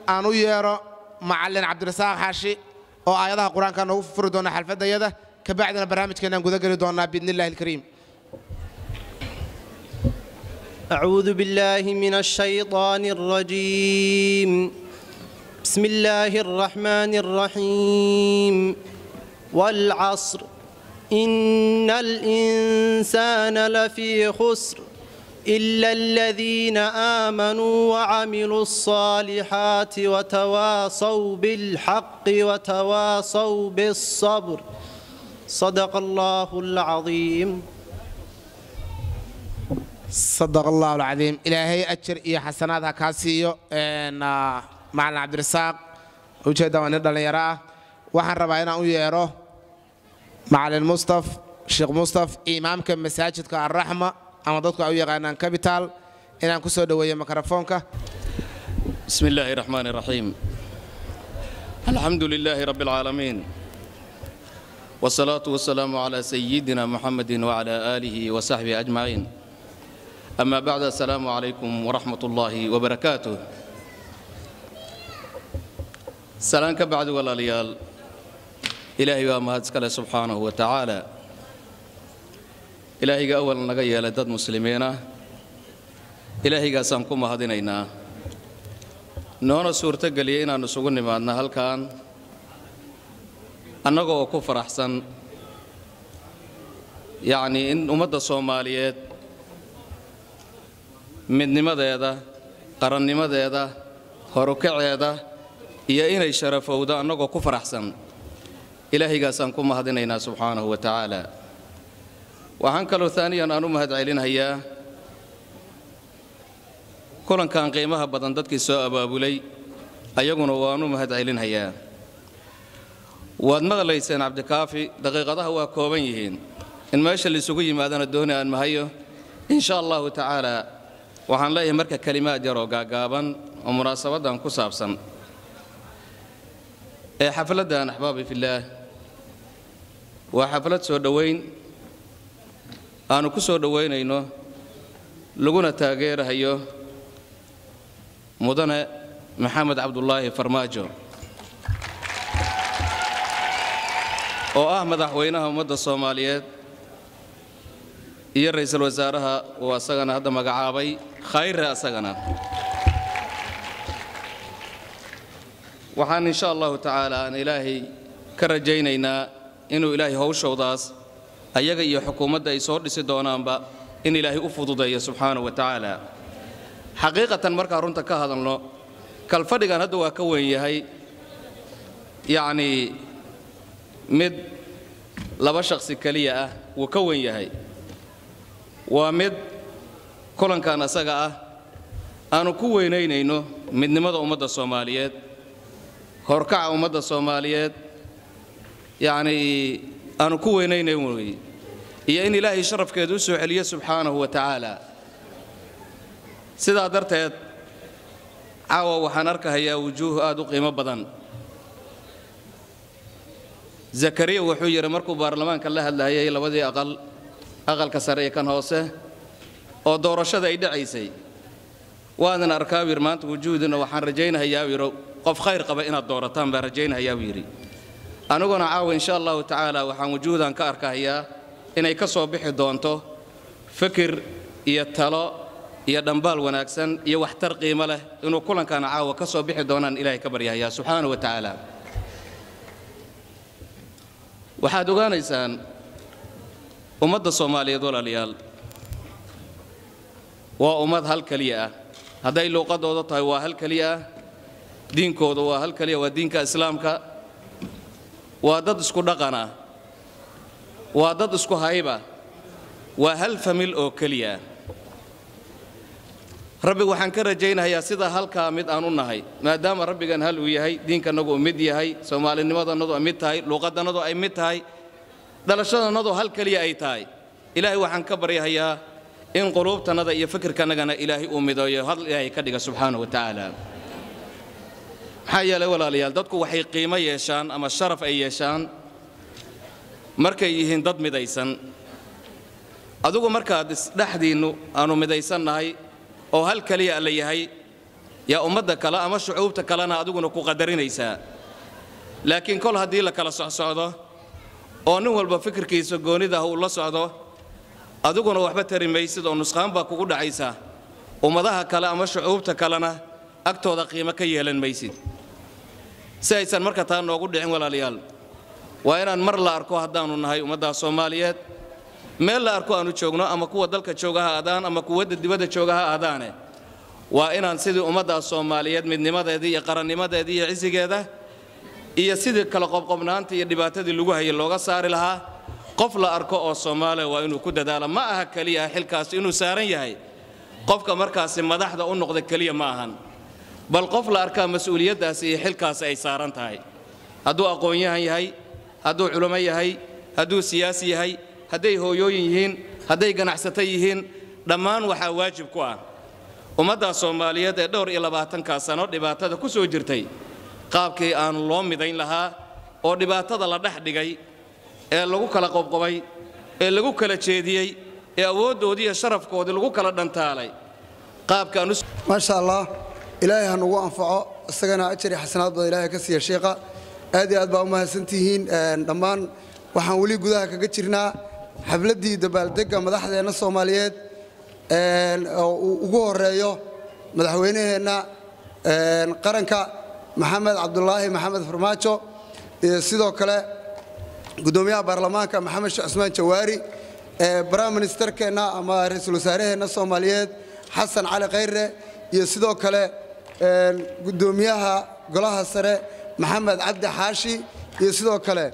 aan u yeedho macallin cabdirasaaq xaashi oo aayadaha qur-aanka noogu furi doona xalfaddayada kabacdina barnaamijkeenaan guda geli doonaa biidni illahi alkariim أعوذ بالله من الشيطان الرجيم بسم الله الرحمن الرحيم والعصر إن الإنسان لفي خسر إلا الذين آمنوا وعملوا الصالحات وتواصوا بالحق وتواصوا بالصبر صدق الله العظيم sadaq allahu alcadiim ilaahay ajar iyo xasanaad ha kaa siiyo macalin cabdirasaaq ujeedda waa nin dhallinyaro ah waxaan rabaa inaan u yeedho macalin mustaf sheekh mustaf imaamka masaajidka alraxma ama dadku ay u yaqaanaan cabital inaan ku soo dhoweeyo mikrofoonka بسم الله الرحمن الرحيم الحمد لله رب العالمين والصلاة والسلام على سيدنا محمد وعلى آله وصحبه أجمعين أما بعد السلام عليكم ورحمة الله وبركاته سلام بعد ولا ليال إلهي وما هتسكال سبحانه وتعالى إلهي أول نغيا لدد مسلمين إلهي سامكم هدينينا noona suurto geliyay inaan isugu nimaadno halkan annaga oo ku faraxsan yacnii in ummadda soomaaliyeed midnimadeeda qarannimadeeda horukaceeda iyo inay sharafowdo annagoo ku faraxsan ilaahaygaasaan ku mahadinaynaa subxaanahu wa tacaala waxaan kaloo taaniyan aan u mahad celinhayaa kulankan qiimaha badan dadkii soo abaabulay ayaguna waanu mahad celinhayaa waad maqlayseen cabdikaafi daqiiqadaha waa kooban yihiin in meesha laisugu yimaadana dooni aan mahayo in sha allahu tacaala waxaan leeyahay marka kelimaad yaroo gaagaaban oo munaasabaddan ku saabsan ee xafladdan axbaabi fillaah waa xaflad soo dhowayn aanu ku soo dhowaynayno laguna taageerahayo mudane maxamed cabdulaahi farmaajo oo ah madaxweynaha ummadda soomaaliyeed iyo ra'iisul wasaaraha uu asagana hadda magacaabay khayre asagana waxaan insha allahu tacaala aan ilaahay ka rajaynaynaa inuu ilaahay howshowdaas ayaga iyo xukuumadda ay soo dhisi doonaanba in ilaahay u fududeeyo subxaanahu wa tacaala xaqiiqatan markaan runta ka hadalno kalfadhigan hadda waa ka weyn yahay yacnii mid laba shakhsi keliya ah wuu ka weyn yahay waa mid kulankan asaga ah aanu ku weynaynayno midnimada ummadda soomaaliyeed horkaca ummadda soomaaliyeed yacnii aanu ku weynaynayn wey iyo in ilaahay sharafkeeda u soo celiyo subxaanahu wa tacaala sidaa darteed caawa waxaan arkahayaa wujuuh aad u qiimo badan zakariya wuxuu yidhi markuu baarlamaanka la hadlayay labadii aqal aqalka sare iyo kan hoose oo doorashada ay dhacaysay waadan arkaa buu yidhi maanta wujuuhdina waxaan rajaynahayaa buu yidhi qof khayr qaba inaad doorataan baan rajaynahayaa buu yidhi aniguna caawa insha allahu tacaala waxaan wujuuhdan ka arkahayaa inay ka soo bixi doonto fikir iyo talo iyo dhambaal wanaagsan iyo waxtar qiimo leh inuu kulankaana caawa ka soo bixi doonaan ilaahay ka baryahayaa subxaana wa tacaala waxaad ogaanaysaan ummadda soomaaliyeed walaalayaal waa ummad hal keliya ah hadday luuqadooda tahay waa hal keliya ah diinkooda waa hal keliya waa diinka islaamka waa dad isku dhaqan ah waa dad isku hayba waa hal famil oo keliya ah rabbi waxaan ka rajaynayaa sida halkaa mid aan u nahay maadaama rabbigan hal uu yahay diinkannagu uu mid yahay soomaalinimadannadu ay mid tahay luuqadannadu ay mid tahay dhalashadannadu hal keliya ay tahay ilaahay waxaan ka baryahayaa in quluubtannada iyo fikirkannagana ilaahay uu mideeyo hal ilaahay ka dhiga subxaana wa tacaala maxaa yeelay walaalayaal dadku waxay qiimo yeeshaan ama sharaf ay yeeshaan markay yihiin dad midaysan adigu markaad isdhexdiinnu aanu midaysannahay oo hal keliya alla yahay yaa ummadda kale ama shucuubta kalena adiguna ku qadarinaysaa laakiin kol haddii la kala socsocdo oo nin walba fikirkiisa goonidah uu la socdo adiguna waxba tari maysid oo nusqaan baa kugu dhacaysa ummadaha kale ama shucuubta kalena agtooda qiimo ka yeelan maysid si aysan marka taa noogu dhicin walaalayaal waa inaan mar la arko haddaannu nahay ummaddaa soomaaliyeed meel la arko aanu joogno ama kuwa dalka jooga ha aadaan ama kuwadda dibadda jooga ha aadaane waa inaan sidii ummaddaa soomaaliyeed midnimadeedii iyo qarannimadeedii iyo cisigeeda iyo sidii kala qobqobnaanta iyo dhibaatadii lagu hayay looga saari lahaa qof la arko oo soomaaliya waa inuu ku dadaalo ma aha keliya xilkaasi inuu saaran yahay qofka markaasi madaxda u noqda keliya ma ahan bal qof la arkaa mas-uuliyaddaasi iyo xilkaasi ay saaran tahay hadduu aqoon-yahan yahay hadduu culamo yahay hadduu siyaasi yahay hadday hooyooyin yihiin hadday ganacsato yihiin dhammaan waxaa waajib ku ah ummaddaa soomaaliyeed ee dhowr iyo labaatankaa sano dhibaatada ku soo jirtay qaabkii aan loo midayn lahaa oo dhibaatada la dhex dhigay ee lagu kala qobqobay ee lagu kala jeediyey ee awooddoodii iyo sharafkoodii lagu kala dhantaalay qaabkaan u maasha allah ilaahay ha nugu anfaco isagana ajar iyo xasanaad badan ilaahay ka siiya sheekha aad iyo aad baa u mahadsantihiin dhammaan waxaan weli gudaha kaga jirnaa xafladdii dabaaldegga madaxdeenna soomaaliyeed oo uu ugu horeeyo madaxweynaheenna qaranka maxamed cabdulaahi maxamed farmaajo iyo sidoo kale gudoomiyaha baarlamaanka maxamed sheekh cusmaan jawaari brime ministerkeenna ama ra-iisul wasaaraheenna soomaaliyeed xasan cali khayre iyo sidoo kale gudoomiyaha golaha sare maxamed cabdi xaashi iyo sidoo kale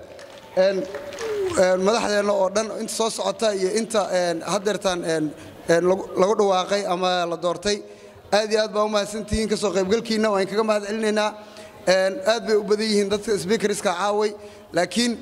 madaxdeenna oo dhan inta soo socota iyo inta haddeertaan lagu dhawaaqay ama la doortay aad iyo aad baa u mahadsantihiin ka soo qaybgalkiinna waan kaga mahad celinaynaa aad bay u badan yihiin dadka sbiikariska caaway laakiin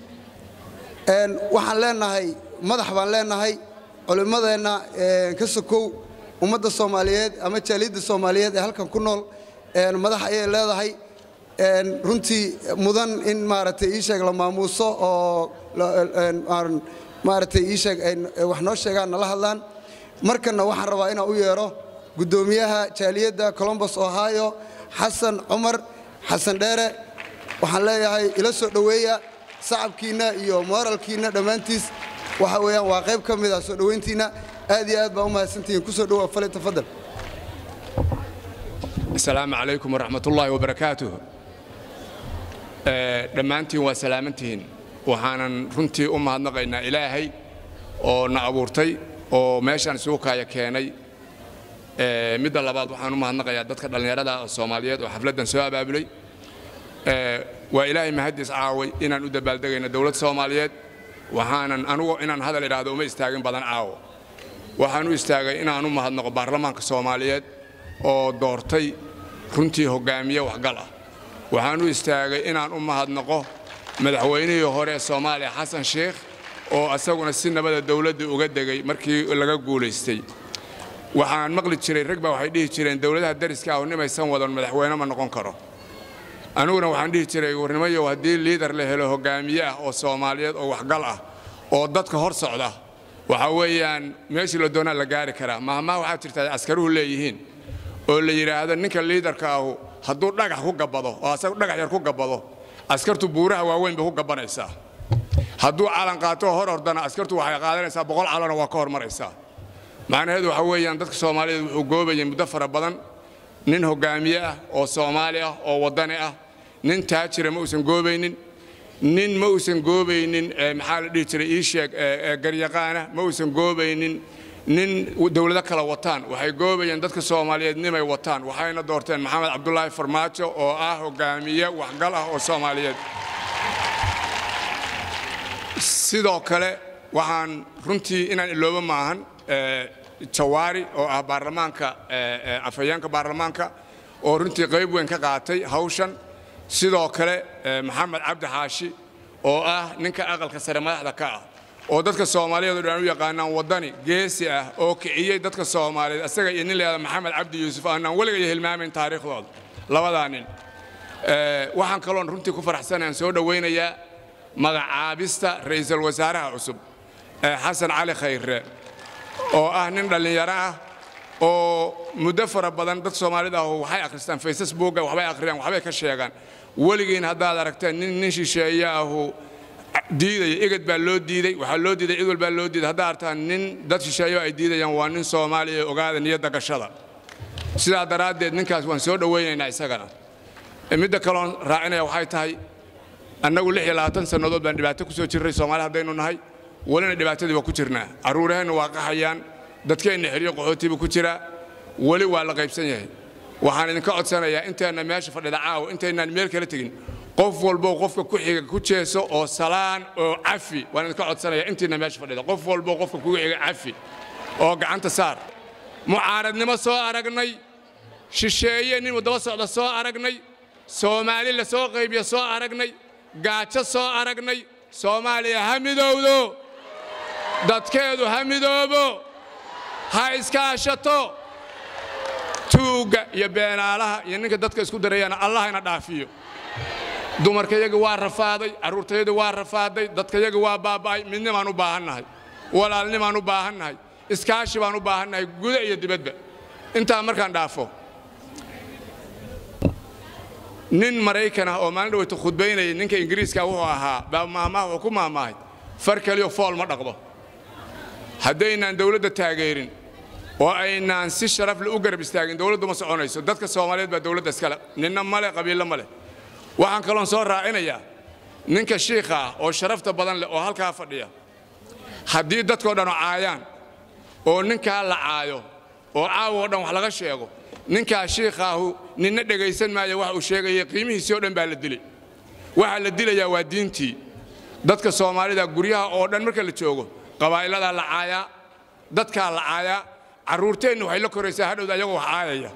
waxaan leenahay madax baan leenahay culimmadeenna ka sokow ummadda soomaaliyeed ama jaaliyadda soomaaliyeed ee halkan ku nool madax ayay leedahay runtii mudan in maaragtay ii sheeg la maamuuso oo maaragtay ii sheeg wax noo sheegaan nala hadlaan markanna waxaan rabaa inaan u yeedho guddoomiyaha jaaliyadda colombos ohio xasan cumar xasan dheere waxaan leeyahay ila soo dhoweeya sacabkiinna iyo mooralkiinna dhammaantiis waxa weeyaan waa qayb ka mid ah soo dhowayntiinna aad iyo aad baa u mahadsantihiin ku soo dhowaa fali tafadal asalaamu calaykum waraxmatullaahi wabarakaatuh dhammaantiin waa salaamantihiin waxaanan runtii u mahadnaqaynaa ilaahay oo na abuurtay oo meeshaan isugu kaaya keenay midda labaad waxaan u mahadnaqayaa dadka dhallinyarada soomaaliyeed oo xafladdan soo abaabulay waa ilaahay mahaddiis caaway inaan u dabaaldegayno dowlad soomaaliyeed waxaanan anugu inaan hadal idhaahdo uma istaagin badan caawo waxaan u istaagay inaan u mahadnaqo baarlamaanka soomaaliyeed oo doortay runtii hoggaamiye waxgal ah waxaan u istaagay inaan u mahadnaqo madaxweynihii hore ee soomaaliya xasan sheikh oo asaguna si nabada dowladda uga degay markii laga guulaystay waxaan maqli jiray rag baa waxay dhihi jireen dowladaha dariska ah nimaysan wadan madaxweyne ma noqon karo aniguna waxaan dhihi jiray warnimayow haddii liidar la helo hoggaamiye ah oo soomaaliyeed oo waxgal ah oo dadka hor socda waxa weeyaan meeshii la doonaa la gaari karaa mahmaa waxaa jirta ay askaruhu leeyihiin oo la yidhaahdo ninka liidarka ahu hadduu dhagax ku gabbado oo asagu dhagax yar ku gabbado askartu buuraha waaweyn bay ku gabbanaysaa hadduu calan qaato hor ordana askartu waxay qaadanaysaa boqol calanoo waa ka hormaraysaa macnaheedu waxa weeyaan dadka soomaaliyeed wuxuu goobayay muddo fara badan nin hoggaamiye ah oo soomaali ah oo waddani ah nin taajira ma uusan goobaynin nin ma uusan goobaynin maxaa la dhihi jiray ii sheeg garyaqaana ma uusan goobaynin nin dowlado kala wataan waxay goobayeen dadka soomaaliyeed nimay wataan waxayna doorteen maxamed cabdulaahi farmaajo oo ah hoggaamiye waxgal ah oo soomaaliyeed sidoo kale waxaan runtii inaan iloobo maahan jawaari oo ah baarlamaanka afhayeenka baarlamaanka oo runtii qayb weyn ka qaatay hawshan sidoo kale maxamed cabdi xaashi oo ah ninka aqalka sare madaxda ka ah oo dadka soomaaliyeed oo dhan u yaqaanaan waddani geesi ah oo kiciyey dadka soomaaliyeed asaga iyo nin leeda maxamed cabdi yuusuf aanaan weligay hilmaamayn taariikhdooda labadaa nin waxaan kaloon runtii ku faraxsanayaan soo dhowaynayaa magacaabista ra'iisul wasaaraha cusub xasan cali khayre oo ah nin dhallinyaro ah oo muddo fara badan dad soomaalida ah waxay akhristaan facebooka waxbay akhriyaan waxbay ka sheegaan weligiin haddaad aragteen nin nin shisheeye ahu diidaya eged baa loo diiday waxaa loo diiday cid walbaa loo diiday haddaad aragtaan nin dad shisheeyo ay diidayaan waa nin soomaaliya ee ogaada niyadda gashada sidaa daraaddeed ninkaas waan soo dhowaynaynaa isagana midda kaloon raacinaya waxay tahay annagu lix iyo labaatan sannadood baan dhibaato ku soo jirray soomaali haddaynu nahay welina dhibaatadii waa ku jirnaa carruuraheenna waa qaxayaan dadkeenna xeryo qaxootiibu ku jiraa weli waa la qaybsan yahay waxaan idinka codsanayaa inteenna meesha fadhida caawa intaynaan meel kala tegin qof walbow qofka ku xiga ku jeeso oo salaan oo cafi waan idinka codsanayaa intiina meesha fadhida qof walbow qofka kugu xiga cafi oo gacanta saar mucaaradnimo soo aragnay shisheeye nin wadaba socda soo aragnay soomaali la soo qaybiya soo aragnay gaajo soo aragnay soomaaliya ha midowdo dadkeedu ha midoobo ha iskaashato tuugga iyo beenaalaha iyo ninka dadka isku darayana allah ina dhaafiyo dumarkayaga waa rafaaday carruurtayada waa rafaaday dadkayaga waa baaba'ay midnimaan u baahannahay walaalnimaan u baahannahay iskaashi baan u baahannahay guda iyo dibadba intaa markaan dhaafo nin maraykan ah oo maalin dhaweyta khudbaynayay ninka ingiriiska wuxuu ahaa baa maamaha wuxuu ku maamaahay far keliyo fool ma dhaqdo haddaynaan dawladda taageerin oo aynaan si sharaf le u garab istaagin dawladdu ma soconayso dadka soomaaliyeed baa dawladda iskale ninna male qabiillo ma leh waxaan kaloon soo raacinayaa ninka shiikha ah oo sharafta badan leh oo halkaa fadhiya haddii dadkoo dhan caayaan oo ninkaa la caayo oo caawa oo dhan wax laga sheego ninkaa shiikhaahu ninna dhegaysan maayo wax uu sheegaya qiimihiisii oo dhan baa la dilay waxaa la dilayaa waa diintii dadka soomaalida guryaha oo dhan marka la joogo qabaa'iladaa la caayaa dadkaa la caayaa carruurteenna waxay la koraysaa hadhowda ayagoo wax caayaya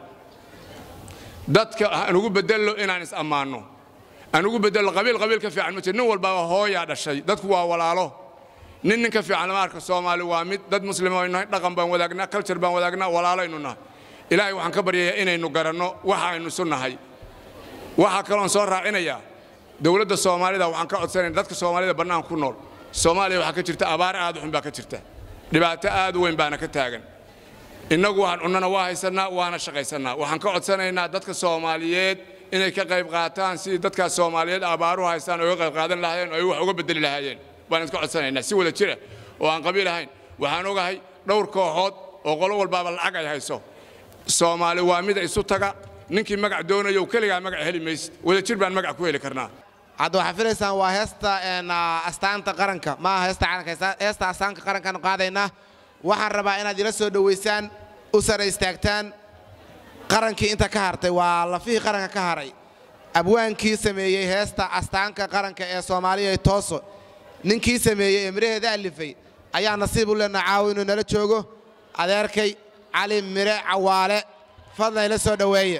dadka aan ugu bedello inaan is ammaanno aan ugu bedello qabiil qabiil ka fiican ma jiro nin walbaba hooyaa dhashay dadku waa walaalo nin nin ka fiican lama arka soomaali waa mid dad muslima aynu nahay dhaqan baan wadaagnaa culture baan wadaagnaa walaalaynu nahay ilaahay waxaan ka baryayaa inaynu garanno waxa aynu isu nahay waxaa kaloon soo raacinayaa dowladda soomaalida waxaan ka codsanaya dadka soomaalida bannaan ku nool soomaaliya waxaa ka jirta abaar aad u xun baa ka jirta dhibaato aad u weyn baana ka taagan innagu waxaan cunnana waa haysannaa waana shaqaysannaa waxaan ka codsanaynaa dadka soomaaliyeed inay ka qayb qaataan sidii dadkaas soomaaliyeed abaaruhu haystaan oga qayb qaadan lahaayeen oo ay wax uga bedeli lahaayeen baan iska codsanaynaa si wada jira oo aan qabiil ahayn waxaan ogahay dhowr kooxood oo qolo walbaaba lacag ay hayso soomaali waa mida isu taga ninkii magac doonayo keligaa magac heli maysid wada jir baan magac ku heli karnaa hadda waxaa filaysaan waa heesta astaanta qaranka ma aha heesta calanka heesta astaanka qarankaanu qaadaynaa waxaan rabaa inaad ila soo dhowaysaan u sara istaagtaan qarankii inta ka hartay waa lafihii qaranka ka haray abwaankii sameeyey heesta astaanka qaranka ee soomaaliya tooso ninkii sameeyey ee miraheeda alifay ayaa nasiib u lena caawo inuu nala joogo adeerkay cali mire cawaale fadlan ila soo dhoweeye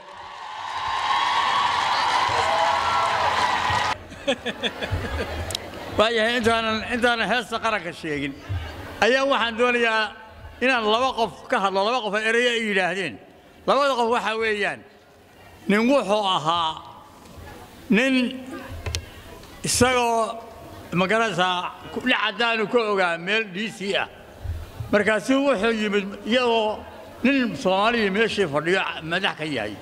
waayahay intaanan intaanan heesta qaranka sheegin ayaa waxaan doonayaa inaan laba qof ka hadlo laba qof oo erayo ay yidhaahdeen labada qof waxaa weeyaan nin wuxuu ahaa nin isagoo magaranaysaa kudhe caddaanu ka ogaa meel dhiisii ah markaasuu wuxuu yimid iyadoo nin soomaaliya meeshii fadhiyo madax ka yahay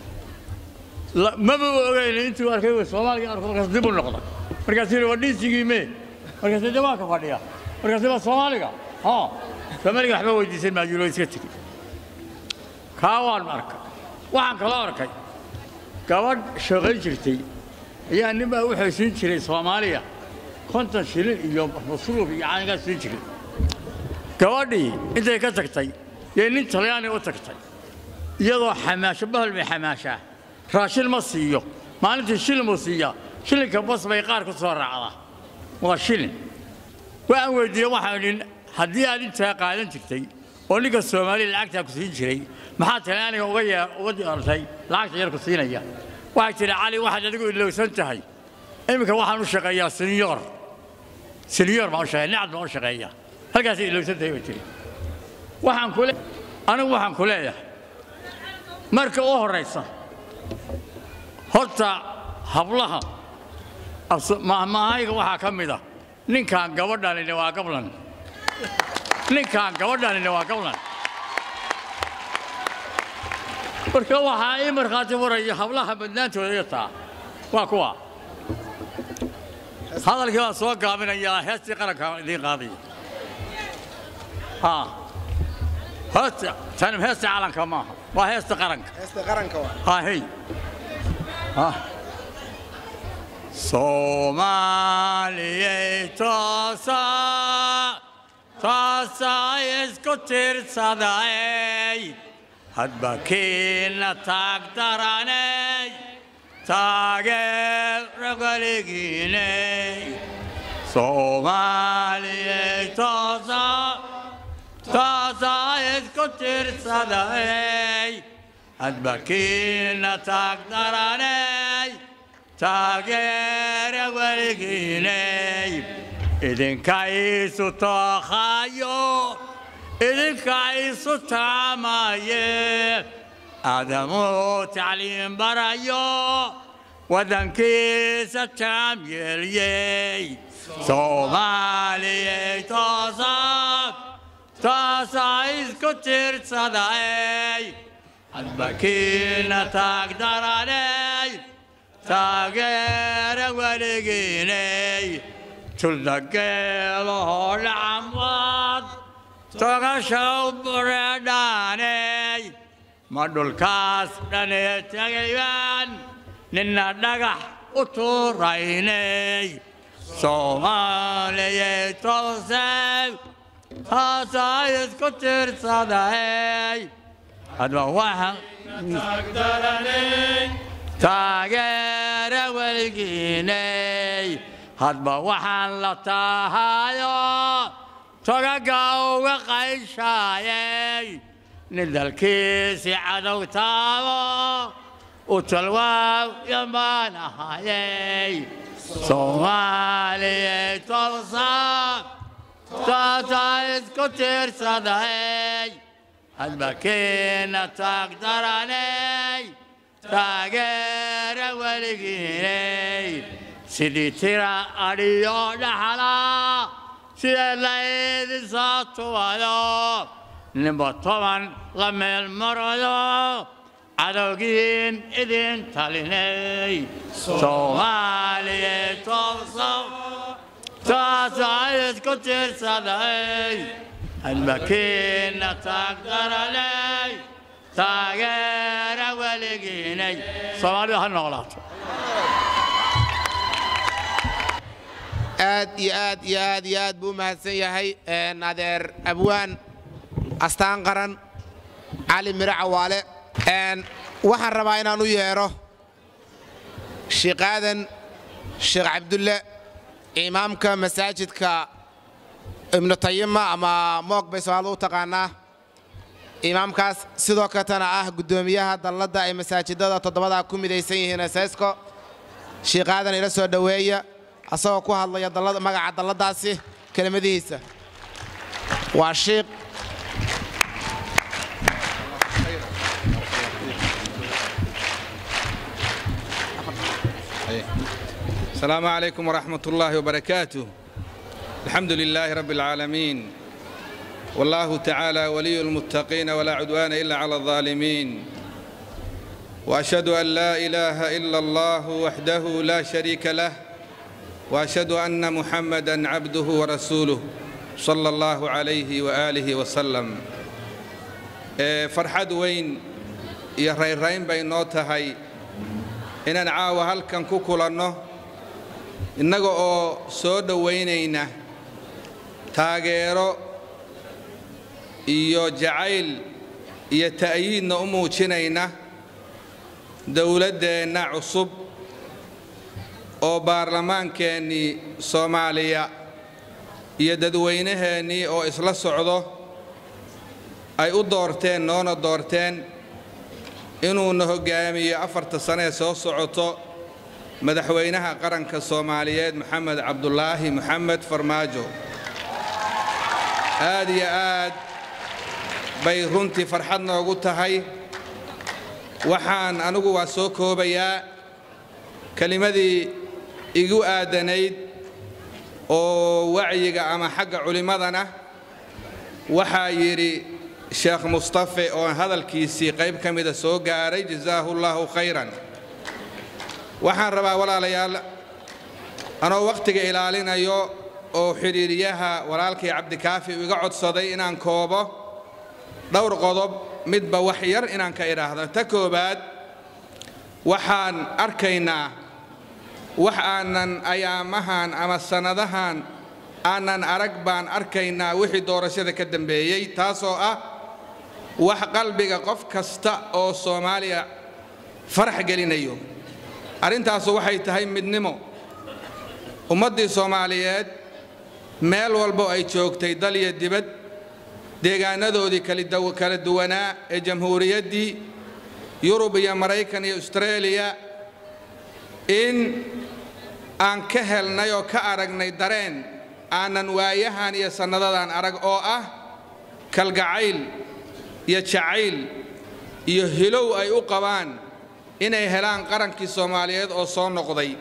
maba ogeyn intuu arkay soomaaliga arko markaas dib u noqda markaasuu yidhi waa dhiisigii mee markaasuu jawaanka fadhiya markaasuu waa soomaaliga haa soomaaliga waxba weydiisan maayulo iska tegi kaa waan arkay waxaan kaloo arkay gabadh shaqayn jirtay ayaa nin baa wuxuu siin jiray soomaaliya konton shilin iyo masruuf iyo caanigaa siin jiray gabadhii intay ka tagtay yay nin talyaani u tagtay iyadoo xamaasho bahal bay xamaashaa raashin ma siiyo maalintii shilin buu siiyaa shilinka bas bay qaar ku soo raacdaa waa shilin waxaan weydiiyey waxaan idhi haddii aad intaa qaadan jirtay oo ninka soomaaliya lacagtaa ku siin jiray maxaa talyaaniga uga yee uga diyaartay lacagta yar ku siinaya waxay tidhi cali waxaad adigu ilowsan tahay iminka waxaan u shaqeeyaa senior senior baan u shaqeeya nicad baan u shaqeeyaa halkaasay ilowsan tahay bay tidhi waxaan ku anigu waxaan ku leeyahay marka u horraysa horta hablaha mahmahayga waxaa ka mid ah ninkaan gabadhanina waa gablan ninkaan gabadhanina waa gablan marka waxaa ii markhaati furaya hablaha badnaantooda iyo taa waa kuwa hadalkii baan soo gaabinayaa heestii qaranka idiin qaadaya ha heesta tani heesta calanka maaha waa heesta qaranka heesta qaranka waa ha hey ha soomaaliyey toosa toosa isku tiirsaday hadba kiina taag daranay taageero weligiinay soomaaliyey toosa toosa isku tiirsaday hadba kiina taag daranay taageero weligiinay idinka iisu tooqaayo idinka iisu taamaye aadamuu tacliim barayo waddankiisa taam yeelyey soomaaliyey toosa toosa isku tiirsaday hadbakiina taag daranay taageera weligiinay tuldageelahoo dhacamwaad togashaw bureedhaanay ma dhulkaas dhanee tegayaan ninna dhagax u tuuraynay soomaaliyey toosay taasaa isku tiirsaday hadba waxaan taageera weligiinay hadba waxaan la tahayo togaga uga qayshaayay nin dalkiisi cadow taabo u talwaaw yamaan ahayay soomaaliyey toosa taasaa isku tiirsaday hadba kiina taag daranay taageera weligiinay sidii tira adhiyo dhaxla sidee laydin soo tubayo ninba toban la meel marayo cadowgiin idin talinay soomaaliyey tooso taasaa isku tiirsaday hadbakiina taag daranay taageera weligiinay soomaalidu ha noolaato aad iyo aad iyo aad iyo aad buu u mahadsan yahay adeer abwaan astaan qaran cali miro cawaale waxaan rabaa inaan u yeedho sheekh aadan sheekh cabdulle imaamka masaajidka ibnu tayima ama moog bay soomaalidu u taqaanaa imaamkaas sidoo katana ah guddoomiyaha dalladda ay masaajidada toddobadaa ku midaysan yihiin esaysko sheekh aadan ila soo dhoweeya asagoo ku hadlaya magaca dalladaasi kelimadihiisa waa shiikh السلام عليكم ورحمة الله وبركاته الحمد لله رب العالمين والله تعالى ولي المتقين ولا عدوان إلا على الظالمين وأشهد أن لا إله إلا الله وحده لا شريك له وأشهد أن محمدا عبده ورسوله صلى الله عليه وآله وسلم فرحد وين يا ريرين بينوتهاي inaan caawa halkan ku kulanno innaga oo soo dhowaynayna taageero iyo jacayl iyo ta'yiidna u muujinayna dowladdeenna cusub oo baarlamaankeennii soomaaliya iyo dadweynaheennii oo isla socdo ay u doorteen noona doorteen inuuna hoggaamiyo afarta sane ee soo socoto madaxweynaha qaranka soomaaliyeed maxamed cabdulaahi maxamed farmaajo aad iyo aad bay runtii farxad noogu tahay waxaan anigu waa soo koobayaa kelimadii igu aadanayd oo wacyiga ama xagga culimmadana waxaa yidhi sheekh mustafe oo hadalkiisii qayb ka mida soo gaaray jasaahu llaahu khayran waxaan rabaa walaalayaal anoo wakhtiga ilaalinayo oo xidhiiriyaha walaalkay cabdikaafi iga codsaday inaan koobo dhowr qodob midba wax yar inaan ka idhaahdo ta koowaad waxaan arkaynaa wax aanan ayaamahan ama sannadahan aanan arag baan arkaynaa wixii doorashada ka dambeeyey taasoo ah wax qalbiga qof kasta oo soomaaliya farax gelinayo arrintaasu waxay tahay midnimo ummaddii soomaaliyeed meel walbo ay joogtay dal iyo dibad deegaanadoodii kala duwanaa ee jamhuuriyaddii yurub iyo maraykan iyo astareeliya in aan ka helnay oo ka aragnay dareen aanan waayahan iyo sannadadan arag oo ah kalgacayl iyo jacayl iyo hilow ay u qabaan inay helaan qarankii soomaaliyeed oo soo noqday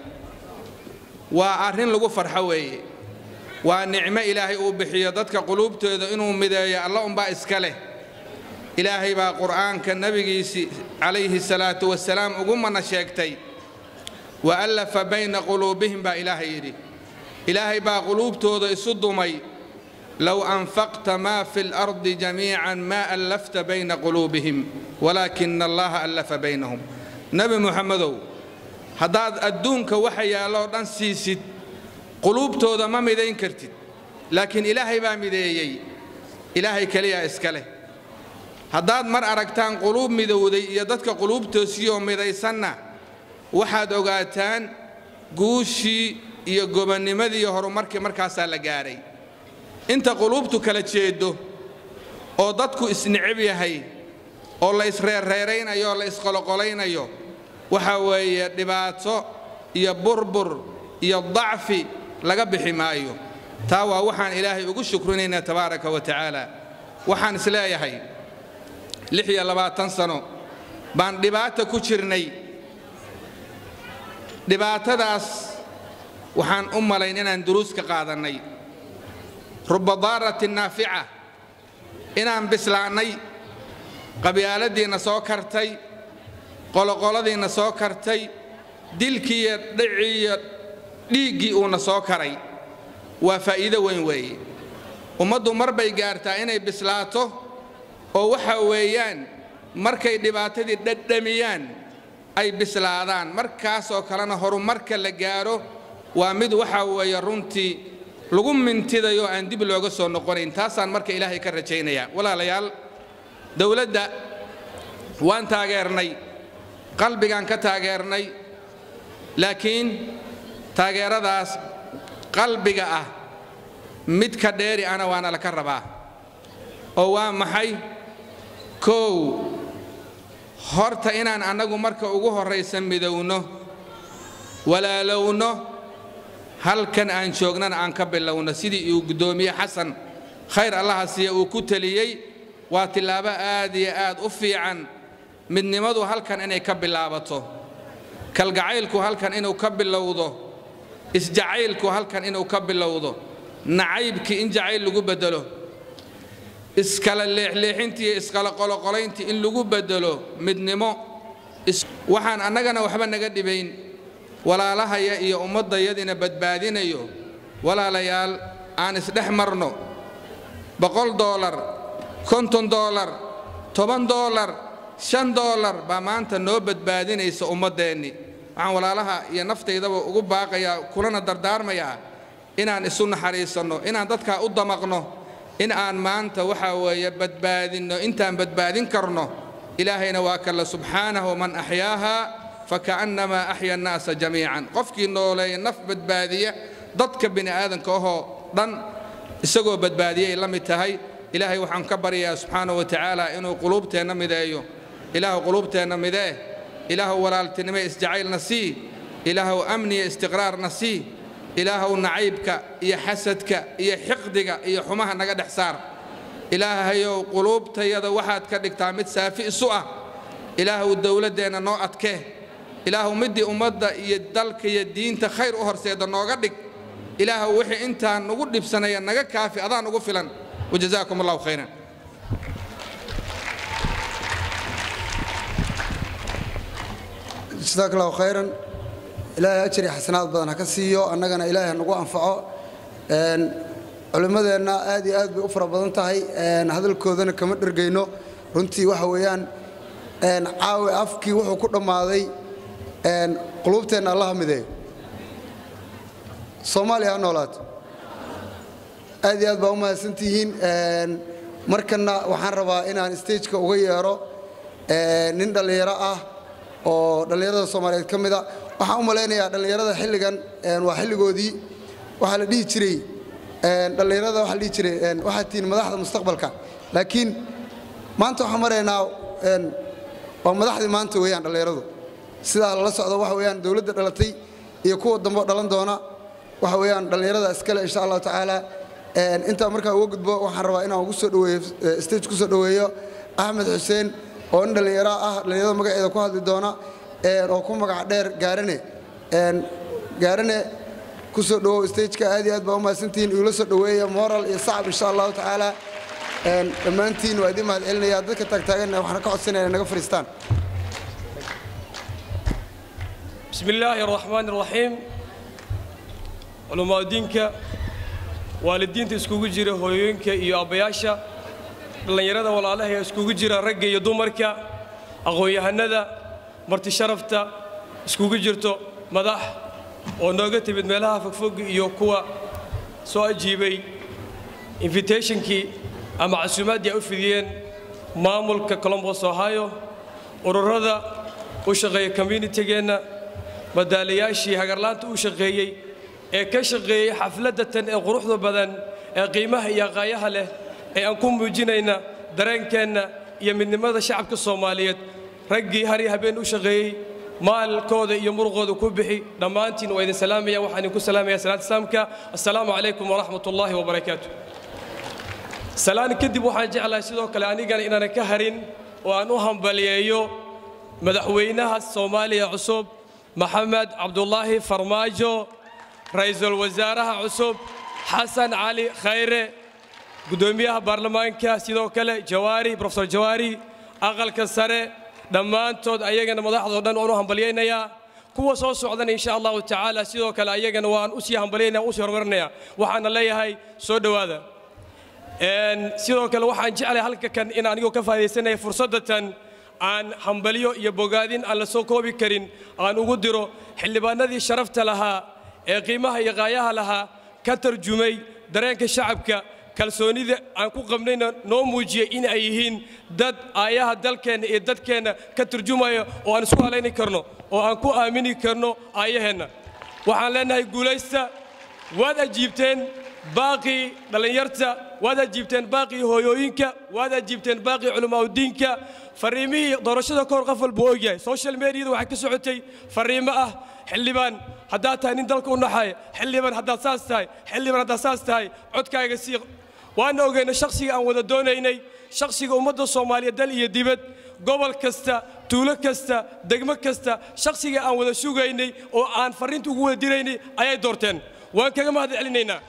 waa arrin lagu farxo weeye waa nicmo ilaahay uu bixiyo dadka quluubtooda inuu mideeyo alla unbaa iska leh ilaahay baa qur'aanka nebigiisii calayhi salaatu wasalaam ugu mana sheegtay wa allafa bayna quluubihim baa ilaahay yidhi ilaahay baa quluubtooda isu dumay low anfaqta maa fi lardi jamiican maa allafta bayna quluubihim walaakina allaha allafa baynahum nebi muxamedow haddaad adduunka waxa yaalloo dhan siisid quluubtooda ma midayn kartid laakiin ilaahay baa mideeyey ilaahay keliyaa iska leh haddaad mar aragtaan quluub midowday iyo dadka quluubtoosiyoo midaysanna waxaad ogaataan guushii iyo gobannimadii iyo horumarkii markaasaa la gaadhay inta quluubtu kala jeeddo oo dadku isnicib yahay oo la isreerreeraynayo oo la isqoloqolaynayo waxa weeye dhibaato iyo burbur iyo dacfi laga bixi maayo taa waa waxaan ilaahay ugu shukrinaynaa tabaaraka wa tacaala waxaan isleeyahay lix iyo labaatan sano baan dhibaata ku jirnay dhibaatadaas waxaan u malayn inaan duruus ka qaadannay ruba daaratin naafica inaan bislaannay qabyaaladiinna soo kartay qoloqoladiinna soo kartay dilkii iyo dhicii iyo dhiiggii uuna soo karay waa faa'iido weyn weeye ummaddu mar bay gaartaa inay bislaato oo waxa weeyaan markay dhibaatadii dhadhamiyaan ay bislaadaan markaasoo kalena horumarka la gaaro waa mid waxa weeye runtii lagu mintidayo aan dib looga soo noqonayn taasaan marka ilaahay ka rajaynayaa walaalayaal dowladda waan taageernay qalbigaan ka taageernay laakiin taageeradaas qalbiga ah mid ka dheeri ana waana laka rabaa oo waa maxay kow horta inaan annagu marka ugu horraysa midowno walaalowno halkan aan joognana aan ka bilowno sidii uu guddoomiye xasan khayr allaha siiya uu ku teliyey waa tillaabo aad iyo aad u fiican midnimadu halkan inay ka bilaabato kalgacaylku halkan inuu ka bilowdo isjacaylku halkan inuu ka bilowdo nacaybkii in jacayl lagu beddelo iskala leexleexintii iyo iskala qoloqolayntii in lagu beddelo midnimo waxaan annagana waxba naga dhibayn walaalahaya iyo ummaddayadina badbaadinayo walaalayaal aan isdhex marno boqol doolar konton doolar toban doolar shan doolar baa maanta noo badbaadinaysa ummaddeenni waxaan walaalaha iyo naftaydaba ugu baaqayaa kulana dardaarmayaa inaan isu naxariisanno inaan dadkaa u damaqno in aan maanta waxaa weeye badbaadinno intaan badbaadin karno ilaahayna waa kalla subxaanahu man axyaaha faka'annamaa axya annaasa jamiican qofkii nooleeya naf badbaadiya dadka bini aadanka ahoo dhan isagoo badbaadiyay la mid tahay ilaahay waxaan ka baryayaa subxaanahu wa tacaala inuu quluubteenna mideeyo ilaahu quluubteenna midee ilaahu walaaltinimo isjacaylna sii ilaahu amniya istiqraarna sii ilaahuw nacaybka iyo xasadka iyo xiqdiga iyo xumaha naga dhex saar ilaahayow quluubtayada waxaad ka dhigtaa mid saafi isu ah ilaahuw dowladdeenna noo adkee ilaahuw middii ummadda iyo dalka iyo diinta khayr u horseeda nooga dhig ilaahuw wixii intaan nugu dhibsanaya naga kaafi adaan ugu filan wajazaakum allahu khayran jasaak allahu khayran ilaahay ajar iyo xasanaad badan ha ka siiyo annagana ilaahay ha nagu anfaco Een, culimmadeenna aad iyo aad bay u fara badan tahay een, hadalkoodana kama dhergayno runtii waxa weeyaan een, caawi afkii wuxuu ku dhammaaday een, quluubteenna allaha mideeyo soomaaliya ha noolaato aad iyo aad baa u mahadsantihiin Een, markana waxaan rabaa inaan stageka uga yeero een, nin dhallinyaro ah oo dhallinyarada soomaaliyeed ka mid a waxaan u malaynayaa dhallinyarada xilligan een, waa xilligoodii waxaa la dhihi jiray een, dhallinyarada waxaa la dhihi jiray een, waxaad tihiin madaxda mustaqbalka laakiin maanta waxaan maraynaa een, waa madaxdii maanta weeyaan dhallinyaradu sidaa lala socdo waxa weeyaan dowladda dhalatay iyo kuwa dambe oo dhalan doona waxa weeyaan dhallinyarada iskale insha allahu tacaala Een, intaa markaa uga gudbo waxaan rabaa inaan ugu soo dhaweeyo eh, stage ku soo dhaweeyo axmed xuseen oo nin dhallinyaro ah dhallinyarada magaceeda ku hadli doona een, oo ku magac dheer gaarane Een, gaarane ku soo dhawow stageka aad iyo aad baa u mahadsantihiin igula soo dhaweeya moral iyo sacab insha allahu tacaala Een, dhammaantiin waa idiin mahad celinaya dadka taagtaaganna waxaan ka codsanaya inay naga fadhiistaan بسم الله الرحمن الرحيم علماء دينك waalidiinta iskugu jira hooyooyinka iyo abbayaasha dhallinyarada walaalaha ee iskugu jira ragga iyo dumarka aqoon-yahanada marti sharafta iskugu jirto madax oo nooga timid meelaha fogfog iyo kuwa soo ajiibay invitationkii ama casuumaaddii ay u fidiyeen maamulka colombos ohio ururada u shaqeeya communitygeenna madaalayaashii hagarlaanta u shaqeeyey ee ka shaqeeyey xafladda tan ee quruxda badan ee qiimaha iyo aqaayaha leh ee aan ku muujinayna dareenkeenna iyo midnimada shacabka soomaaliyeed raggii har iyo habeen u shaqeeyey maalkooda iyo muruqooda ku bixi dhammaantiin waa idin salaamaya waxaan idinku salaamaya salaanta islaamka assalaamu calaykum waraxmat ullaahi wabarakaatu salaan kadib waxaan jeclahay sidoo kale anigana inaanan ka harin oo aan u hambaliyeeyo madaxweynaha soomaaliya cusub maxamed cabdulaahi farmaajo ra'iisul wasaaraha cusub xasan cali khayre guddoomiyaha baarlamaanka sidoo kale jawaari profesor jawaari aqalka sare dhammaantood ayagana madaxdoo dhan waan u hambalyaynayaa kuwa soo socdana insha allahu tacaala sidoo kale ayagana waan usii hambalyaynaya usii horumarinaya waxaana leeyahay soo dhowaada Een, sidoo kale waxaan jeclahay halka kan in anigoo ka faa'iidaysanaya fursadda tan aan hambalyo iyo bogaadin aan la soo koobi karin aan ugu diro xildhibaanadii sharafta lahaa ee qiimaha iyo qaayaha lahaa ka tarjumay dareenka shacabka kalsoonida aan ku qabnayna noo muujiyey in ay yihiin dad aayaha dalkeenna iyo dadkeenna ka turjumaya oo aan isku halayni karno oo aan ku aamini karno aayaheenna waxaan leenahay guulaysta waad ajiibteen baaqii dhallinyarta waad ajiibteen baaqii hooyooyinka waad ajiibteen baaqii culimaauddiinka fariimihii doorashada ka hor qof walba uu ogyahay social mediada waxaa ka socotay fariimo ah xildhibaan haddaad tahay nin dalka u naxaya xildhibaan haddaad saas tahay xildhibaan haddaad saas tahay codkaaga sii waana ogeyna shakhsiga aan wada doonaynay shakhsiga ummadda soomaaliya dal iyo dibad gobol kasta tuulo kasta degmo kasta shakhsiga aan wada sugaynay oo aan farriinta ugu wada diraynay ayay doorteen waan kaga mahad celinaynaa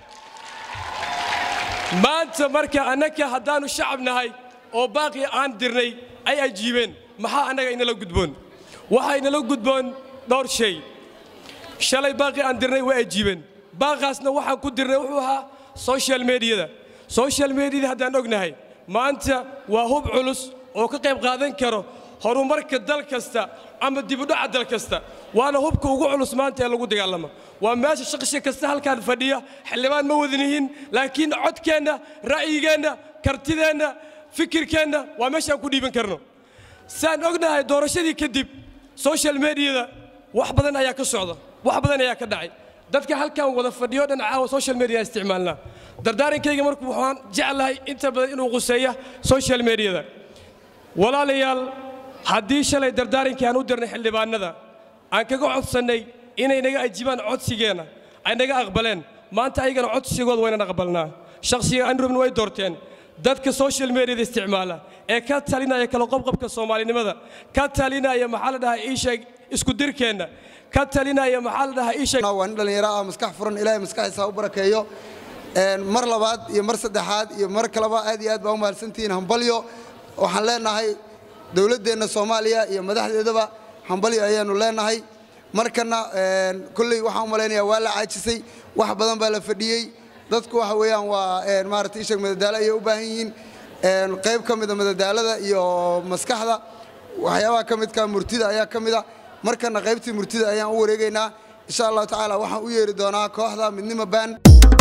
maanta marka annaka haddaannu shacab nahay oo baaqii aan dirnay ay ajiibeen maxaa annaga inala gudboon waxaa inala gudboon dhowr shay shalay baaqii aan dirnay way ajiibeen baaqaasna waxaan ku dirnay wuxuu ahaa social mediyada social mediyada haddaan ognahay maanta waa hub culus oo ka qayb qaadan karo horumarka dal kasta ama dibudhaca dal kasta waana hubka ugu culus maanta ee lagu dagaalama waa meesha shaqshi kasta halkaan fadhiya xildhibaan ma wadanihiin laakiin codkeenna ra'yigeenna kartideenna fikirkeenna waa meeshaan ku dhiiban karno saan ognahay doorashadii kadib social mediyada wax badan ayaa ka socda wax badan ayaa ka dhacay dadka halkan wada fadhiyo dhan caawa social media isticmaalnaa dardaarankayga markuu waxaan jeclahay inta badan inuu quseeya social mediyada walaalayaal haddii shalay dardaarankii aan u dirnay xildhibaanada aan kaga codsannay inay naga ajibaan codsigeenna ay naga aqbaleen maanta ayagana codsigooda waynan aqbalnaa shakhsiga andrubna way doorteen dadka social mediada isticmaala ee ka talinaya kala qobqobka soomaalinimada ka talinaya maxaa la dhahaa ii sheeg isku dirkeenna ka talinaya maxaa la dhahaa ii sheeg waa nin dhallinyaro ah maskax furan ilaahay maskaxiisa ha u barakeeyo Een, mar labaad iyo mar saddexaad iyo mar kaleba aad iyo aad baa u mahadsantihiin hambalyo waxaan leenahay dowladdeenna soomaaliya iyo madaxdeedaba hambali ayaanu leenahay markana een, kolley waxaan u malaynayaa waa la caajisay wax badan baa la fadhiyey dadku waxa weeyaan waa een, maaragtay ishag madadaalo ayay u baahan yihiin een, qayb ka mida madadaalada iyo maskaxda waxyaabaha ka midka murtida ayaa ka mida markana qaybtii murtida ayaan u wareegaynaa insha allahu tacaala waxaan u yeeri doonaa kooxda midnimo baan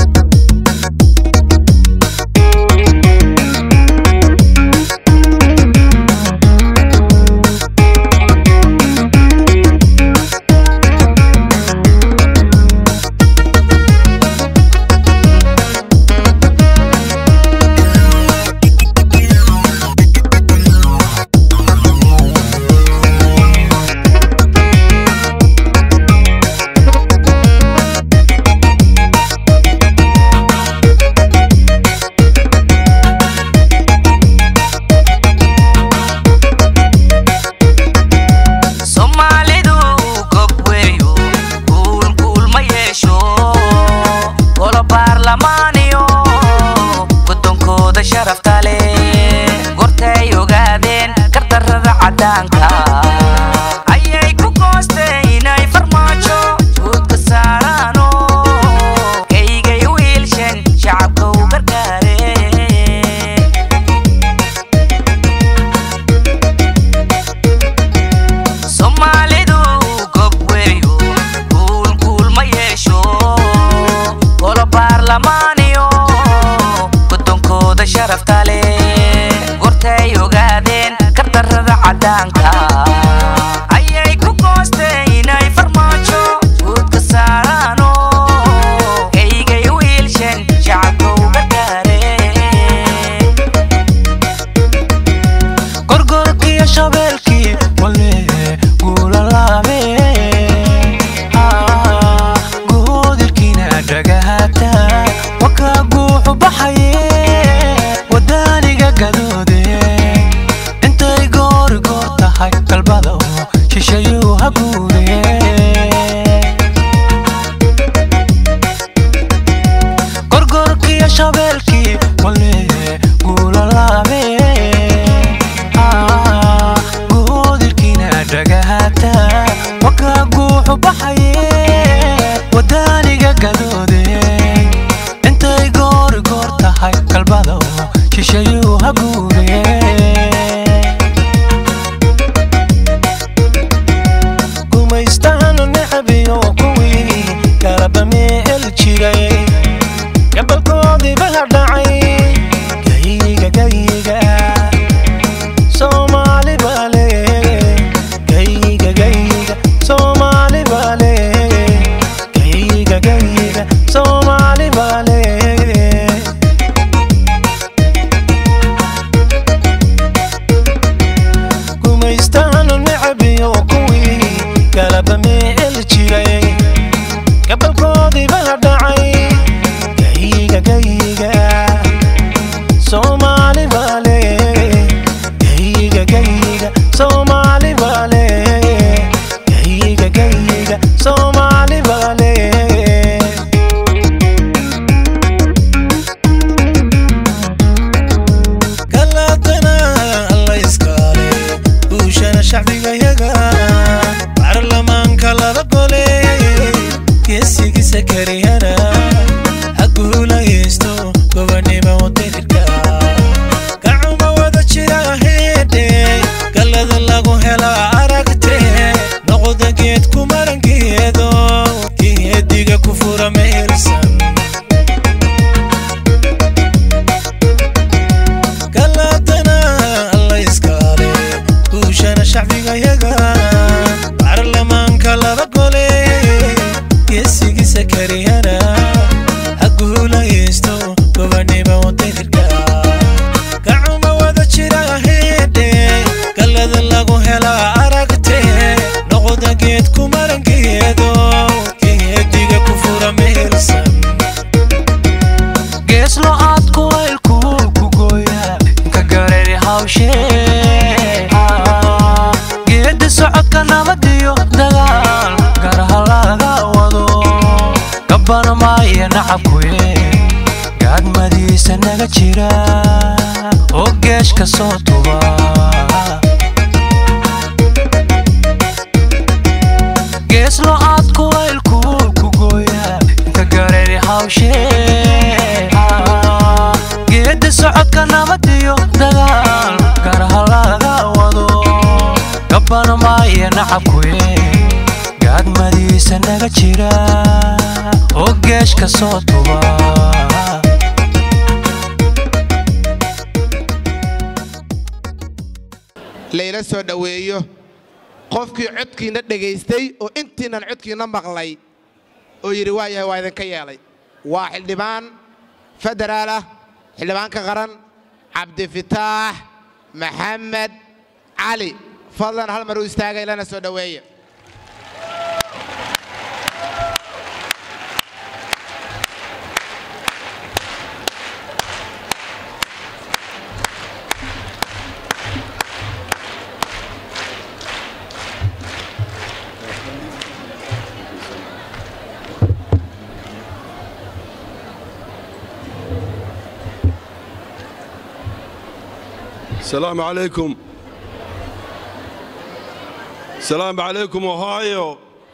soomaalidu gob weeyo guulguul ma yeesho golo baarlamaaniyo guddonkooda sharafta leh gortay ogaadeen gardarrada caddaanka ayay ku goosteen inay farmaajo guudka saaraano kaygay u hiilshen shacabka u gargaareen soomaalidu gob weeyo guulguul ma yeesho golo baarlamaaniyo guddonkooda sharafta leh gortay ogaadeen gardarrada caddaanka ayay ku goosteen inay farmaajo guudka saaraano kaygay u hiilshen shacabka u gargaareen gorgorkiyo shabeelkii wale guulalaame guudilkiina dhagahata waka guuxu baxaye wadaaniga gadoode intay goori goor tahay galbada shishayuu ha guure gorgorkiyo shabeelkii wale guulalaame guudilkiina dhagahata waka guuxu baxaye wadaaniga gadoode intay goori goor tahay galbada shishayuu ha guure gumaystahanu necabiyo kuwii galaba meel jiray gabalkoodiiba hadhacay gayiga gayiga soomaali baale gayiga gayiga soomaali baale gayiga gayiga soomaali baale gumaystahanu necabiyo kuwii galaba meel jiray gabalkoodiiba hadhacay gayiga gayiga soomaali baale gayiga gayiga soomaali baale gayiga gayiga soomaali baale galadana alla iskaale guushana shacbigayaga baarlamaanka laba gole geesigiisa kariyana ha guulaysto gobonimo wadirka gacuma wada jira heedhe gallada lagu hela aragte noqda geed ku marangeedo geediga ku fura meelsan galadana alla iskaale guushana shacbigayaga baarlamaanka laba gole geesigiisa kariyana ha guulaysto gobonimo wadirka gacuma wada jira heedhe gallada lagu hela aragte noqda geed ku marangeedo geediga ku fura meelsan geeslo aad kuwaylkuul ku gooya ka gareeri hawshee geedi socodka nabadiyo dagaal garaha laga wado gabbana maaya nacabkuye gaadmadiisa naga jira oo geeshka soo tuba naga jira oo geesh ka soo tuba layla soo dhoweeyo qofkii codkiina dhegaystay oo intiinan codkiina maqlay oo yidhi waa yahay waa idinka yeelay waa xildhibaan federaal ah xildhibaanka qaran cabdifitaax maxamed cali fadlan hal mar u istaagay lana soo dhoweeya السلام عليكم السلام عليكم اوهايو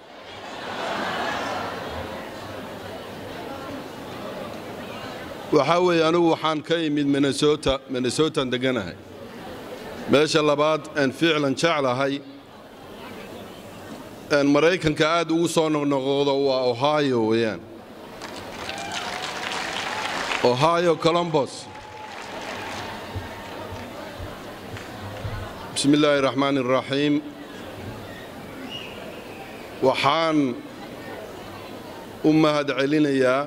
waxaa weeye anigu waxaan ka imid minnesota minnesotan deganahay meesha labaad aan ficlan jeclahay aan maraykanka aad ugu soo noqnoqdo waa ohio weeyaan ohio columbus بسم الله الرحمن الرحيم waxaan u mahad celinayaa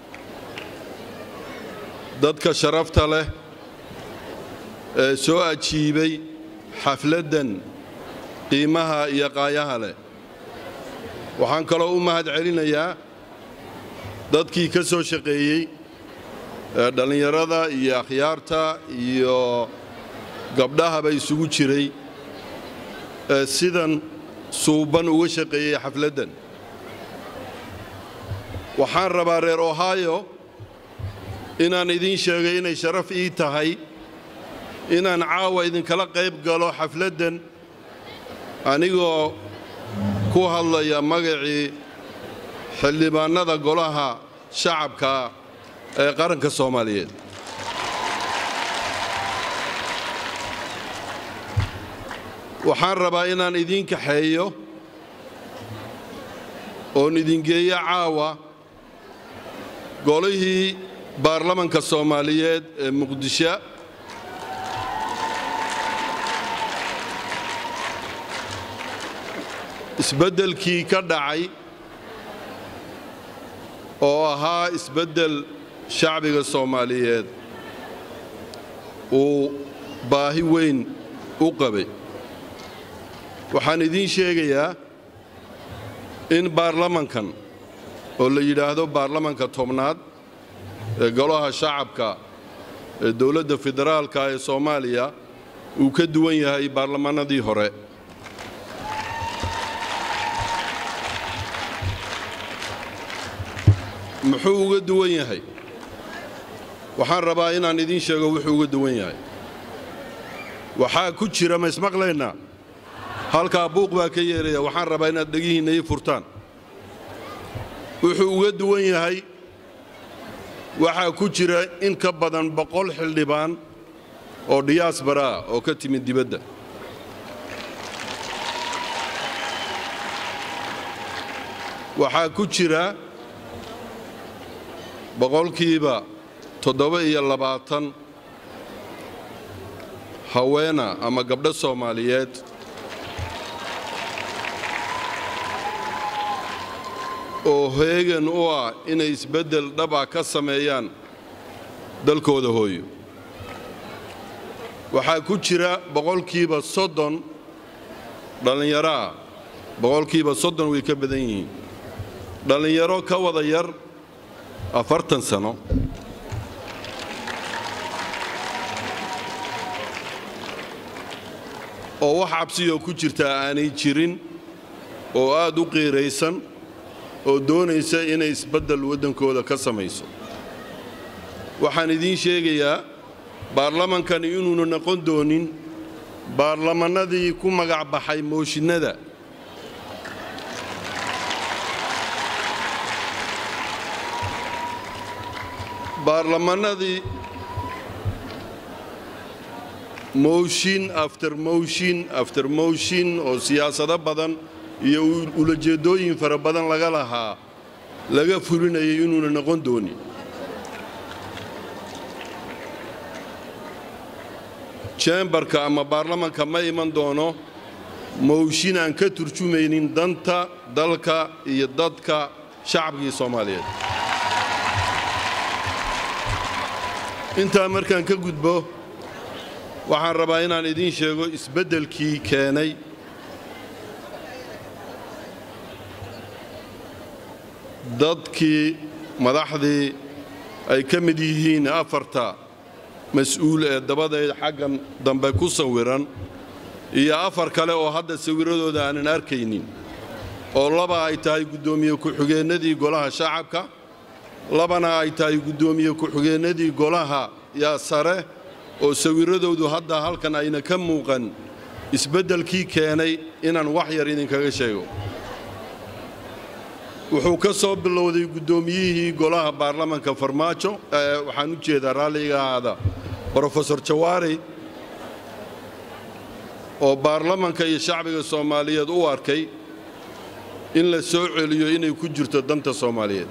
dadka sharafta leh ee soo ajiibay xafladdan qiimaha iyo qaayaha leh waxaan kaloo u mahad celinayaa dadkii ka soo shaqeeyey ee dhallinyarada iyo akhyaarta iyo gabdhahaba isugu jiray ee sidan suuban uga shaqeeyey xafladdan waxaan rabaa reer ohio inaan idiin sheegay inay sharaf ii tahay inaan caawa idinkala qayb galo xafladdan anigoo ku hadlaya magacii xildhibaannada golaha shacabka ee qaranka soomaaliyeed waxaan rabaa inaan idiin kaxeeyo oon idingeeyo caawa golihii baarlamanka soomaaliyeed ee muqdisho isbeddelkii ka dhacay oo ahaa isbeddel shacbiga soomaaliyeed uu baahi weyn u qabay waxaan idiin sheegayaa in baarlamankan oo la yidhaahdo baarlamanka tobnaad ee golaha shacabka ee dowladda federaalka ee soomaaliya uu ka duwan yahay baarlamannadii hore muxuu uga duwan yahay waxaan rabaa inaan idiin sheego wuxuu uga duwan yahay waxaa ku jira ma ismaqlaynaa halkaa buuq baa ka yeelaya waxaan rabaa inaad dhegihiinna ii furtaan wuxuu uga duwan yahay waxaa ku jira in ka badan boqol xildhibaan oo diyaasbara ah oo ka timid dibadda waxaa ku jira boqolkiiba toddoba iyo labaatan haweena ama gabdho soomaaliyeed oo heegan u ah inay isbeddel dhaba ka sameeyaan dalkooda hooyo waxaa ku jira boqolkiiba soddon dhallinyaro ah boqolkiiba soddon way ka badan yihiin dhallinyaro ka wada yar afartan sano oo wax cabsiyoo ku jirtaa aanay jirin oo aad u qiiraysan oo doonaysa inay isbeddel waddankooda ka samayso waxaan idiin sheegayaa baarlamankani inuuna noqon doonin baarlamannadii ku magac baxay mooshinnada baarlamannadii mooshin after mooshin after mooshin oo siyaasado badan iyo ulajeeddooyin fara badan laga lahaa laga fulinayay inuuna noqon doonin jembarka ama baarlamanka ma iman doono mowshin aan ka turjumaynin danta dalka iyo dadka shacabkii soomaaliyeed intaa markaan ka gudbo waxaan rabaa inaan idiin sheego isbeddelkii keenay dadkii madaxdii ay ka mid yihiin afarta mas-uul ee dabadeed xaggan dambe ku sawiran iyo afar kale oo hadda sawirradooda aanan arkaynin oo laba ay tahay guddoomiye ku-xigeennadii golaha shacabka labana ay tahay guddoomiye ku-xigeennadii golaha yaa sare oo sawirradoodu hadda halkan ayna ka muuqan isbeddelkii keenay inaan wax yar idinkaga sheego wuxuu ka soo bilowday guddoomiyihii golaha baarlamanka farmaajo waxaan u jeedaa raalliga ahaada brofesor jawaari oo baarlamanka iyo shacbiga soomaaliyeed u arkay in la soo celiyo inay ku jirto danta soomaaliyeed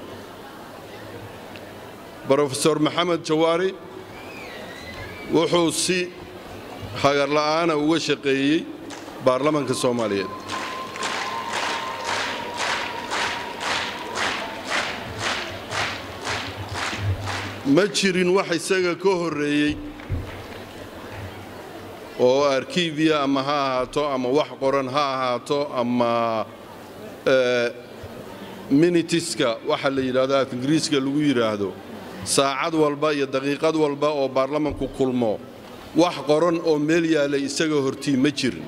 brofesor maxamed jawaari wuxuu si hagarla'aana uga shaqeeyey baarlamanka soomaaliyeed ma jirin wax isaga ka horreeyey oo arkiibiya ama ha ahaato ama wax qoran ha ahaato ama minitiska waxa la yidhahdo af ingiriiska lagu yidhaahdo saacad walba iyo daqiiqad walba oo baarlamanku kulmo wax qoran oo meel yaalay isaga hortii ma jirin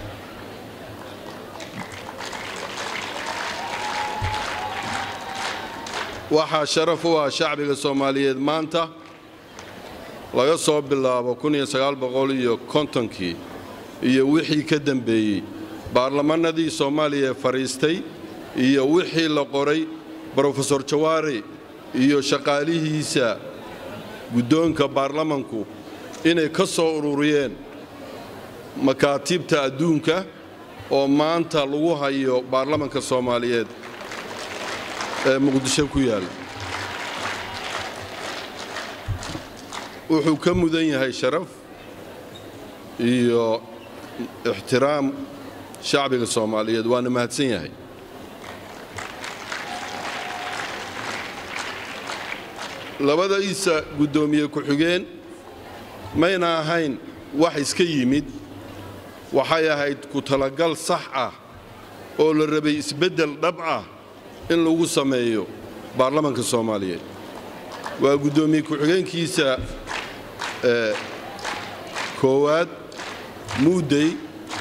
waxaa sharaf u ah shacbiga soomaaliyeed maanta laga soo bilaabo iyo kontonkii iyo wixii ka dembeeyey baarlamannadii soomaaliya ee fadhiistay iyo wixii la qoray brofesor jawaari iyo shaqaalihiisa guddoonka baarlamanku inay ka soo ururiyeen makaatiibta adduunka oo maanta lagu hayo baarlamanka soomaaliyeed ee muqdisho ku yaalla wuxuu ka mudan yahay sharaf iyo ixtiraam shacbiga soomaaliyeed waana mahadsan yahay labada iisa guddoomiye ku-xigeen mayna ahayn wax iska yimid waxay ahayd ku talagal sax ah oo la rabay isbeddel dhab ah in lagu sameeyo baarlamanka soomaaliyeed waa guddoomiye ku-xigeenkiisa koowaad muudey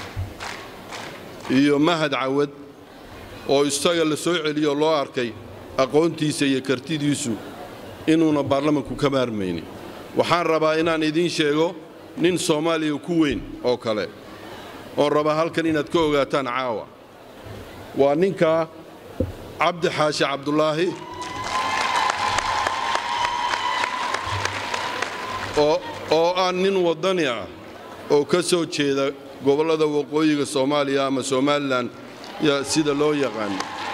iyo mahad cawad oo isaga la soo celiyo loo arkay aqoontiisa iyo kartidiisu inuuna baarlamanku ka maarmaynin waxaan rabaa inaan idiin sheego nin soomaaliya ku weyn oo kale oon rabaa halkan inaad ka ogaataan caawa waa ninkaa cabdi xaashi cabdulaahi oo ah nin waddani ah oo ka soo jeeda gobollada waqooyiga soomaaliya ama somalilan sida loo yaqaano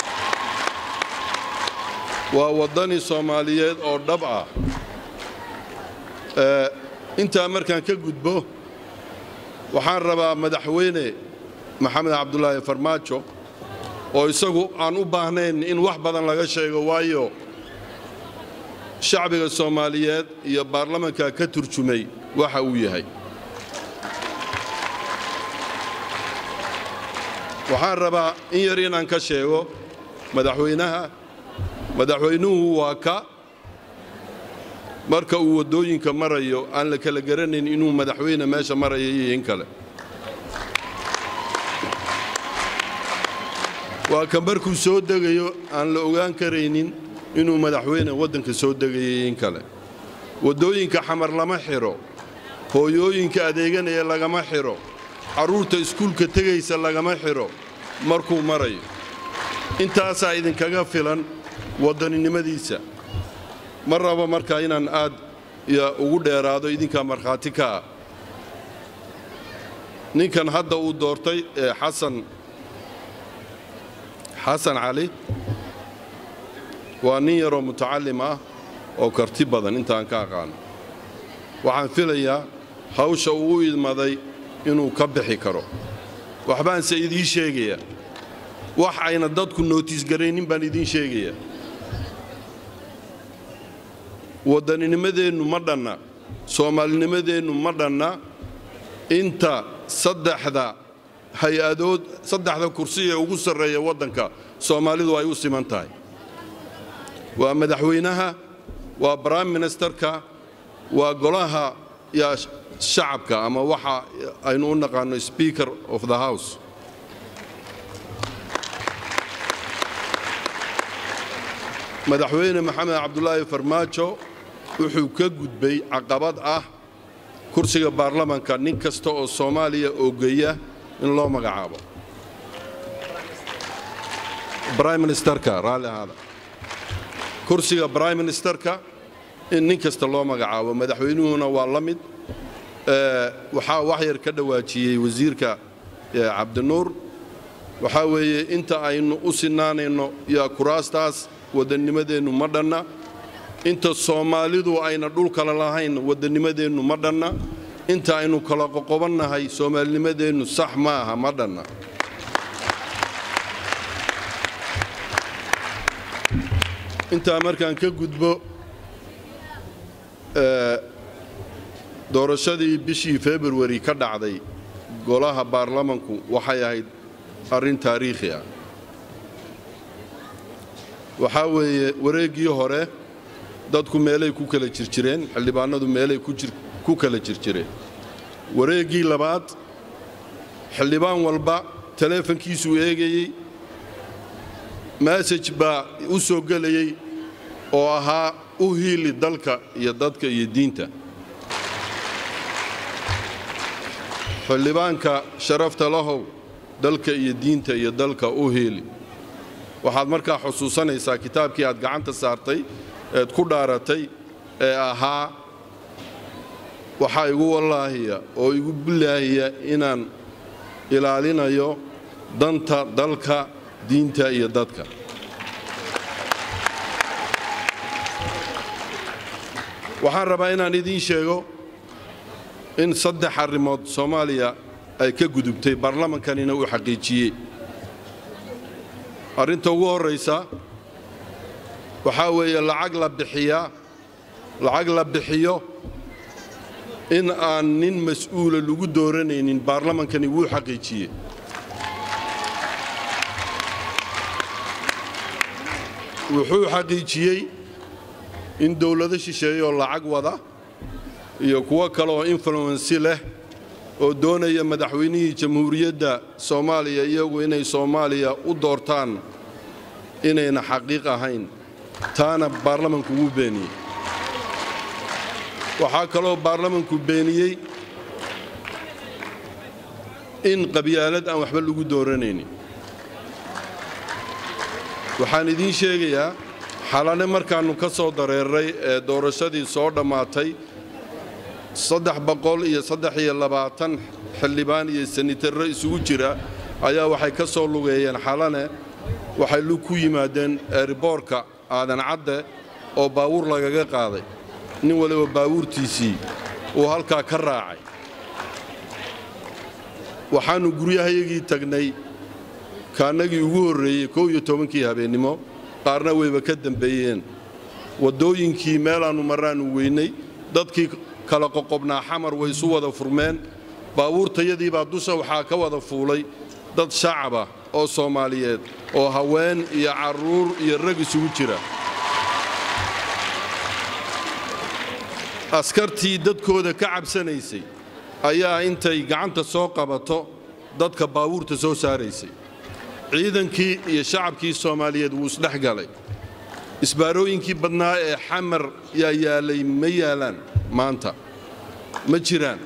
waa waddani soomaaliyeed oo dhab ah intaa markaan ka gudbo waxaan rabaa madaxweyne maxamed cabdulaahi farmaajo oo isagu aan u baahnayn in wax badan laga sheego waayo shacbiga soomaaliyeed iyo baarlamanka ka turjumay waxa uu yahay waxaan rabaa in yar inaan ka sheego madaxweynaha madaxweynuhu waa ka marka uu waddooyinka marayo aan la kala garanayn inuu madaxweyne meesha maraya iyo in kale waa ka markuu soo degayo aan la ogaan karaynin inuu madaxweyne waddanka soo degayay in kale waddooyinka xamar lama xidho hooyooyinka adeeganaya lagama xidho carruurta iskuulka tegaysa lagama xidho markuu marayo intaasaa idinkaga filan waddaninimadiisa ma rabo markaa inaan aad ugu dheeraado idinkaa markhaati ka ah ninkan hadda uu doortay ee xasan xasan cali waa nin yaroo mutacallim ah oo karti badan intaan ka aqaano waxaan filayaa hawsha uu u idmaday inuu ka bixi karo waxbaanse idiin sheegayaa wax ayna dadku nootiis garaynin baan idiin sheegayaa waddaninimadeennu ma dhanna soomaalinimadeennu ma dhanna inta saddexda hay-adood saddexda kursi ee ugu sarreeya waddanka soomaalidu ay u siman tahay waa madaxweynaha waa brime ministerka waa golaha yaa shacabka ama waxa aynu u naqaano speaker of the house madaxweyne maxamed cabdulaahi farmaajo wuxuu ka gudbay caqabad ah kursiga baarlamanka nin kasta oo soomaaliya oogeya in loo magacaabo brime ministerka raalli ahaada kursiga brime ministerka in nin kasta loo magacaabo madaxweynuhuna waa la mid waxaa wax yar ka dhawaajiyey wasiirka cabdinuur waxaa weeye inta aynu u sinaanayno yaa kuraastaas waddannimadeennu ma dhanna inta soomaalidu ayna dhul kale lahayn waddannimadeennu ma dhanna inta aynu kala qoqobannahay soomaalinimadeennu sax ma aha ma dhanna intaa markaan ka gudbo doorashadii bishii februari ka dhacday golaha baarlamanku waxay ahayd arrin taariikhi ah waxaa weeye wareeggii hore dadku meelay ku kala jirjireen xildhibaanadu meelay ku kala jirjireen wareeggii labaad xildhibaan walba taleefankiisuu eegayey masaj baa u soo gelayey oo ahaa u hiili dalka iyo dadka iyo diinta xildhibaanka sharafta lahow dalka iyo diinta iyo dalka u hiili waxaad markaa xusuusanaysaa kitaabkii aad gacanta saartay eed ku dhaaratay ee ahaa waxaa igu wallaahiya oo igu bilaahiya inaan ilaalinayo danta dalka diinta iyo dadka waxaan rabaa inaan idiin sheego in saddex arrimood soomaaliya ay ka gudubtay baarlamankanina uu xaqiijiyey arrinta ugu horraysa waxaa weeye lacag la bixiyaa lacag la bixiyo in aan nin mas'uula lagu dooranaynin baarlamankani wuu xaqiijiyey wuxuu xaqiijiyey in dowlado shisheeyeoo lacag wada iyo kuwo kale oo influensi leh oo doonaya madaxweynihii jamhuuriyadda soomaaliya iyagu inay soomaaliya u doortaan inayna xaqiiq ahayn taana baarlamanku wuu beeniyey waxaa kaloo baarlamanku beeniyey in qabyaalad aan waxba lagu dooranaynin waxaan idiin sheegayaa xalane markaannu ka soo dareeray ee doorashadii soo dhammaatay saddex boqol iyo saddex iyo labaatan xildhibaan iyo sanitarro isugu jira ayaa waxay ka soo lugeeyeen xalane waxay lug ku yimaadeen eeriboorka aadan cadde oo baawuur lagaga qaaday nin waliba baawuurtiisii uu halkaa ka raacay waxaannu guryahayagii tagnay kaannagii ugu horreeyey kow iyo tobankii habeennimo qaarna wayba ka dembeeyeen waddooyinkii meelaannu marraannu weynay dadkii kala qoqobnaa xamar way isu wada furmeen baabuurtayadiibaa dusha waxaa ka wada fuulay dad shacaba oo soomaaliyeed oo haween iyo carruur iyo rag isugu jira askartii dadkooda ka cabsanaysay ayaa intay gacanta soo qabato dadka baabuurta soo saaraysay ciidankii iyo shacabkii soomaaliyeed wuu isdhex galay isbaarooyinkii badnaa ee xamar yaa yaalay ma yaalaan maanta ma jiraan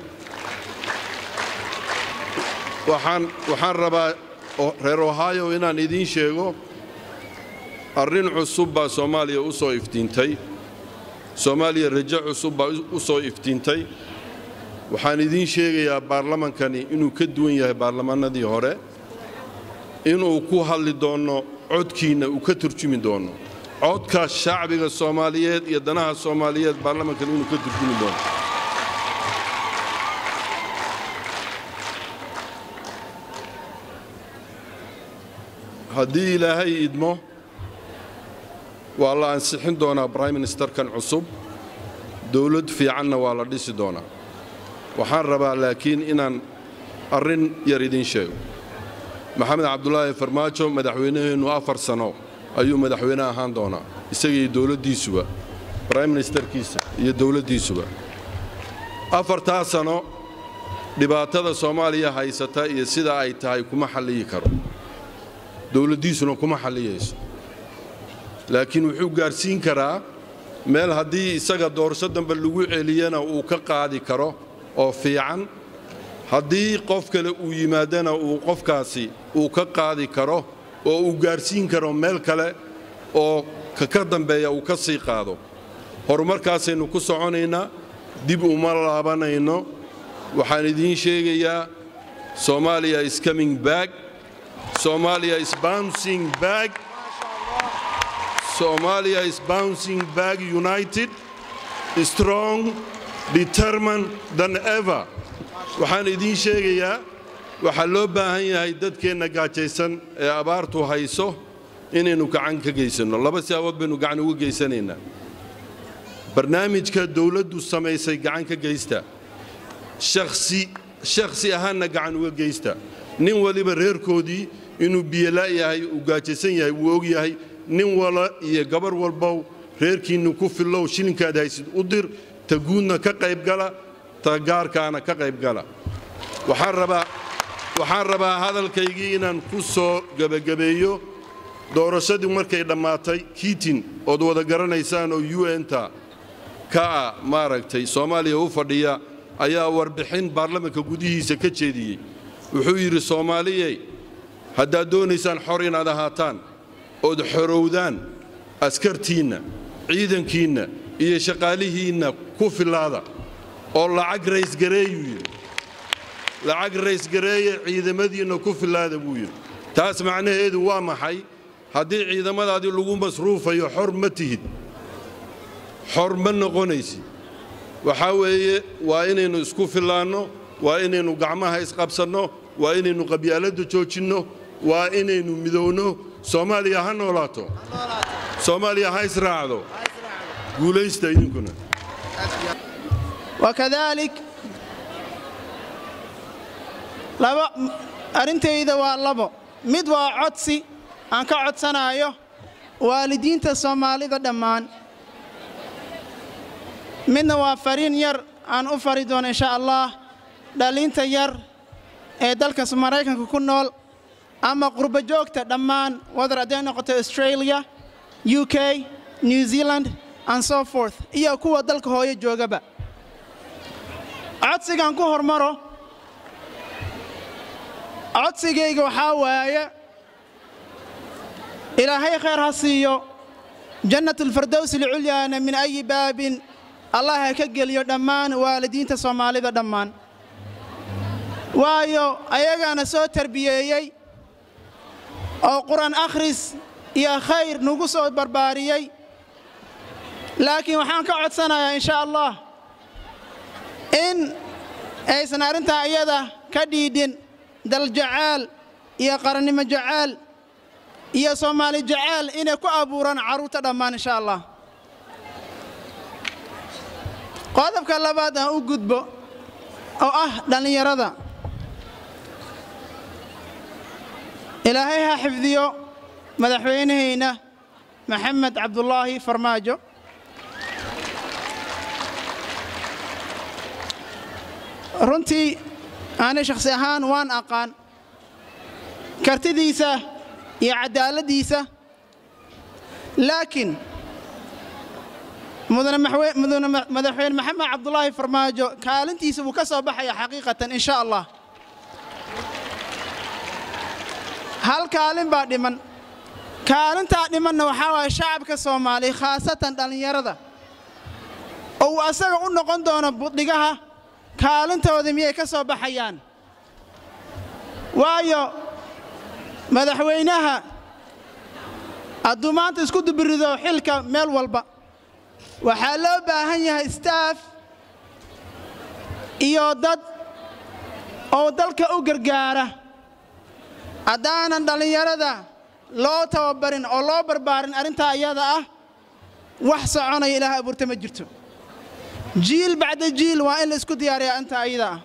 waxaan rabaa reer ohaayo inaan idiin sheego arrin cusub baa soomaaliya u soo iftiintay soomaaliya rajo cusub baa u soo iftiintay waxaan idiin sheegayaa baarlamankani inuu ka duwan yahay baarlamannadii hore inuu ku hadli doono codkiinna uu ka turjumi doono codka shacbiga soomaaliyeed iyo danaha soomaaliyeed baarlamankan inuu ka turjumi doono haddii ilaahay idmo waa la ansixin doonaa brime ministerkan cusub dowlad fiicanna waa la dhisi doonaa waxaan rabaa laakiin inaan arrin yar idiin sheego maxamed cabdulaahi farmaajo madaxweynaheennu afar sano ayuu madaxweyne ahaan doonaa isagaiyo dowladdiisuba brime ministerkiisa iyo dowladdiisuba afartaa sano dhibaatada soomaaliya haysata iyo sida ay tahay kuma xalliyi karo dowladdiisuna kuma xalliyayso laakiin wuxuu gaadhsiin karaa meel haddii isaga doorasho dambe lagu celiyana uu ka qaadi karo oo fiican haddii qof kale uu yimaadana uu qofkaasi uu ka qaadi karo oo uu gaadhsiin karo meel kale oo kaka dambeeya uu ka sii qaado horumarkaasaynu ku soconaynaa dib uma laabanayno waxaan idiin sheegayaa soomaaliya is coming back Somalia is bouncing back. Somalia is bouncing back united, strong, determined than ever. waxaan idiin sheegayaa waxaa loo baahan yahay dadkeenna gaajaysan ee abaartu hayso inaynu gacan ka geysanno laba siyaabood baynu gacan uga geysanaynaa barnaamijka dowladdu samaysay gacan ka geysta shakhsi shakhsi ahaanna gacan uga geysta nin waliba reerkoodii inuu biyolaa yahay uu gaajaysan yahay wuu og yahay nin wala iyo gabar walbow reerkiinnu ku fillow shilinkaad haysid u dir ta guudna ka qaybgala ta gaarkaana ka qaybgala waxaan rabaa waxaan rabaa hadalkaygii inaan ku soo gebagabeeyo doorashadii markay dhammaatay kiitin ood wada garanaysaan oo un-ta ka ah maaragtay soomaaliya u fadhiya ayaa warbixin baarlamanka gudihiisa ka jeediyey wuxuu yidhi soomaaliyey haddaad doonaysaan xor inaad ahaataan ood xorowdaan askartiinna ciidankiinna iyo shaqaalihiinna ku fillaada oo lacag raysgareeyuu yidhi lacag raysgareeye ciidamadiinna ku fillaada buu yidhi taas macnaheedu waa maxay haddii ciidamadaadii lagu masruufayo xor ma tihid xor ma noqonaysid waxaa weeye waa inaynu isku fillaanno waa inaynu gacmaha isqabsanno waa inaynu qabyaaladda joojinno waa inaynu midowno soomaaliya ha noolaato soomaaliya ha israacdo guulaysta idinkuna wakadalik laba arrintayda waa labo mid waa codsi aan ka codsanayo waalidiinta soomaalida dhammaan midna waa fariin yar aan u fari doono insha allah dhallinta yar ee dalka maraykanka ku nool ama qurbo joogta dhammaan wadar hadday noqoto australia u k new zealand and so forth iyo kuwa dalka hooyo joogaba codsigaan ku hormaro codsigayga waxaa waaye ilaahay khayr ha siiyo jannatulfardows alculyaana min ayi baabin allah ha ka geliyo dhammaan waalidiinta soomaalida dhammaan waayo ayagaana soo tarbiyeeyey oo qur-aan akhris iyo khayr nagu soo barbaariyey laakiin waxaan ka codsanayaa insha allah in aysan arrintaa iyada ka dhiidhin daljacaal iyo qarannimo jacaal iyo soomaali jacaal inay ku abuuraan carruurta dhammaan insha allah qodobka labaad aan u gudbo oo ah dhallinyarada ilaahay ha xifdiyo madaxweynahayna maxamed cabdulaahi farmaajo runtii aanay shakhsi ahaan waan aqaan kartidiisa iyo caddaaladdiisa laakiin mudane madaxweyne maxamed cabdulaahi farmaajo kaalintiisa wuu ka soo baxaya xaqiiqatan in sha allah hal kaalin baa dhiman kaalintaa dhimanna waxaa waaya shacabka soomaaliya khaasatan dhallinyarada oo uu asaga u noqon doono budhigaha kaalintooda miyay ka soo baxayaan waayo madaxweynaha hadduu maanta isku dubirido xilka meel walba waxaa loo baahan yahay staff iyo dad oo dalka u gargaara haddaanan dhallinyarada loo tababarin oo loo barbaarin arrintaa iyada ah wax soconaya ilaah abuurta ma jirto jiil bacda jiil waa in la isku diyaariyaa intaa iyada ah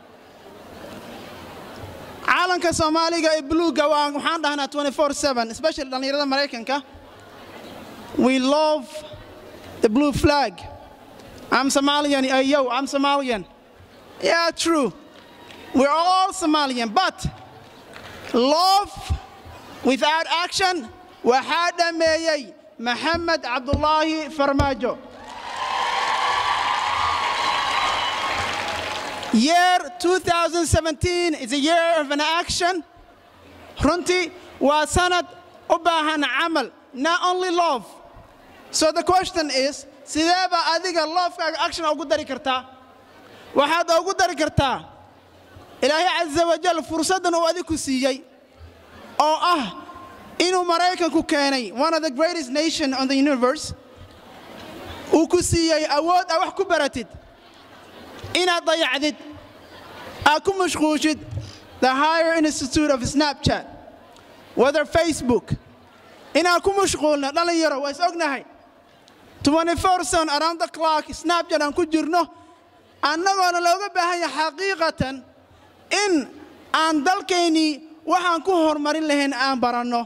caalanka soomaaliga ee buluugga waa waxaan dhahnaa 24/7 especially dhallinyarada maraykanka we love the blue flag I'm Somalian uh, yo I'm Somalian yeah true we're all Somalian but love without action waxaa dhameeyey maxamed cabdulaahi farmaajo year 2017 is a year of an action runtii waa sanad u baahan camal not only love so the question is sidee baa adiga loofkaaga action ugu dari kartaa waxaad ugu dari kartaa ilaahay casa wajal fursaddan uu adiku siiyey oo ah inuu maraykanku keenay one of the greatest nation on the universe uu ku siiyey awood aa wax ku baratid inaad dayacdid aad ku mashquushid the higher institute of snapchat whether facebook inaan ku mashquulno dhallinyaro waa is ognahay 24 son around the clock snapchat aan ku jirno annagoona looga baahan yahay xaqiiqatan in aan dalkaynii waxaan ku horumarin lahayn aan baranno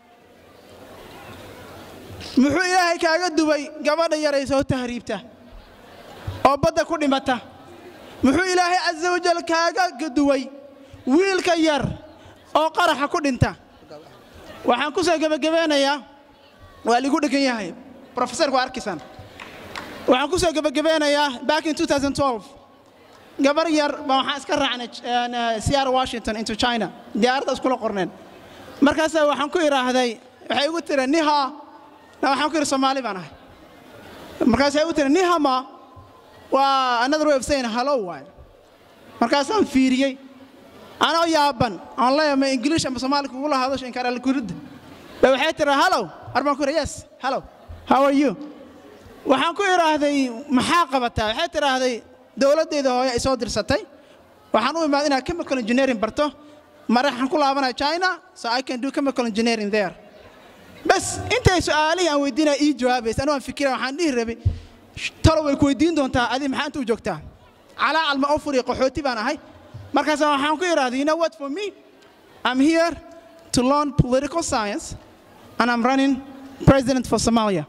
muxuu ilaahay kaaga duway gabadha yaray soo tahriibta oo badda ku dhimata muxuu ilaahay casa wajal kaaga duway wiilka yar oo qaraxa ku dhinta waxaan ku soo gebagabeynayaa waa ligu dhegan yahay profesorku waa arkisan waxaan ku soo gebagabeynayaa back in 2012 gabar yar baa waxaan iska raacnay seattle washington into china diyaaradda iskula qorneen markaasaa waxaan ku idhaahday waxay igu tiri niha na waxaan ku idhi soomaali baan ahay markaasay igu tiri nihama waa another way of saying hello waay markaasaan fiiriyey anoo yaaban aan leeyahay ma english ama soomaali kugula hadasho inkaaralkuridda ba waxay tiri hello arbaan ku idhi yes hello how are you waxaan ku idhaahday maxaa qabataa waxay tidhaahday dowladdeeda hooye ay soo dirsatay waxaan u imaad inaad chemical engineering barto maraxaan ku laabanaya china so i can do chemical engineering there bas intay su'aalihii aan weydiinaya ii jawaabaysa anigu aan fikira waxaan dhihi rabay talo way ku weydiin doontaa adi maxaa inta u joogtaa calaa calma oo furiya qaxooti baan ahay markaas waxaan ku idhaahday you know what for me i'm here to learn political science and i'm running president for somalia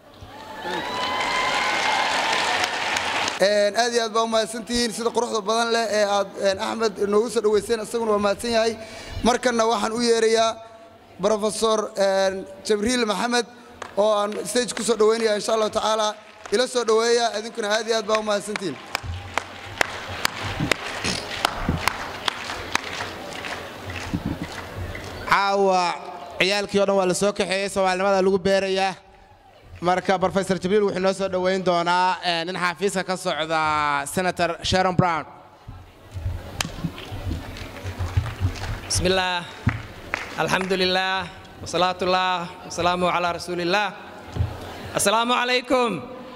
aad iyo aad baa u mahadsantihiin sida quruxda badan leh ee aad axmed noogu soo dhoweyseen isaguna waa mahadsan yahay markanna waxaan u yeerayaa brofesor jabriil maxamed oo aan stage ku soo dhoweynaya insha allahu tacaala ila soo dhoweeya idinkuna aad iyo aad baa u mahadsantihiin caawa ciyaalkii o dhan waa la soo kaxeeyey soomaalinimada lagu beerayaa marka brofesor jibriil wuxuu noo soo dhoweyn doonaa nin xafiiska ka socda senator sharon brown بسم الله الحمد لله وصلاة الله وسلامه على رسول الله السلام عليكم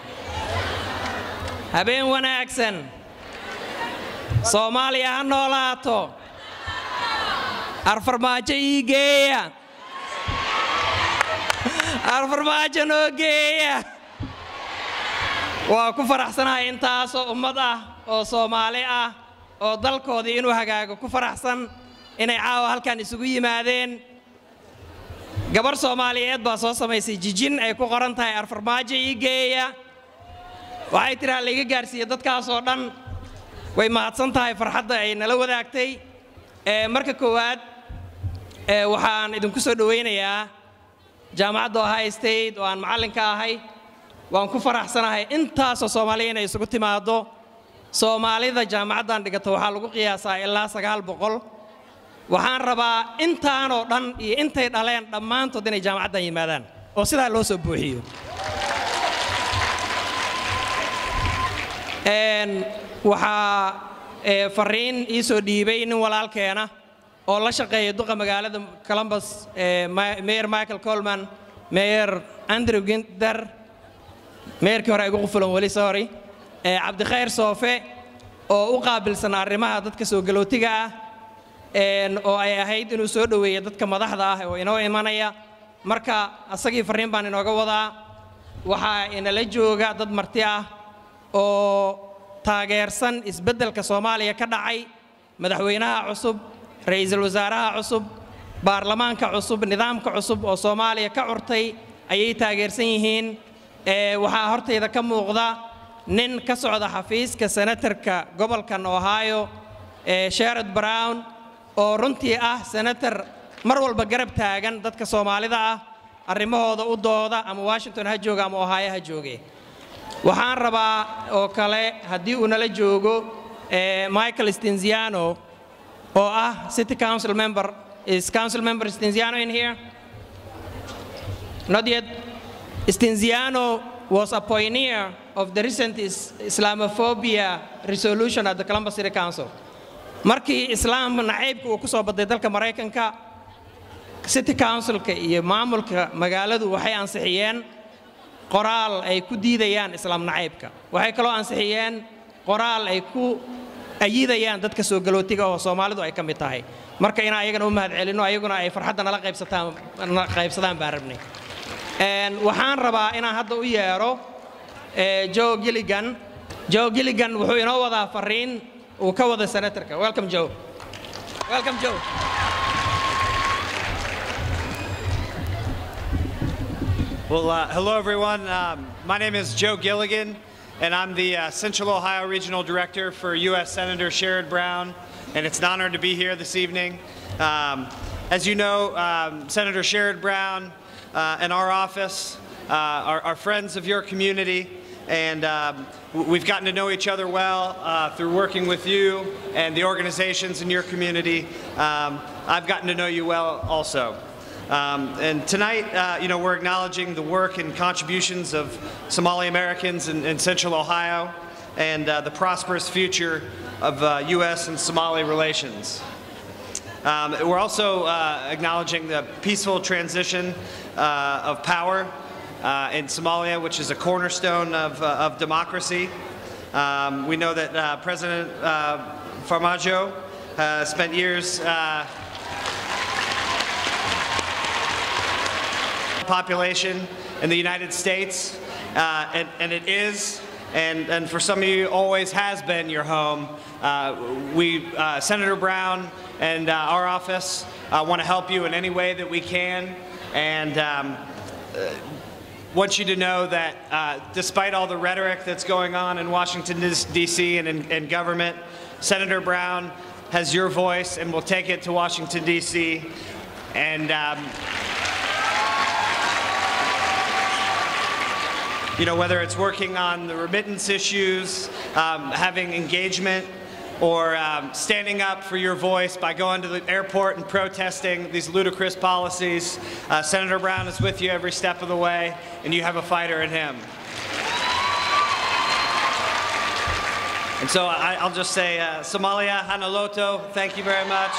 habeen wanaagsan soomaaliya ha noolaato arfarmaajo ii geeya arfarmaajo noo geeya waa ku faraxsanahay intaasoo ummad ah oo soomaali ah oo dalkoodii inuu hagaago ku faraxsan inay caawa halkan isugu yimaadeen gabar soomaaliyeed baa soo samaysay jijin ay ku qoran tahay arfarmaajo ii geeya waxay tiraa layga gaarsiiye dadkaasoo dhan way mahadsan tahay farxadda ay nala wadaagtay marka koowaad waxaan idinku soo dhowaynayaa jaamacadda ohio state oo aan macallinka ahay waan ku faraxsanahay intaasoo soomaaliya inay isugu timaaddo soomaalida jaamacaddan dhigata waxaa lagu qiyaasaa ilaa sagaal boqol waxaan rabaa intaanoo dhan iyo intay dhaleen dhammaantood inay jaamacaddan yimaadaan oo sidaa loo soo buuxiyo waxaa fariin ii soo dhiibay nin walaalkeena oo la shaqeeya duqa magaalada columbus mayor michael colman meeyer andrew ginter meeyarkii hore igu qufulan weli sorry ee cabdikhayr soofe oo u qaabilsan arrimaha dadka soo galootiga ah een, oo ay ahayd inuu soo dhoweeyo dadka madaxda ah oo inoo imanaya marka asagii farriin baan inooga wadaa waxaa inala jooga dad marti ah oo taageersan isbeddelka soomaaliya ka dhacay madaxweynaha cusub ra'iisul wasaaraha cusub baarlamaanka cusub nidaamka cusub oo soomaaliya ka curtay ayay taageersan yihiin ee waxaa hortayda ka muuqda nin ka socda xafiiska senatarka gobolkan ohio ee sherod brown oo runtii ah senator mar walba garab taagan dadka soomaalida ah arrimahooda u dooda ama washington ha jooga ama ohio ha jooge waxaan rabaa oo kale haddii uu nala joogo eh, michael stenziano oo ah city council member is council member stenziano in here not yet stenziano was a pioneer of the recent is- islamophobia resolution at the columbus city council markii islaam nacaybka uu ku soo baday dalka maraykanka city councilka iyo maamulka magaaladu waxay ansixiyeen qoraal ay ku diidayaan islaam nacaybka waxay kaloo ansixiyeen qoraal ay ku ayidayaan dadka soo galootiga oo soomaalidu ay ka mid tahay marka inaan ayagana u mahad celinno ayaguna ay farxadda nala qaybsataan nala qaybsadaan baan rabnay Een, waxaan rabaa inaan hadda u yeero eh, joe gilligan joe gilligan wuxuu inoo wadaa farriin uu ka wada senatorka welcome joe welcome joe Well, uh, hello everyone. Um, my name is Joe Gilligan, and I'm the uh, Central Ohio Regional Director for U.S. Senator Sherrod Brown, and it's an honor to be here this evening. Um, as you know, um, Senator Sherrod Brown uh, and our office uh, are, are friends of your community, and um, w- we've gotten to know each other well uh, through working with you and the organizations in your community. Um, I've gotten to know you well also. Um, and tonight, uh, you know, we're acknowledging the work and contributions of Somali Americans in, in Central Ohio and uh, the prosperous future of uh, U.S. and Somali relations. Um, we're also uh, acknowledging the peaceful transition uh, of power uh, in Somalia, which is a cornerstone of, uh, of democracy. Um, we know that uh, President uh, Farmajo uh, spent years uh, population in the United States, uh, and, and it is, and, and for some of you, always has been your home. Uh, we, uh, Senator Brown and uh, our office uh, want to help you in any way that we can, and um, uh, want you to know that uh, despite all the rhetoric that's going on in Washington, D.C. and in, in government, Senator Brown has your voice and will take it to Washington, D.C. And um, you know, whether it's working on the remittance issues, um, having engagement, or um, standing up for your voice by going to the airport and protesting these ludicrous policies, uh, Senator Brown is with you every step of the way, and you have a fighter in him. And so I, I'll just say, uh, Somalia, Hanaloto, thank you very much.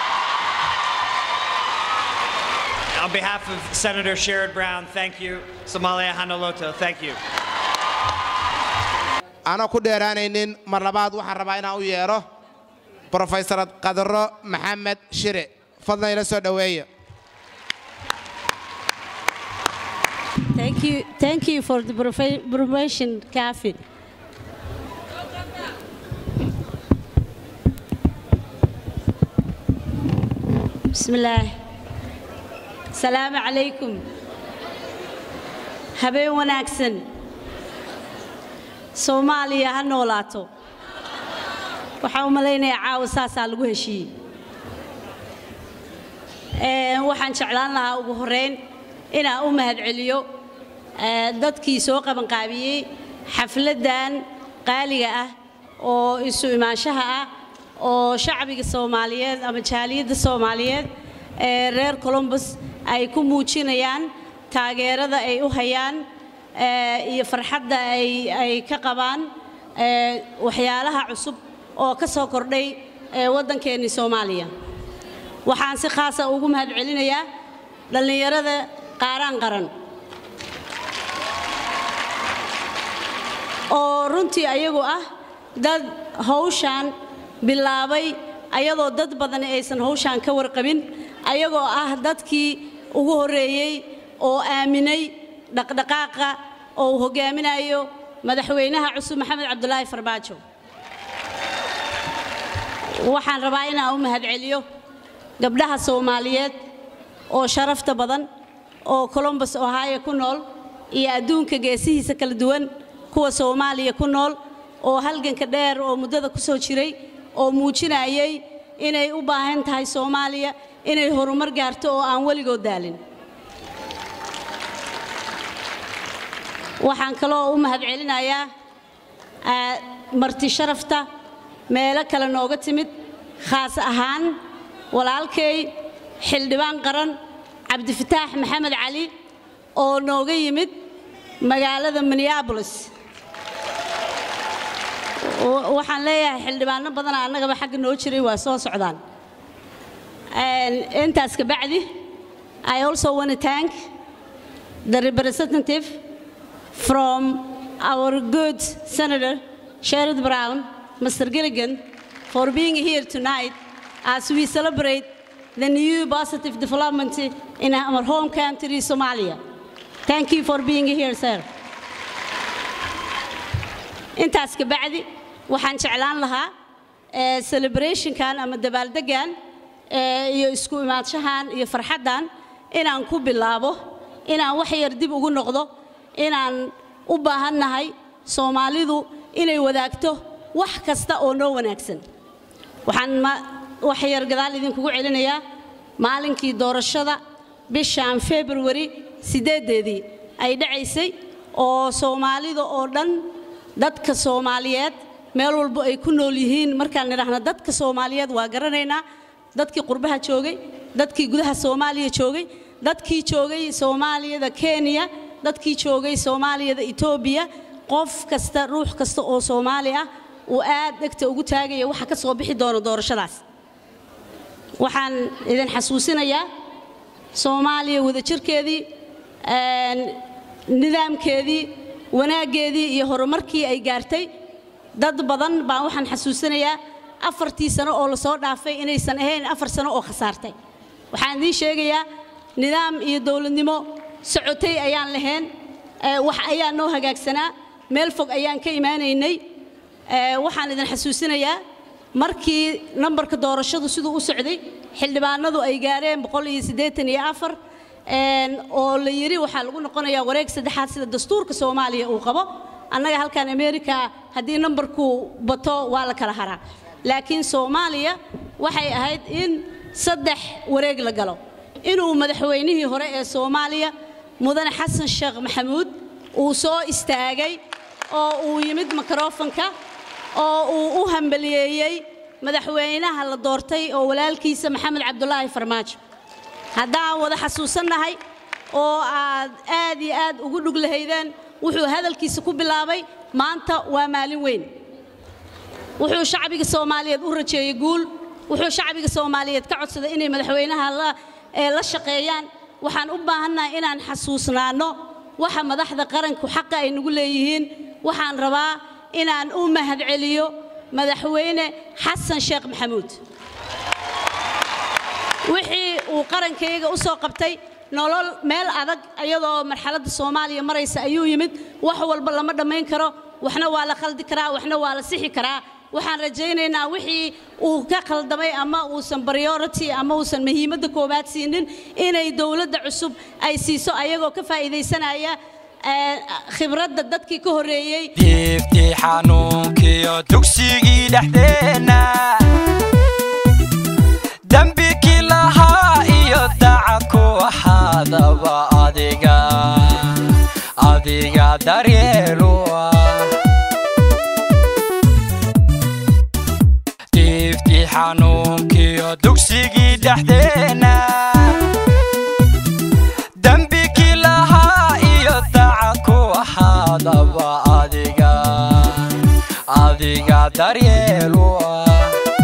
On behalf of Senator Sherrod Brown, thank you. Somalia, Hanaloto, thank you. anoo ku dheeraanaynin mar labaad waxaan rabaa inaan u yeedho brofesor qadaro maxamed shire fadlan ila soo dhoweeya Thank you, thank you for the profe- promotion, Kafi. بسم الله السلام عليكم habeen wanaagsan soomaaliya ha noolaato waxaan u malaynayaa caawa saasaa lagu heshiiyey Ee, waxaan jeclaan lahaa ugu horreyn inaan u mahadceliyo ee, dadkii soo qabanqaabiyey xafladdan qaaliga ah oo isu imaanshaha ah oo shacbiga soomaaliyeed ama jaaliyadda soomaaliyeed ee reer columbus ay ku muujinayaan taageerada ay u hayaan ee, iyo farxadda ay ay ka qabaan ee, waxyaalaha cusub oo ka soo kordhay ee, waddankeennii soomaaliya waxaan si khaasa ugu mahadcelinayaa dhallinyarada qaaraan qaran oo runtii ayagu ah dad hawshaan bilaabay ayadoo dad badani aysan hawshaan ka warqabin ayagoo ah dadkii ugu horreeyey oo aaminay dhaqdhaqaaqa oo uu hogaaminayo madaxweynaha cusub maxamed cabdulaahi farmaajo waxaan rabaa inaan u mahadceliyo gabdhaha soomaaliyeed oo sharafta badan oo colombus ohio ku nool iyo adduunka geesihiisa kala duwan kuwa soomaaliya ku nool oo halganka dheer oo muddada ku soo jiray oo muujinayay inay u baahan tahay soomaaliya inay horumar gaarto oo aan weligood daalin waxaan kaloo u mahadcelinayaa aa, marti sharafta meelo kale nooga timid khaas ahaan walaalkay xildhibaan qaran cabdifataax maxamed cali oo nooga yimid magaalada minneabolis wa- waxaan leeyahay xildhibaano badana annagaba xagga noo jiray waa soo socdaan And intaas ka bacdi I also want to thank the representative from our good Senator Sherrod Brown, Mr. Gilligan, for being here tonight as we celebrate the new positive development in our home country, Somalia. Thank you for being here, sir. intaas ka bacdi waxaan jeclaan lahaa eh, celebrationkan ama dabaaldegan eh, iyo isku imaadshahan iyo farxaddan inaan ku bilaabo inaan wax yar dib ugu noqdo inaan u baahannahay soomaalidu inay wadaagto wax kasta oo noo wanaagsan waxaan ma- wax yar gadaal idinkugu celinayaa maalinkii doorashada bishan februari sideedeedii ay dhacaysay oo soomaalida oo dhan dadka soomaaliyeed meel walbo ay ku nool yihiin markaan nidhaahno dadka soomaaliyeed waa garanaynaa dadkii qurbaha joogay dadkii gudaha soomaaliya joogay dadkii joogay soomaaliyada kenya dadkii joogay soomaaliyada etoobiya qof kasta ruux kasta oo soomaali ah uu aad dhegta ugu taagaya waxa ka soo bixi doona doorashadaas waxaan idin xasuusinayaa soomaaliya wadajirkeedii een, nidaamkeedii wanaaggeedii iyo horumarkii ay gaartay dad badan baan waxaan xasuusinayaa afartii sano oo lasoo dhaafay inaysan ahayn afar sano oo khasaartay waxaan idiin sheegayaa nidaam iyo dowladnimo socotay ayaan lahayn ee, wax ayaa noo hagaagsanaa meel fog ayaan ka imaanaynay ee, waxaan idin xasuusinayaa markii nambarka doorashadu siduu u socday xildhibaanadu ay gaareen boqol iyo siddeetan iyo afar een, oo la yidhi waxaa lagu noqonayaa wareeg saddexaad sida dastuurka soomaaliya uu qabo annaga halkan amerika haddii nambarku bato waa la kala haraa laakiin soomaaliya waxay ahayd in saddex wareeg la galo inuu madaxweynihii hore ee soomaaliya mudane xasan sheekh maxamuud uu soo istaagay oo uu yimid mikrofonka oo uu u hambaliyeeyey madaxweynaha la doortay oo walaalkiisa maxamed cabdulaahi farmaajo haddaan wada xasuusannahay oo aad aad iyo aad ugu dhug lahaydeen wuxuu hadalkiisa ku bilaabay maanta waa maalin weyn wuxuu shacbiga soomaaliyeed u rajeeyey guul wuxuu shacbiga soomaaliyeed ka codsaday inay madaxweynaha la ee la shaqeeyaan waxaan u baahannahay inaan xasuusnaanno waxa madaxda qaranku xaqa ay nagu leeyihiin waxaan rabaa inaan u mahadceliyo madaxweyne xasan sheekh maxamuud wixii uu qarankayga u soo qabtay nolol meel adag iyadoo marxaladda soomaaliya maraysa ayuu yimid wax walba lama dhammayn karo waxna waa la khaldi karaa waxna waa la sixi karaa waxaan rajaynaynaa wixii uu ka khaldamay ama uusan priority ama uusan muhiimadda koowaad siinin inay dowladda cusub ay siiso ayagoo ka faa'iidaysanaya ee, khibradda dadkii ka horreeyey diiftii xanuunkiyo dugsigii dhexdeenna dembi kii lahaa iyo dacad ku ahaadaba adiga adiga daryeelu ah diiftii xanuunkiyo dugsigii dhexdeenna dembi kii lahaa iyo dacad ku ahaadaba adiga adiga daryeelu ah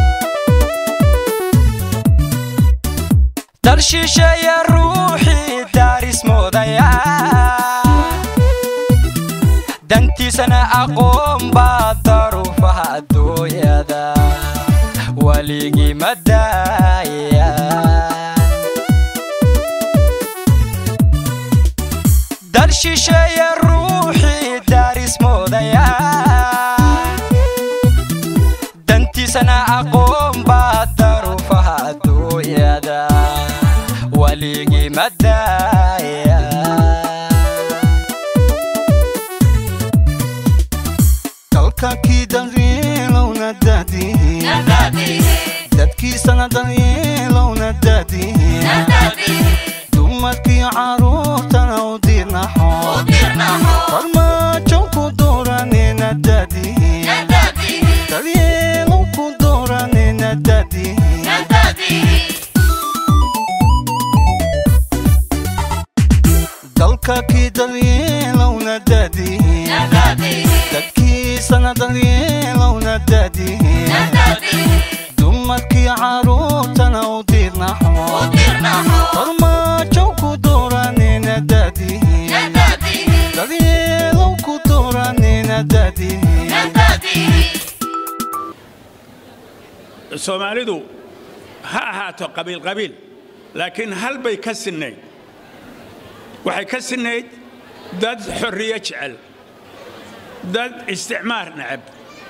dal shisheeye ruuxii daaris moodaya dantiisana aqoon baa daruufaha adduunyada waligii ma daaya dal shisheeye ruuxii daaris moodaya dantiisana aqoon baa daruufaha adduunyada waligii ma daaya dalkakii daryeelowna daadihin dadkiisana daryeelowna daadihin dumarkii caruurtana u dirnaxo farmaajo ku dooranina daadihin daryeelow ku dooranina daadihin dalkakii daryeelowna daadihin dadkiisana daryeelowna daadihin dumarkii caruurtana u dirnaxo farmaajo ku dooranina daadihin daryeelow ku dooranina daadihin soomaalidu ha ahaato qabiil qabiil laakiin hal bay ka sinnayd waxay ka sinnayd dad xorriye jecel dad isticmaar necab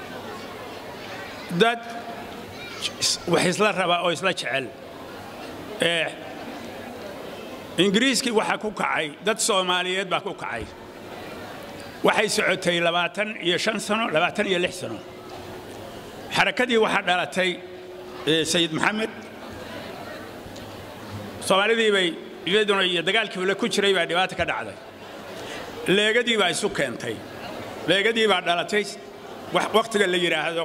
dad wax isla raba oo isla jecel ee ingiriiskii waxaa ku kacay dad soomaaliyeed baa ku kacay waxay socotay labaatan iyo shan sano labaatan iyo lix sano xarakadii waxaa dhalatay sayid maxamed soomaalidii bay iyaduna iyo dagaalkii ule ku jiray baa dhibaata ka dhacday leegadii baa isu keentay leegadii baa dhalatay wakhtiga la yidhaahdo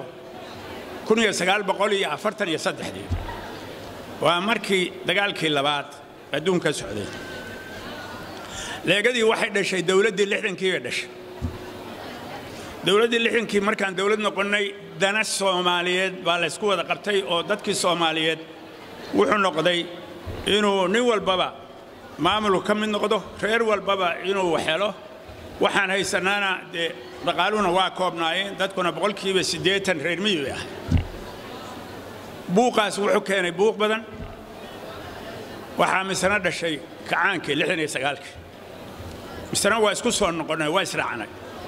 ii waa markii dagaalkii labaad adduunka socday leegadii waxay dhashay dowladdii lixdankii bay dhashay dowladdii lixdankii markaan dowlad noqonnay dana soomaaliyeed baa laysku wada qabtay oo dadkii soomaaliyeed wuxuu noqday inuu nin walbaba maamulku ka mid noqdo reer walbaba inuu helo waxaan haysanaana dee dhaqaaluhuna waa koobnaayeen dadkuna boqolkiiba siddeetan reer miyi ah buuqaas wuxuu keenay buuq badan waxaa misena dhashay kacaankii lixdan iyo sagaalkii misena waa isku soo noqonnay waa israacnay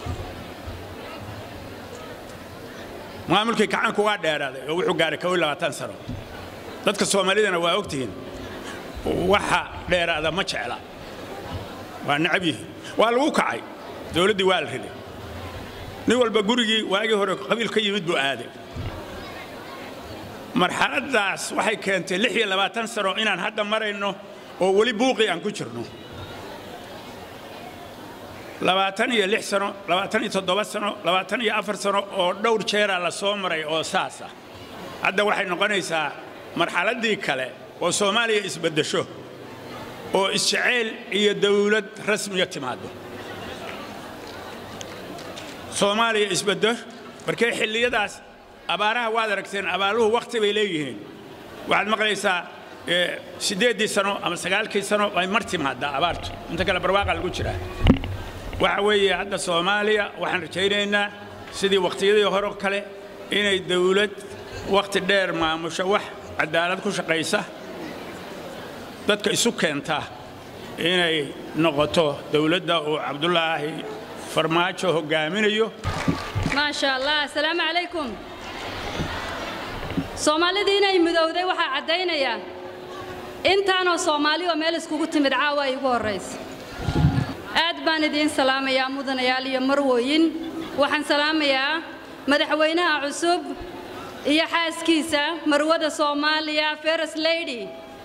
maamulkii kacaanku waa dheeraaday oo wuxuu gaaray kow iyo labaatan sano dadka soomaalidana waa ogtihiin waxa dheeraada ma jecla waa necab yihiin waa lagu kacay dowladdii waa la riday nin walba gurigii waagii hore qabiil ka yimid buu aaday marxaladdaas waxay keentay lix iyo labaatan sano inaan hadda marayno oo weli buuqii aan ku jirno labaatan iyo lix sano labaatan iyo toddoba sano labaatan iyo afar sano oo dhowr jeeraa la soo maray oo saas ah hadda waxay noqonaysaa marxaladdii kale oo soomaaliya isbeddesho oo isjeceyl iyo dawlad rasmiya timaado soomaaliya isbeddo markee xilliyadaas abaaraha waad aragteen abaaruhu wakhti bay leeyihiin waxaad maqlaysaa siddeeddii sano ama sagaalkii sano ay mar timaadaa abaartu inta kale barwaaqa lagu jiraa waxa weeye hadda soomaaliya waxaan rajaynaynaa sidii wakhtiyadii hore kale inay dawlad wakhti dheer maamusho wax cadaalad ku shaqaysa dadka isu keenta inay noqoto dawladda uu cabdulaahi farmaajo hoggaaminayo maasha allah asalaamu calaykum soomaalidii inay midowday waxaa caddaynaya intaanoo soomaali oo meel iskugu timid caawa ay ugu horraysa aad baan idiin salaamayaa mudanayaal iyo marwooyin waxaan salaamayaa madaxweynaha cusub iyo xaaskiisa marwada soomaaliya feres lady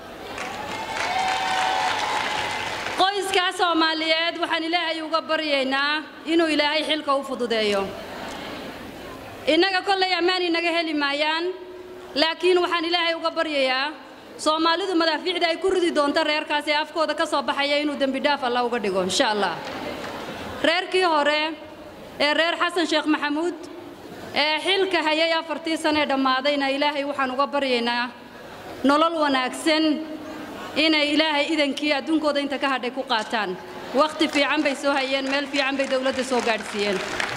qoyskaa soomaaliyeed waxaan ilaahay uga baryaynaa inuu ilaahay xilka u fududeeyo innaga kollay ammaan inaga heli maayaan laakiin waxaan ilaahay uga baryayaa soomaalidu madaafiicda ay ku ridi doonto reerkaas ee afkooda ka soo baxaya inuu dembidhaaf alla uga dhigo insha allah reerkii hore ee reer xasan sheekh maxamuud ee xilka hayay afartii sanee dhammaadayna ilaahay waxaan uga baryaynaa nolol wanaagsan inay ilaahay idankii adduunkooda inta ka hadhay ku qaataan wakhti fiican bay soo hayeen meel fiican bay dowladda soo gaadhsiiyeen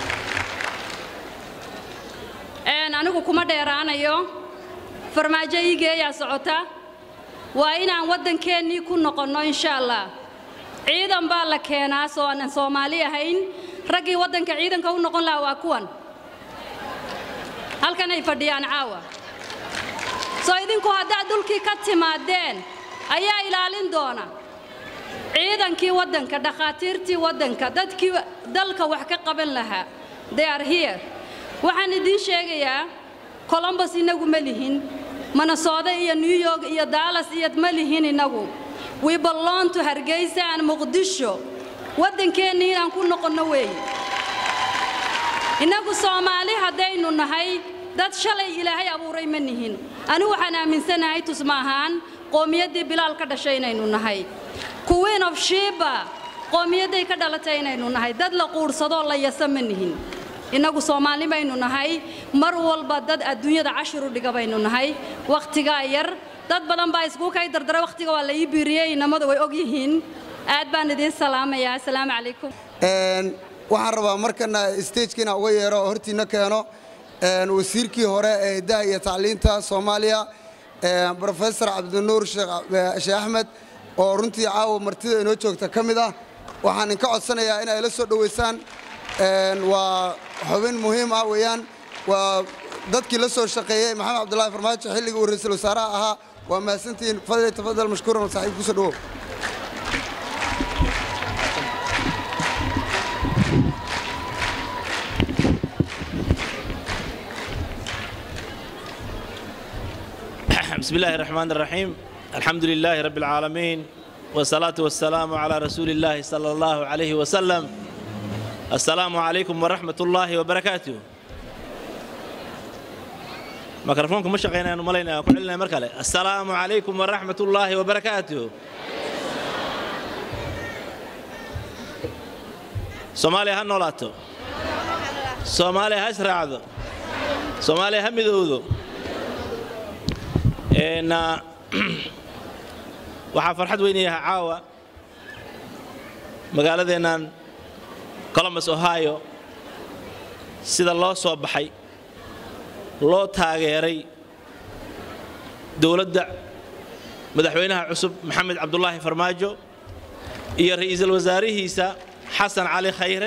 Een, anigu kuma dheeraanayo farmaajo iigeeyaa socota waa inaan waddankeennii ku noqonno insha allah ciidan baa la keenaa soo aanan soomaali ahayn raggii waddanka ciidanka u noqon lahaa waa kuwan halkan ay fadhiyaan caawa soo idinku haddaad dhulkii ka timaadeen ayaa ilaalin doona ciidankii waddanka dhakhaatiirtii waddanka dadkii dalka wax ka qaban lahaa they are here waxaan idiin sheegayaa colombos inagu ma lihin minnesota iyo new york iyo dallas iyo ma lihin inagu we belong to hargeysa and muqdisho waddankeennii inaan ku noqonno weeye innagu soomaali haddaynu nahay dad shalay ilaahay abuuray ma nihin anigu waxaan aaminsanahay tusma ahaan qowmiyaddii bilaal ka dhashay inaynu nahay queen of shiba qowmiyadday ka dhalatay inaynu nahay dad la quursadoo la yasa ma nihin innagu soomaali baynu nahay mar walba dad adduunyada cashir u dhiga baynu nahay wakhtigaa yar dad badan baa iskugu kay dardara wakhtiga waa la ii biiriyey inamadu way og yihiin aad baan idiin salaamayaa asalaamu calaykum Een, waxaan rabaa markana stagekina uga yeero oo hortiina keeno een, wasiirkii hore ee hidaha iyo tacliinta soomaaliya een, professor cabdinuur sheekh eh, sheekh axmed oo runtii caawa martida inoo joogta ka mid ah waxaan inka codsanayaa in ay la soo dhoweysaan een, waa xubin muhiim ah weeyaan waa dadkii la soo shaqeeyey maxamed cabdulaahi farmaajo xilligii uu ra'iisul wasaaraha ahaa waa mahadsantihiin fadli tafadal mashkuuran saaxiib kusoo dhowow بسم الله الرحمن الرحيم الحمد لله رب العالمين والصلاة والسلام على رسول الله صلى الله عليه وسلم السلام عليكم ورحمة الله وبركاته ميكروفونكم مش شغالين أنا مالينا كلنا مركلة السلام عليكم ورحمة الله وبركاته سوماليا هنولاتو سوماليا هسرعدو سوماليا همدودو een waxaa farxad weynayaha caawa magaaladeennan columbus ohio sida loo soo baxay loo taageeray dowladda madaxweynaha cusub maxamed cabdulaahi farmaajo iyo ra'iisul wasaarihiisa xasan cali khayre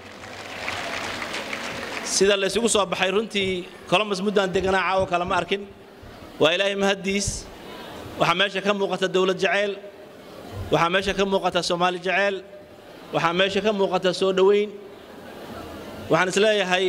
sida la isugu soo baxay runtii columbus muddaan deganaa caawa kale ma arkin waa ilaahay mahaddiis waxaa meesha ka muuqata dowlad jaceyl waxaa meesha ka muuqata soomaali jaceyl waxaa meesha ka muuqata soo dhoweyn waxaan isleeyahay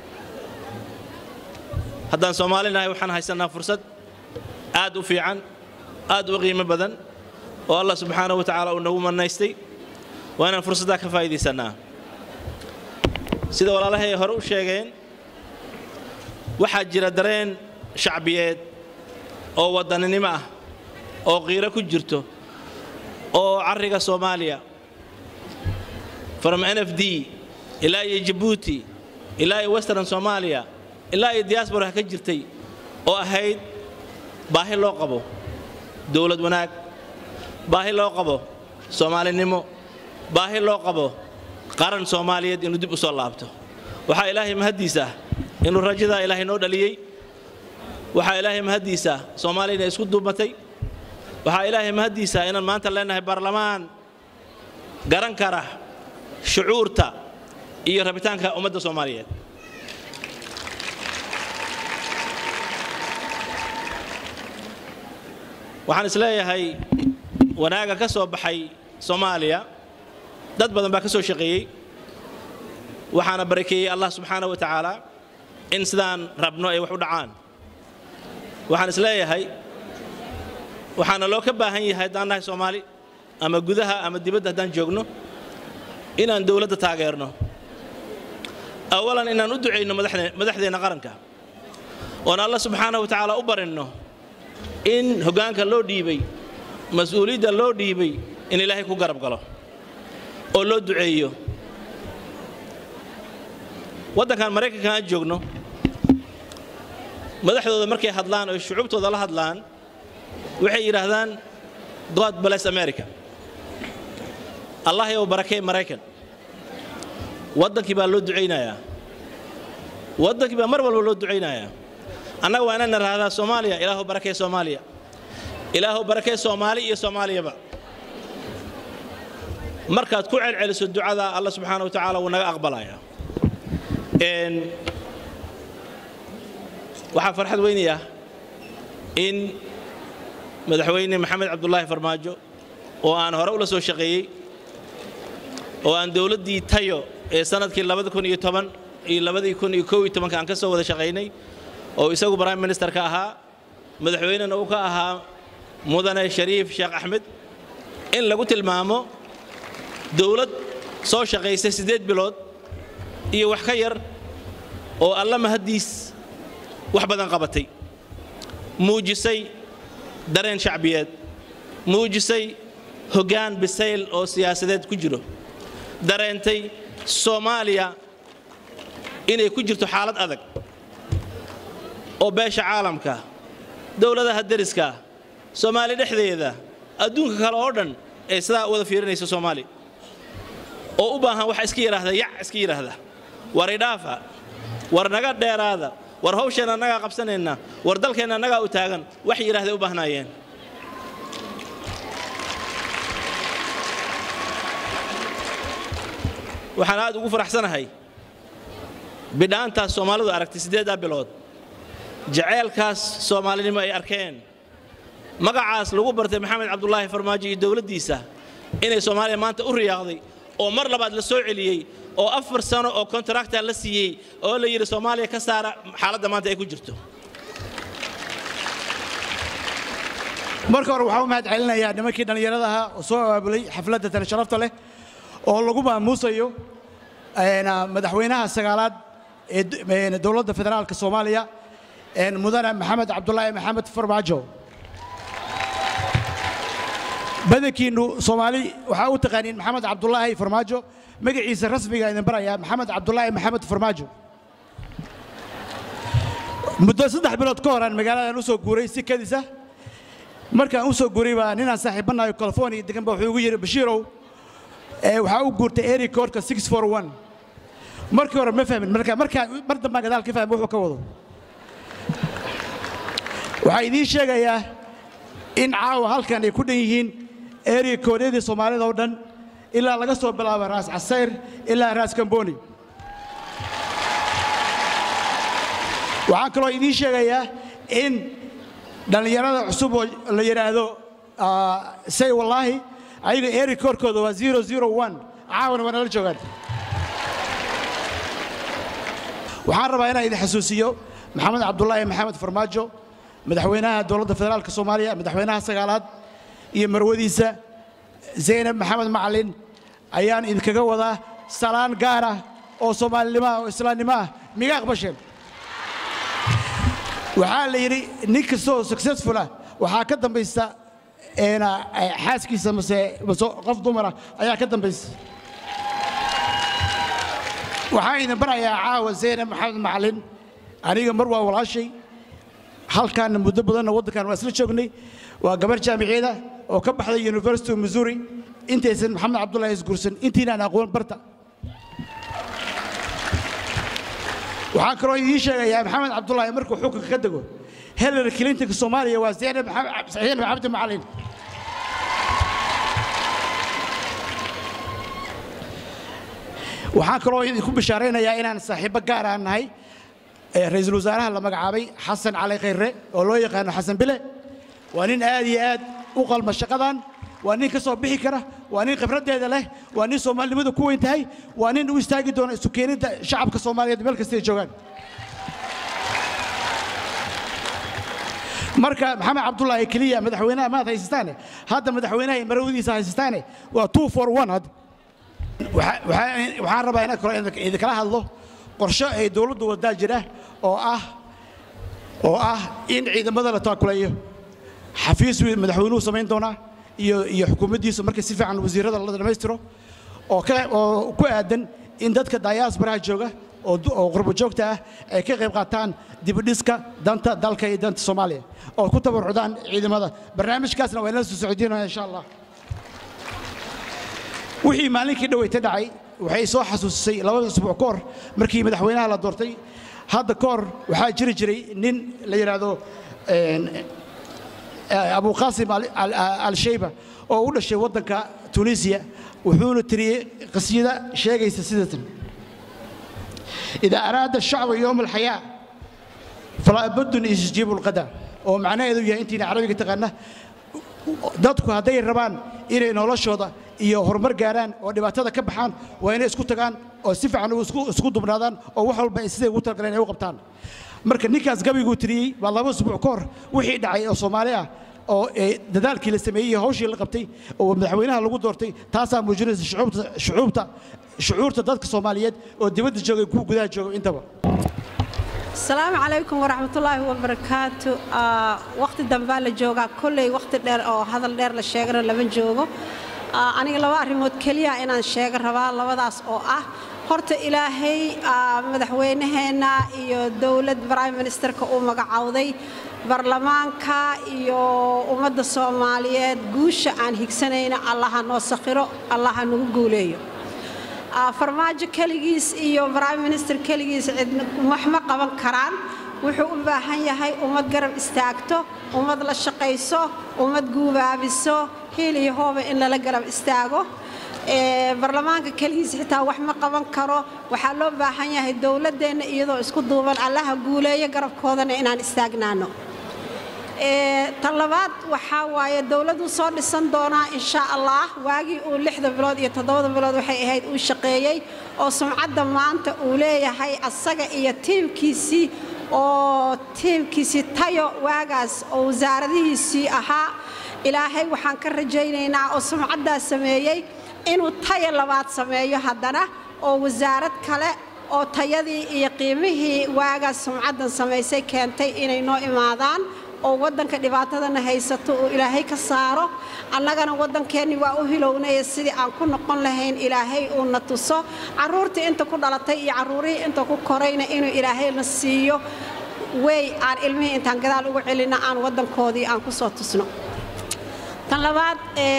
haddaan soomaali nahay waxaan haysannaa fursad aad u fiican aad u qiimo badan oo allah subxaanahu wa tacaala uu nagu manaystay waa inaan fursaddaa ka faa'iidaysannaa sida walaalahay hore u sheegeen waxaa jira dareen shacbiyeed oo waddaninimo ah oo qiiro ku jirto oo carriga soomaaliya from n f d ilaa iyo jabuuti ilaa iyo western soomaaliya ilaa iyo diaspora ka jirtay oo ahayd baahi loo qabo dowlad wanaag baahi loo qabo soomaalinimo baahi loo qabo qaran soomaaliyeed inuu dib u soo laabto waxaa ilaahay mahaddiisa inuu rajadaa ilaahay noo dhaliyey waxaa ilaahay mahaddiisa soomaaliya inay isku duubatay waxaa ilaahay mahaddiisa inaan maanta leenahay baarlamaan garan kara shucuurta iyo rabitaanka ummadda soomaaliyeed waxaan isleeyahay wanaaga ka soo baxay soomaaliya dad badan baa ka soo shaqeeyey waxaana barakeeyey allah subxaana wa tacaala in sidaan rabno ay wax u dhacaan waxaan isleeyahay waxaana loo ka baahan yahay haddaan nahay soomaali ama gudaha ama dibadda haddaan joogno inaan dowladda taageerno awalan inaan u ducayno madaxdeenna qaranka oon alla subxaana wa tacaala u barinno in hoggaanka loo dhiibay mas-uuliyadda loo dhiibay in ilaahay ku garab galo oo loo duceeyo waddankan maraykanka aan joogno madaxdooda markay hadlaan oo shucuubtooda la hadlaan waxay yidhaahdaan god bless america allah yow barakee maraykan waddankii baa loo ducaynayaa waddankii baa mar walba loo ducaynayaa annaga waa inaan niraahdaa soomaaliya ilaahu barakee soomaaliya ilaahu barakee soomaali iyo soomaaliyaba markaad ku celceliso ducada alla subxaana wa tacaala wuu naga aqbalayaa waxaa farxad weynaya in madaxweyne maxamed cabdulaahi farmaajo oo aan hore ula soo shaqeeyey oo aan dowladdii tayo ee sanadkii iyo aan ka soo wada shaqaynay oo isagu prime minister ka ahaa madaxweynena uu ka ahaa mudane shariif sheekh axmed in lagu tilmaamo dowlad soo shaqaysay siddeed bilood iyo wax ka yar oo alla mahaddiis wax badan qabatay muujisay dareen shacbiyeed muujisay hoggaan bisayl oo siyaasadeed ku jiro dareentay soomaaliya inay ku jirto xaalad adag oo beesha caalamka dowladaha deriska soomaali dhexdeeda adduunka kale oo dhan ee sidaa wada fiirinaysa soomaaliya oo u baahan wax iska yidhaahda yac iska yidhaahda war idhaafa war naga dheeraada war hawsheenna annagaa qabsanayna war dalkeenna annagaa u taagan wax yidhaahday u baahnaayeen waxaan aad ugu faraxsanahay bidhaantaas soomaalidu aragtay siddeeddaa bilood jaceylkaas soomaalinimo ay arkeen magacaas lagu bartay maxamed cabdulaahi farmaajo iyo dowladdiisa inay soomaaliya maanta u riyaaqday oo mar labaad la soo celiyey oo afar sano oo kontrakta la siiyey oo la yidhi soomaaliya ka saara xaaladda maanta ay ku jirto marka hore waxaan u mahad celinayaa nimankii dhallinyarada ahaa oo soo abaabulay xafladda tani sharafta leh oo lagu maamuusayo madaxweynaha sagaalaad ee dowladda federaalka soomaaliya mudane maxamed cabdulaahi maxamed farmaajo badankiinnu soomaali waxaa u taqaaniin maxamed cabdulaahi farmaajo magaciisa rasmiga idin barayaa maxamed cabdulaahi maxamed farmaajo muddo saddex bilood ka horaan magaaladan u soo guuray si kadisa markaan u soo guuray baa ninaan saaxiibanayo california degan ba wuxuu igu yidhi bashiirow waxaa u guurtay eri koodhka markii hore ma fahmin marka markaa mar dambaan gadaal ka fahmi wuxuu ka wado waxaa idiin sheegayaa in caawa halkan ay ku dhan yihiin eri koodyadii soomaalida oo dhan ilaa laga soo bilaabo raas casayr ilaa raas kamboni waxaan kaloo idiin sheegayaa in dhallinyarada cusub oo la yidhaahdo say wallaahi ayaga eri koorkooda waa caawana waa nala joogaan waxaan rabaa inaan idin xasuusiyo maxamed cabdulaahi maxamed farmaajo madaxweynaha dowladda federaalka soomaaliya madaxweynaha sagaalaad iyo marwadiisa zaynab maxamed macalin ayaan idinkaga wadaa salaan gaar ah oo soomaalinimo ah oo islaamnimo ah miga aqbasheen waxaa la yidhi nin kasta oo successful ah waxaa ka dambaysta xaaskiisa mase mase qof dumara ayaa ka dambaysa waxaan idin barayaa caawa zaynab maxamed macalin aniga mar waa walaashay halkaanna muddo badanna waddankan waa isla joognay waa gabar jaamiciyada oo ka baxday university of missouri intaysan maxamed cabdullahi isguursan intiinaan aqoon barta waxaan kaloo idiin sheegayaa maxamed cabdullaahi markuu xukunka ka dego hillary clintonka soomaaliya waa zaynab zaynab cabdi macalin waxaan kaloo idinku bishaaraynayaa inaan saaxiibbo gaar aan nahay ra'iisul wasaaraha la magacaabay xasan cali khayre oo loo yaqaano xasan bile waa nin aad iyo aad u qalma shaqadan waa nin ka soo bixi kara waa nin khibraddeeda leh waa nin soomaalinimadu ku weyn tahay waa nin u istaagi doona isu keenidda shacabka soomaaliyeed meel kastay joogaan marka maxamed cabdullaahi keliya madaxweynaha maad haysastaane hadda madaxweynaha iyo marawdiisa haysastaane waa two for one hadda waxaan rabaa inaan kalo idinkala hadlo qorshe ay dowladdu wadaa jira oo ah oo ah in ciidamada la taakuleeyo xafiis madaxweynuhu samayn doonaa iyo iyo xukuumaddiisu markay si fiican wasiirrada la dhammaystiro oo ka oo ku aadan in dadka diasporaha jooga oo oo qurbo joogta ah ay ka qayb qaataan dibudhiska danta dalka iyo danta soomaaliya oo ku tabarucdaan ciidamada barnaamijkaasna waa inala soo socodinaya insha allah wixii maalinkii dhaweyta dhacay waxay soo xasuusisay labada usbuuc ka hor markii madaxweynaha la doortay hadda ka hor waxaa jiri jiray nin la yidhaahdo abuqaasim al-shayba oo u dhashay waddanka tunisiya wuxuuna tiriyey qasiyada sheegaysa sidatan idaa araada ashacbu yowma alxayaa falaa buddun isjiibu lqada oo macnaheedu yahay intiina carabiga taqaana dadku hadday rabaan inay noloshooda iyo horumar gaaraan oo dhibaatada ka baxaan waa inay isku tagaan oo si fiican isku dubnaadaan oo wax walba siday ugu talagaleen ay u qabtaan marka ninkaas gabiguu tiriyey baa laba usbuuc ka hor wixii dhacay oo soomaali ah oo dadaalkii la sameeyey iyo hawshii la qabtay oo madaxweynaha lagu doortay taasaa muujinaysa shucuubta shucuurta dadka soomaaliyeed oo dibadda joogay kuwa gudaha jooga intaba asalaamu calaykum waraxmatullaahi wabarakaatu waqti dambaa la joogaa kolley waqti dheer oo hadal dheer la sheegana lama joogo aniga laba arrimood keliya inaan sheega rabaa labadaas oo ah horta ilaahay madaxweynaheenna iyo dowlad prime ministerka uu magacowday baarlamaanka iyo ummadda soomaaliyeed guusha aan higsanayna allaha noo sakhiro allaha nagu guuleeyo farmaajo keligiis iyo prime minister keligiis cidna wax ma qaban karaan wuxuu u baahan yahay ummad garab istaagto ummad la shaqayso ummad guubaabiso hiil iyo hooba in lala garab istaago baarlamaanka keligiis xitaa wax ma qaban karo waxaa loo baahan yahay dowladdeenna iyadoo isku duuban allaha guuleeyo garabkoodana inaan istaagnaano tan labaad waxaa waaye dowladdu soo dhisan doonaa insha allah waagii uu lixda bilood iyo toddobada bilood waxay ahayd uu shaqeeyey oo sumcadda maanta uu leeyahay asaga iyo tiimkiisii oo tiimkiisii tayo waagaas oo wasaaradihiisii ahaa ilaahay waxaan ka rajaynaynaa oo sumcaddaas sameeyey inuu tayo labaad sameeyo haddana oo wasaarad kale oo tayadii iyo qiimihii waagaas sumcaddan samaysay keentay inay noo imaadaan oo waddanka dhibaatadana haysato uu ilaahay ka saaro annagana waddankeenni waa u hilownaya sidii aan ku noqon lahayn ilaahay uuna tuso carruurtii inta ku dhalatay iyo carruurihii inta ku korayna inuu ilaahayna siiyo wey aan ilmihii intaan gadaal ugu celinna aan waddankoodii aan ku soo tusno tan labaad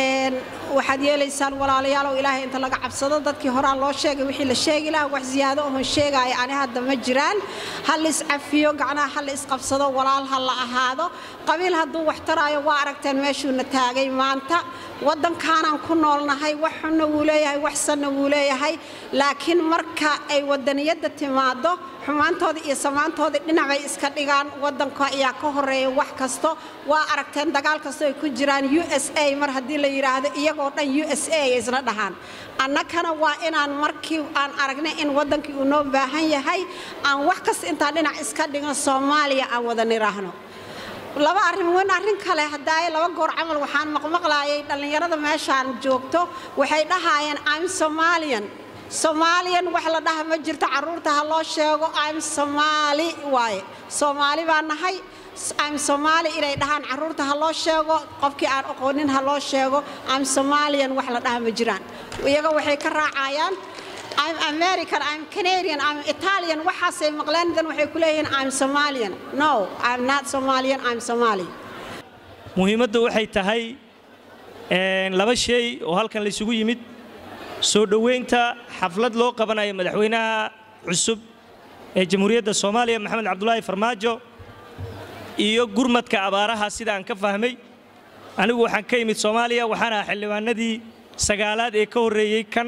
waxaad yeelaysaan walaalayaalow ilaahay inta laga cabsado dadkii horaa loo sheegay wixii la sheegi lahaa wax ziyaado ohon sheegaya ani hadda ma jiraan ha la iscafiyo gacnaha ha la isqabsado walaal ha la ahaado qabiil hadduu wax taraayo waa aragteen meeshuuna taagay maanta waddankaanaan ku noolnahay wax xunna wuu leeyahay wax sanna wuu leeyahay laakiin marka ay waddaniyadda timaado xumaantooda iyo samaantooda dhinacay iska dhigaan waddanka ayaa ka horeeya wax kasto waa aragteen dagaal kasto ay ku jiraan u s a mar haddii la yidhaahdo iyagoo dhan u s a ay isla dhahaan annagana waa inaan markii aan aragnay in waddankii uu noo baahan yahay aan wax kasta intaan dhinac iska dhigan soomaaliya aan wada niraahno laba arrin weyn arrin kale hadaaye laba goor camal waxaan maqmaqlaayay dhallinyarada meeshaan joogto waxay dhahaayeen i'm somalian soomaaliyan wax la dhaha ma jirto carruurta ha loo sheego im somaali waaye soomaali baa nahay im somaali inay dhahaan carruurta ha loo sheego qofkii aan aqoonin ha loo sheego im somalian wax la dhaha ma jiraan iyaga waxay ka raacayaan I'm American, I'm Canadian, I'm Italian, waxaasay maqleen dan waxay ku leeyihiin I'm Somalian. No, I'm not Somalian, I'm Somali. muhiimaddu waxay tahay laba shay oo halkan la isugu yimid soo dhoweynta xaflad loo qabanayo madaxweynaha cusub ee jamhuuriyadda soomaaliya maxamed cabdulaahi farmaajo iyo gurmadka abaaraha sida aan ka fahmay anigu waxaan ka imid soomaaliya waxaan ahaa xildhibaanadii sagaalaad ee ka horreeyey kan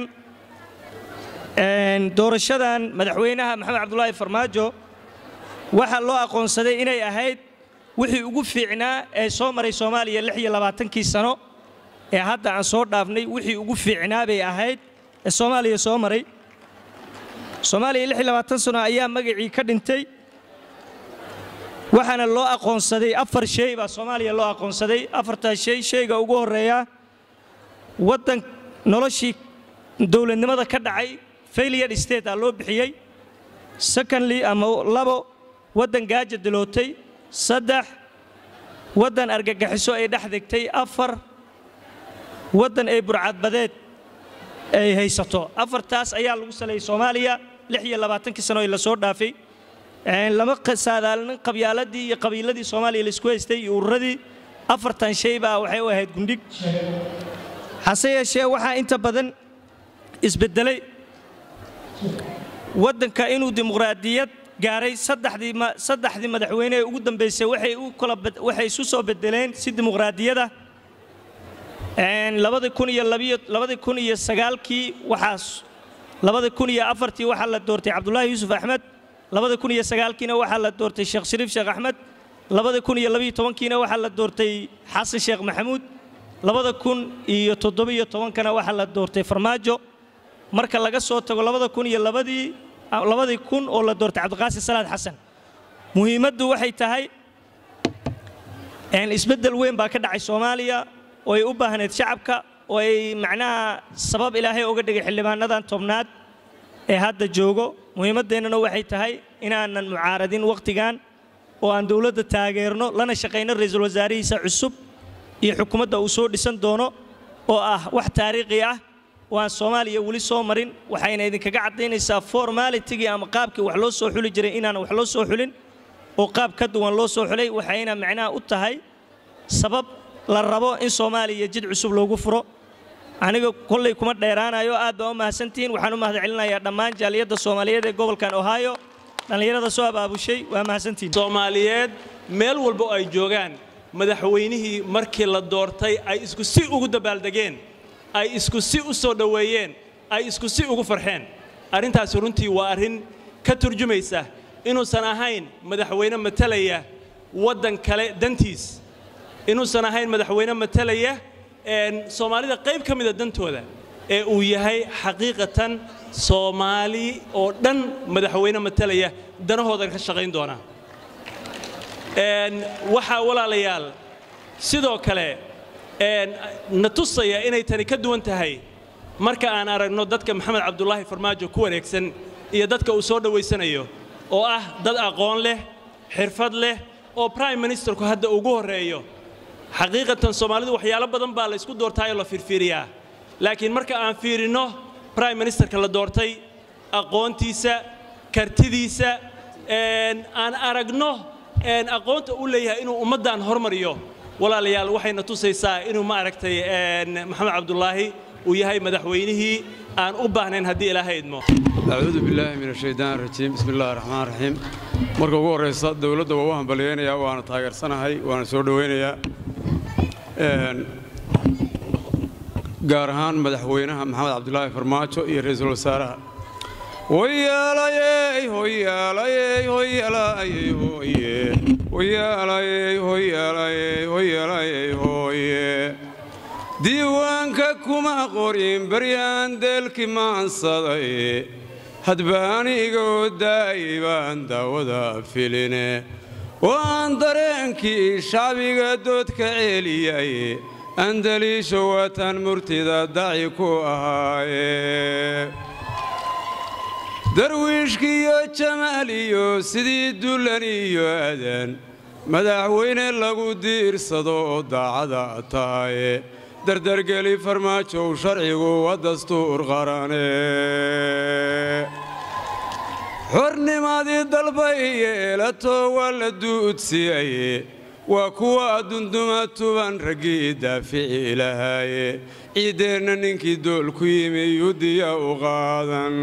doorashadan madaxweynaha maxamed cabdulaahi farmaajo waxaa loo aqoonsaday inay ahayd wixii ugu fiicnaa ee soo maray soomaaliya lix iyo labaatankii sano ee hadda aan soo dhaafnay wixii ugu fiicnaa bay ahayd ee soomaaliya soo maray soomaaliya lix iyo labaatan sano ayaa magacii ka dhintay waxaana loo aqoonsaday afar shay baa soomaaliya loo aqoonsaday afartaas shay shayga ugu horreeya waddan noloshii dowladnimada ka dhacay failure state aa loo bixiyey secondly ama labo waddan gaaja dilootay saddex waddan argagaxiso ay dhex degtay afar waddan ay burcadbadeed ay haysato afartaas ayaa lagu saleeyey soomaaliya lix iyo labaatankii sano ee lasoo dhaafay lama saadaalinin qabyaaladii iyo qabiiladii soomaaliya laisku haystay iyo ururadii afartan shay baa waxay u ahayd gundhig hase yeeshee waxaa inta badan isbedelay waddanka inuu dimuqraadiyad gaaray saddexdii ma- saddexdii madaxweyne ee ugu dambeysay waxay u kala bed- waxay isu soo bedeleen si dimuqraadiyada Een, labadi kun iyo labiyo labadi kun iyo sagaalkii waxaas labadi kun iyo afartii waxaa la doortay cabdulaahi yuusuf axmed labadi kun iyo sagaalkiina waxaa la doortay sheekh shariif sheekh axmed labadi kun iyo labiyo tobankiina waxaa la doortay xasan sheekh maxamuud labada kun iyo toddobiyo tobankana waxaa la doortay farmaajo marka laga soo tago labada kun iyo labadii labadii kun oo la doortay cabdiqaasim salaad xasan muhiimaddu waxay tahay een, isbeddel weyn baa ka dhacay soomaaliya oo ay u baahneed shacabka oo ay macnaha sabab ilaahay uga dhigay xildhibaanadan tobnaad ee hadda joogo muhiimaddeennana waxay tahay inaanan mucaaradin wakhtigan oo aan dowladda taageerno lana shaqayno ra'iisul wasaarihiisa cusub iyo xukuumadda uu soo dhisan doono oo ah wax taariikhi ah oo aan soomaaliya weli soo marin waxayna idinkaga caddaynaysaa formalitigii ama qaabkii wax loo soo xuli jiray inaan wax loo soo xulin oo qaab ka duwan loo soo xulay waxayna macnaha u tahay sabab la rabo in soomaaliya jid cusub loogu furo aniga kollay kuma dheeraanayo aad baa u mahadsantihiin waxaan u mahadcelinayaa dhammaan jaaliyadda soomaaliyeed ee gobolkan ohio dhallinyarada soo abaabushay waa mahadsantihiin soomaaliyeed meel walba oo ay joogaan madaxweynihii markii la doortay ay isku si ugu dabaaldegeen ay isku si u soo dhoweeyeen ay isku si ugu farxeen arrintaasi runtii waa arrin ka turjumaysa inuusan ahayn madaxweyne matalaya waddan kale dantiis inuusan ahayn madaxweyne matalaya een, soomaalida qayb ka mida dantooda ee uu yahay xaqiiqatan soomaali oo dhan madaxweyne matalaya danahoodan ka shaqayn doona Een, waxaa walaalayaal sidoo kale een, na tusaya inay tani ka duwan tahay marka aan aragno dadka maxamed cabdulaahi farmaajo ku wareegsan iyo dadka uu soo dhowaysanayo oo ah dad aqoon leh xirfad leh oo prime ministerku hadda ugu horreeyo xaqiiqatan soomaalidu waxyaalo badan baa la isku doortaayoo la fiirfiiriyaa laakiin marka aan fiirinno prime ministerka la doortay aqoontiisa kartidiisa een, aan aragno een, aqoonta uu leeyahay inuu ummaddan hormariyo walaalayaal waxayna tusaysaa inuu ma aragtay een, maxamed cabdulaahi uu yahay madaxweynihii aan u baahnayn haddii ilaahay idmo acuudu billaahi min ashaytaan rajiim bismi illaahi raxmaan raxiim marka ugu horraysa dowladda waa u hambalyaynayaa waana taageersanahay waana soo dhowaynayaa Een, gaar ahaan madaxweynaha maxamed cabdulaahi farmaajo iyo ra'iisul wasaaraha hoyaalayey hoyaalayey hoyaalayey hoye hoyaalayey hoyaalayey hoyaalayey hoye diiwaanka kuma qorin baryaan deelki maansaday hadbaanigoo daa'y baan daawada filine waan dareenkii shacbiga doodka ceeliyay andaliisha watan murtida daci ku ahaaye darwiishkiiyo jamaal iyo sidii dullan iyo adan madaxweyne lagu diirsado oo daacada tahaye dardargeli farmaajow sharcigu waa dastuur qarane xornimadii dalbay yeelato waa la duudsiyaye waa kuwa dunduma tuban raggii daafici lahaaye ciiddeenna ninkii dool ku yimi yudiya u qaadan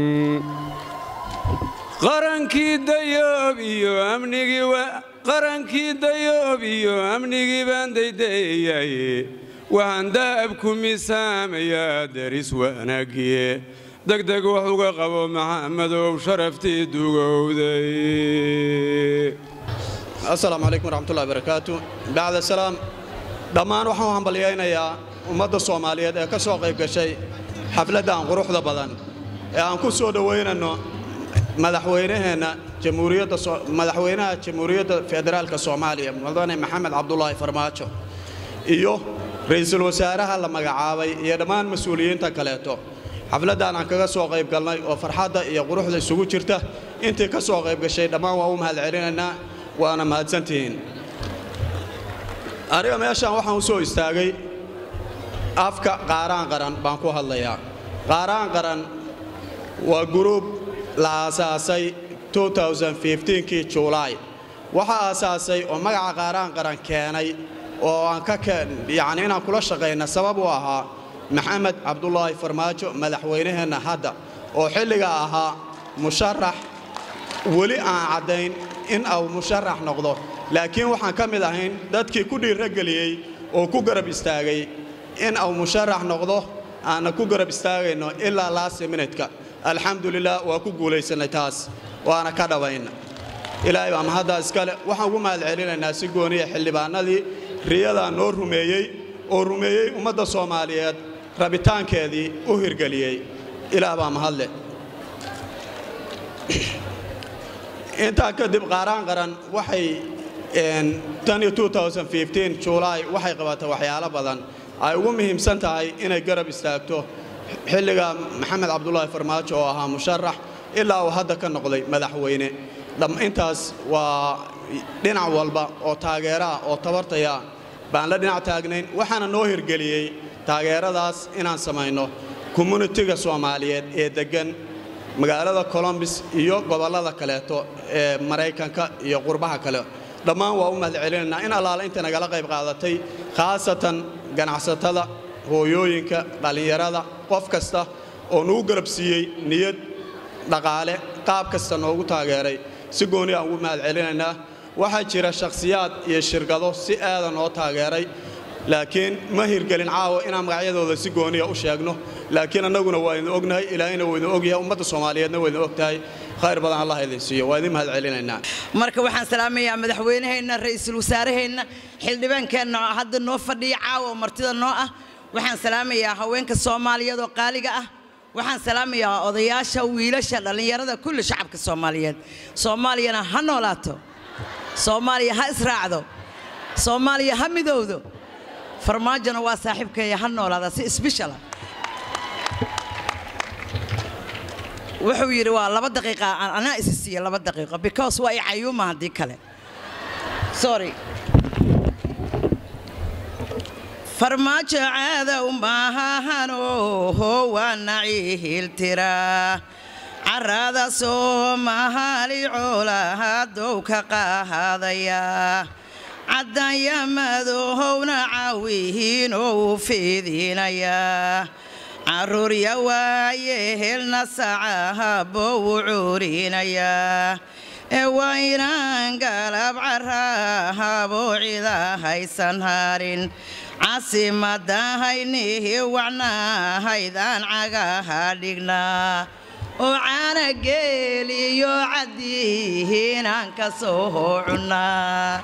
qarankii dayoob iyo amnigii wa- qarankii dayoob iyo amnigii baan daydayaye waxaan dahabku misaamayaa deris wanaagiye degdeg wax uga qabo maxamadow sharaftii dugowday asalaamu calaykum waraxmatullahi barakaatu bacda salaam dhammaan waxaan u hambalyaynayaa ummadda soomaaliyeed ee ka soo qayb gashay xafladdan quruxda badan ee aan ku soo dhowaynanno madaxweynaheenna jamhuuriyadda soo- madaxweynaha jamhuuriyadda federaalka soomaaliya mudane maxamed cabdulaahi farmaajo iyo ra'iisul wasaaraha la magacaabay iyo dhammaan mas-uuliyiinta kaleeto xafladdan aan kaga soo qayb galnay oo farxadda iyo quruxda isugu jirta intii ka soo qayb gashay dhammaan waan u mahadcelinaynaa waana mahadsantihiin aniga meeshaan waxaan u soo istaagay afka qaaraan qaran baan ku hadlayaa qaaraan qaran waa guruub la aasaasay 2015kii juulaay waxaa aasaasay oo magaca qaaraan qaran keenay oo aan ka keen yacni inaan kula shaqayna sabab u ahaa maxamed cabdulaahi farmaajo madaxweynaheenna hadda oo xilligaa ahaa musharax weli aan caddayn in uu musharax noqdo laakiin waxaan ka mid ahayn dadkii ku dhiirageliyey oo ku garab istaagay in uu musharax noqdo aanna ku garab istaagayno ilaa laasi minidka alxamdulilah waa ku guulaysannay taas waana ka dhabayna ilaahay baa mahaddaa iskale waxaan ugu mahad celinaynaa si gooniya xildhibaanadii riyadaa noo rumeeyey oo rumeeyey ummadda soomaaliyeed rabitaankeedii u hirgeliyey ilaah baa mahadleh intaa kadib qaaraan qaran waxay tan iyo juulaay waxay qabatay waxyaalo badan ay ugu muhiimsan tahay inay garab istaagto xilliga maxamed cabdulaahi farmaajo oo ahaa musharax ilaa uu hadda ka noqday madaxweyne intaas waa dhinac walba oo taageeraah oo tabartaya baan la dhinac taagnayn waxaana noo hirgeliyey taageeradaas inaan samayno communitiga soomaaliyeed ee deggan magaalada colombis iyo gobollada kaleeto ee maraykanka iyo qurbaha kale dhammaan waa u mahad celinaynaa in allaala inta nagala qayb qaadatay khaasatan ganacsatada hooyooyinka dhallinyarada qof kasta oo nugu garab siiyey niyad dhaqaale qaab kasta noogu taageeray si gooni aan ugu mahad celinaynaa waxaa jira shakhsiyaad iyo shirkado si aada noo taageeray laakiin ma hirgelin caawa inaan magacyadooda si gooniya u sheegno laakiin annaguna waa idin ognahay ilaahayna waa idin ogyahay ummadda soomaaliyeedna waa idin ogtahay khayr badan allah idin siiyo waa idin mahad celinaynaa marka waxaan salaamayaa madaxweynaheenna ra'iisul wasaaraheenna xildhibaankeenna oo hadda noo fadhiya caawa oo martida noo ah waxaan salaamayaa haweenka soomaaliyeed oo qaaliga ah waxaan salaamayaa odayaasha wiilasha dhallinyarada kulli shacabka soomaaliyeed soomaaliyana ha noolaato soomaaliya ha israacdo soomaaliya ha midowdo farmaajona waa saaxiibkeeya ha noolaada si sbeshala wuxuu yidhi waa laba daqiiqa anaa isi siiya laba daqiiqo because waa i cayuuma haddii kale sorry farmaajo caadow maahahano waa naciihiltiraa carrada soomahaali coolahadow ka qaadaya caddanya madowhowna caawihiinoo u fiidinayaa carruurya waaye helna sacahabou u cuurinayaa ee waa inaan galab carrahaboo cida haysan harin caasimadahaynihi wacnahaydaan cagaha dhignaa oo caana geeliyo caddihiinaan ka soo cunnaa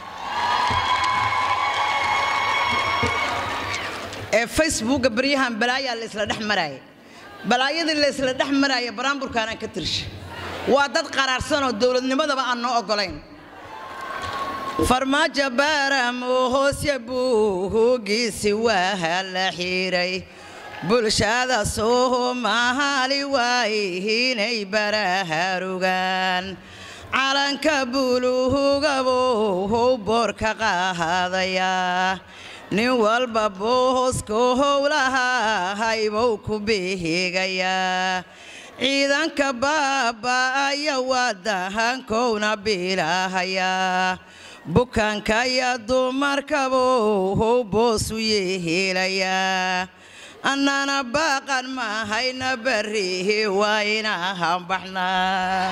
ee facebooka baryahan balaayaa la isla dhex maraaya balaayadii la isla dhex maraaya baraamburkaanaan ka tirsha waa dad qaraarsanoo dowladnimadaba aan noo oggolayn farmaajo baaramoo hoosya buuhugiisi waa la xiiray bulshada soomaali waayihiinay baraharugaan calanka buluhugabow boorka qaadayaa nin walba boohoska howlahahaybou ku bihigayaa ciidanka baaba'aya waa dahankowna bilahayaa bukaanka iyo dumarkabow boosu yeehelayaa annana baaqan mahayna barrihi waa inaan baxnaa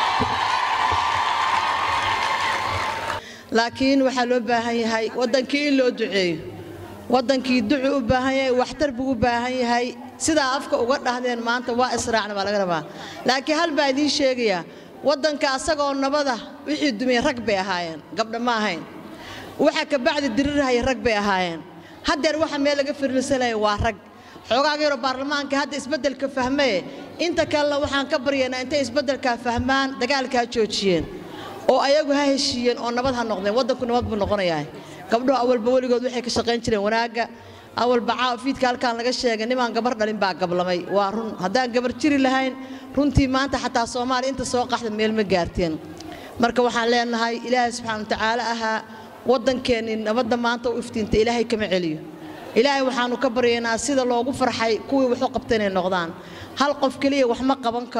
laakiin waxaa loo baahan yahay waddankii in loo duceeyo waddankii ducu u baahan yahay waxtar buu u baahan yahay sidaa afka uga dhahdeen maanta waa israacna baa laga rabaa laakiin hal baa idiin sheegayaa waddanka asagoo nabada wixii dumiyey rag bay ahaayeen gabdha ma ahayn waxa kabacdi dirirahaya rag bay ahaayeen haddeer waxa meel laga firirsanaya waa rag xoogaaga yaroo baarlamaanka hadda isbeddelka fahmaye inta kalena waxaan ka baryaynaa intay isbeddelkaa fahmaan dagaalkaa joojiyeen oo ayagu ha heshiiyeen oo nabad ha noqdeen waddanku nabad buu noqonayaa gabdhuhu awalba weligood waxay ka shaqayn jireen wanaagga awalba caafiidka halkaan laga sheegay nimaan gabar dhalin baa gablamay waa run haddaan gabar jiri lahayn runtii maanta xataa soomaaliya inta soo qaxda meel ma gaarteen marka waxaan leenahay ilaahay subxaana watacaala ahaa waddankeennii nabadda maanta u iftiinta ilaahay kama celiyo ilaahay waxaannu ka baryaynaa sida loogu farxay kuwii waxu qabta inay noqdaan hal qof keliya wax ma qaban karo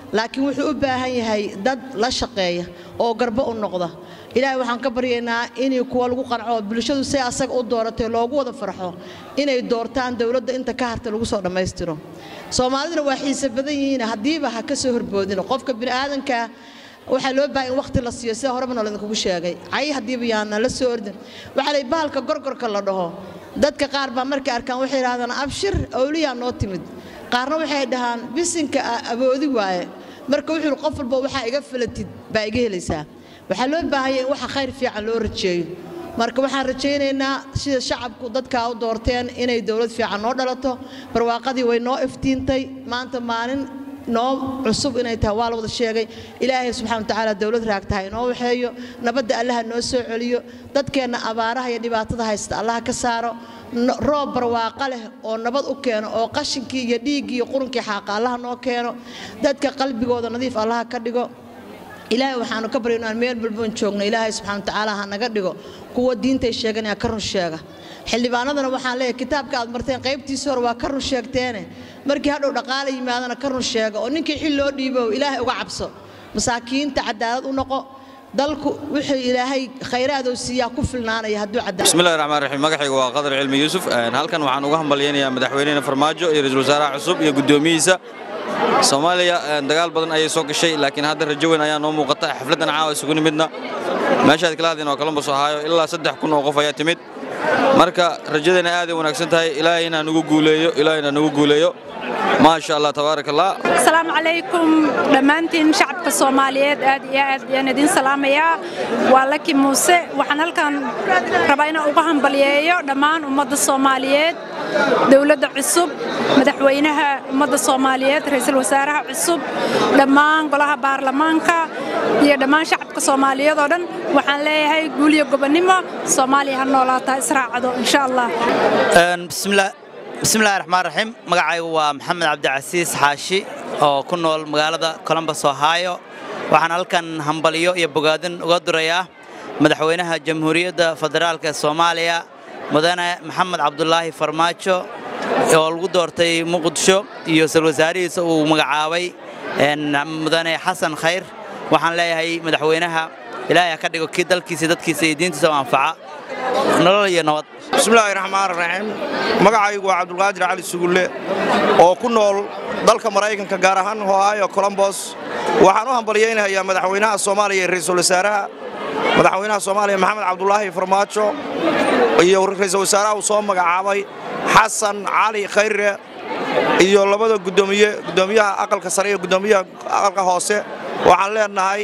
laakiin wuxuu u baahan yahay dad la shaqeeya oo garbo u noqda ilaahay waxaan ka baryaynaa inay kuwa lagu qanco oo bulshadu say asaga u dooratay loogu wada farxo inay doortaan dowladda inta ka harta lagu soo dhammaystiro soomaaliduna waa xiise badan yihiin haddiiba ha ka soo horboodin qofka bini'aadanka waxaa loo baahan in waqti la siiyo sida horeba noolidinkugu sheegay cay haddiiba yaana la soo ordin waxaa la bahalka gorgorka la dhaho dadka qaar baa markay arkaan waxay yidhahdaan abshir awliyaa noo timid qaarna waxay dhahaan bisinka aboodi waaye marka wuxuu qof walba waxaa iga falatid baa iga helaysaa waxaa loo baahanya in waxa khayr fiican loo rajeeyo marka waxaan rajaynaynaa sida shacabku dadkaa u doorteen inay dowlad fiican noo dhalato barwaaqadii way noo iftiintay maanta maalin noo cusub inay tahay waa la wada sheegay ilaahay subxana watacaala dowlad raagtaha inoo waxeeyo nabadda allaha noo soo celiyo dadkeenna abaaraha iyo dhibaatada haysta allaha ka saaro roob barwaaqa leh oo nabad u keeno oo qashinkii iyo dhiiggii iyo qurunkii xaaqa allaha noo keeno dadka qalbigooda nadiif allaha ka dhigo ilaahay waxaanu ka barya inaan meel balboon joogno ilaahay subxana watacaala ha naga dhigo kuwa diintay sheeganaya ka run sheega xildhibaanadana waxaan leeyahay kitaabka aad marteen qaybtiisa hore waa ka run sheegteene markii hadhow dhaqaala yimaadana ka run sheega oo ninkii xil loo dhiibo ilaahay uga cabso masaakiinta cadaalad u noqo dalku wuxuu ilaahay khayraadou siiyaa ku filnaanaya hadduu cadaalad bismillahi raxmaan raxiim magacaygu waa qadar cilmi yuusuf halkan waxaan uga hambalyaynayaa madaxweynena farmaajo iyo ra-iisul wasaaraha cusub iyo guddoomiyihiisa soomaaliya dagaal badan ayay soo gashay laakiin hadda rajo weyn ayaa noo muuqata xafladdan caawa isugu nimidna meeshaad kala hadleen waa columbus ohaayo ilaa saddex kun oo qof ayaa timid marka rajadeenna aaday wanaagsan tahay ilaahayna nagu guuleeyo ilaahayna nagu guuleeyo maasha allah tabaaraka allah asalaamu calaykum dhammaantiin shacabka soomaaliyeed aad iyo aad ayaan idin salaamayaa waa laki muuse waxaan halkan rabaa inaan uga hambalyeeyo dhammaan ummadda soomaaliyeed dowladda cusub madaxweynaha ummadda soomaaliyeed ra'iisul wasaaraha cusub dhammaan golaha baarlamaanka iyo dhammaan shacabka soomaaliyeed oo dhan waxaan leeyahay guul iyo gobonnimo soomaaliya ha noolaataa israacdo insha allah bismillahi raxmaan raxiim magacaygu waa maxamed cabdicasiis xaashi oo ku nool magaalada columbus ohio waxaan halkan hambalyo iyo bogaadin uga durayaa madaxweynaha jamhuuriyadda federaalk ee soomaaliya mudane maxamed cabdulaahi farmaajo oo lagu doortay muqdisho iyo sal wasaarihiisa uu magacaabay mudane xasan khayr waxaan leeyahay madaxweynaha ilaahay ha ka dhigo kii dalkiisa dadkiisa iyo diintiisa u anfaca nolol iyo nabad bismillaahi raxmaan raxiim magacaygu waa cabdulqaadir cali sugulle oo ku nool dalka maraykanka gaar ahaan ohio colombos waxaan u hambalyaynayaa madaxweynaha soomaaliya iyo ra'iisul wasaaraha madaxweynaha soomaaliya maxamed cabdulaahi farmaajo iyo ra'iisul wasaaraha uu soo magacaabay xasan cali khayre iyo labada gudoomiye gudoomiyaha aqalka sare iyo gudoomiyaha aqalka hoose waxaan leenahay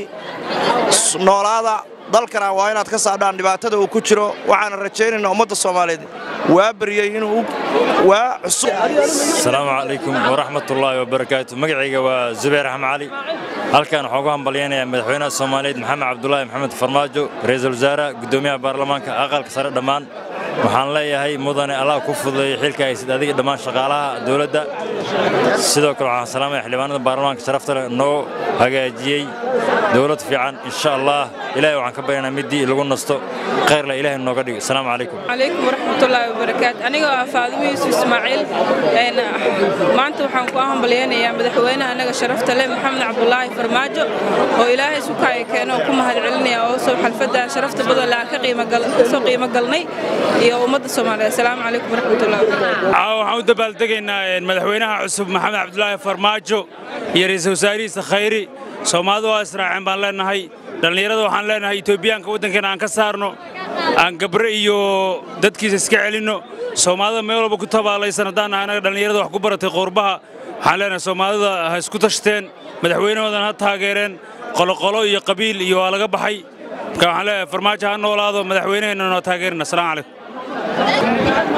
noolaada dalkana waa inaad ka saadhaan dhibaatada uu ku jiro waxaana rajaynaynaa ummadda soomaaliyeed waa baryey inuu waa cusub asalaamu calaykum waraxmatullaahi wabarakaatu magacayga waa zubayr axmed cali halkan waxaan ugu hambalyaynayaa madaxweynaha soomaaliyeed maxamed cabdulaahi maxamed farmaajo ra'iisul wasaaraha guddoomiyaha baarlamaanka aqalka sare dhammaan waxaan leeyahay mudane allah ku fududeeyo xilka haysid adiga dhammaan shaqaalaha dowladda sidoo kale waxaan salaamaya xildhibaanada baarlamaanka sharafta leh noo hagaajiyey dowlad fiican insha allah ilaahay waxaan ka baryanaa middii lagu nasto khayrla ilaahay nooga dhigo asalaamu calaykum عليكم ورحمة الله وبركاته أنا فاطمة يوسف إسماعيل أنا ما أنت وحن كواهم بليان يا مدحوينا أنا شرفت له محمد عبد الله فرماجو وإلهي سكاي كانوا كم هاد علني أو سو حلفة شرفت بدل لا قيمة قل سو قيمة قلني يا أمد الصومالية السلام عليكم ورحمة الله وبركاته waxaan u dabaaldegaynaa madaxweynaha cusub maxamed cabdulaahi farmaajo iyo ra'iisul wasaarihiisa khayri soomaalidu waa israaceen baan leenahay dhallinyarada waxaan leenahay etoobiyaanka waddankeena aan ka saarno aan gabre iyo dadkiisa iska celinno soomaalida meel walba ku tabaalaysan haddaan nahay anaga dhallinyarada wax ku baratay qoorbaha waxaan leenahay soomaalida ha isku tashteen madaxweynahoodana ha taageereen qoloqolo iyo qabiil iyo waa laga baxay marka waxaan leeyahay farmaajo ha noolaado madaxweynaheenna noo taageerina asalaamu calaykum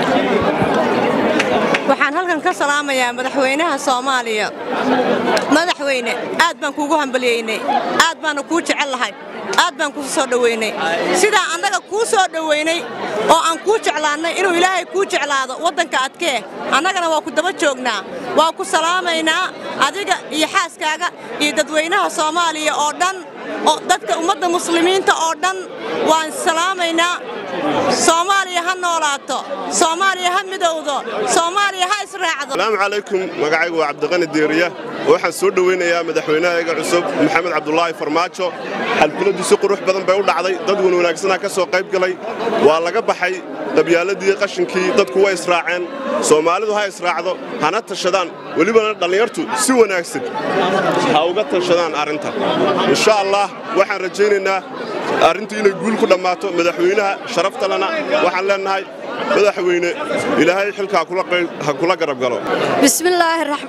waxaan halkan ka salaamayaa madaxweynaha soomaaliya madaxweyne aad baan kuugu hambalyeynay aad baana kuu jecel lahay aad baan kuu soo dhoweynay sidaa annaga kuu soo dhoweynay oo aan kuu jeclaannay inuu ilaahay kuu jeclaado waddanka adkee annagana waa ku daba joognaa waa ku salaamaynaa adiga iyo xaaskaaga iyo dadweynaha soomaaliya oo dhan oo dadka ummadda muslimiinta oo dhan waan salaamaynaa soomaaliya ha noolaato soomaaliya ha midowdo soomaaliya ha israacdo asalaamu calaykum magacaygu waa cabdiqani diiriya waxaan soo dhowaynayaa madaxweynahayaga cusub maxamed cabdulaahi farmaajo xalfiladdu si qurux badan bay u dhacday dad wan wanaagsanaa ka soo qayb galay waa laga baxay qabyaaladii qashinkii dadku way israaceen soomaalidu ha israacdo hana tashadaan welibana dhallinyartu si wanaagsan ha uga tashadaan arrinta insha allah waxaan rajaynaynaa arrintu inay guul ku dhammaato madaxweynaha sharaftalena waxaan leennahay madaxweyne ilaahay xilka ha kula garab galo بسم الله الرحمن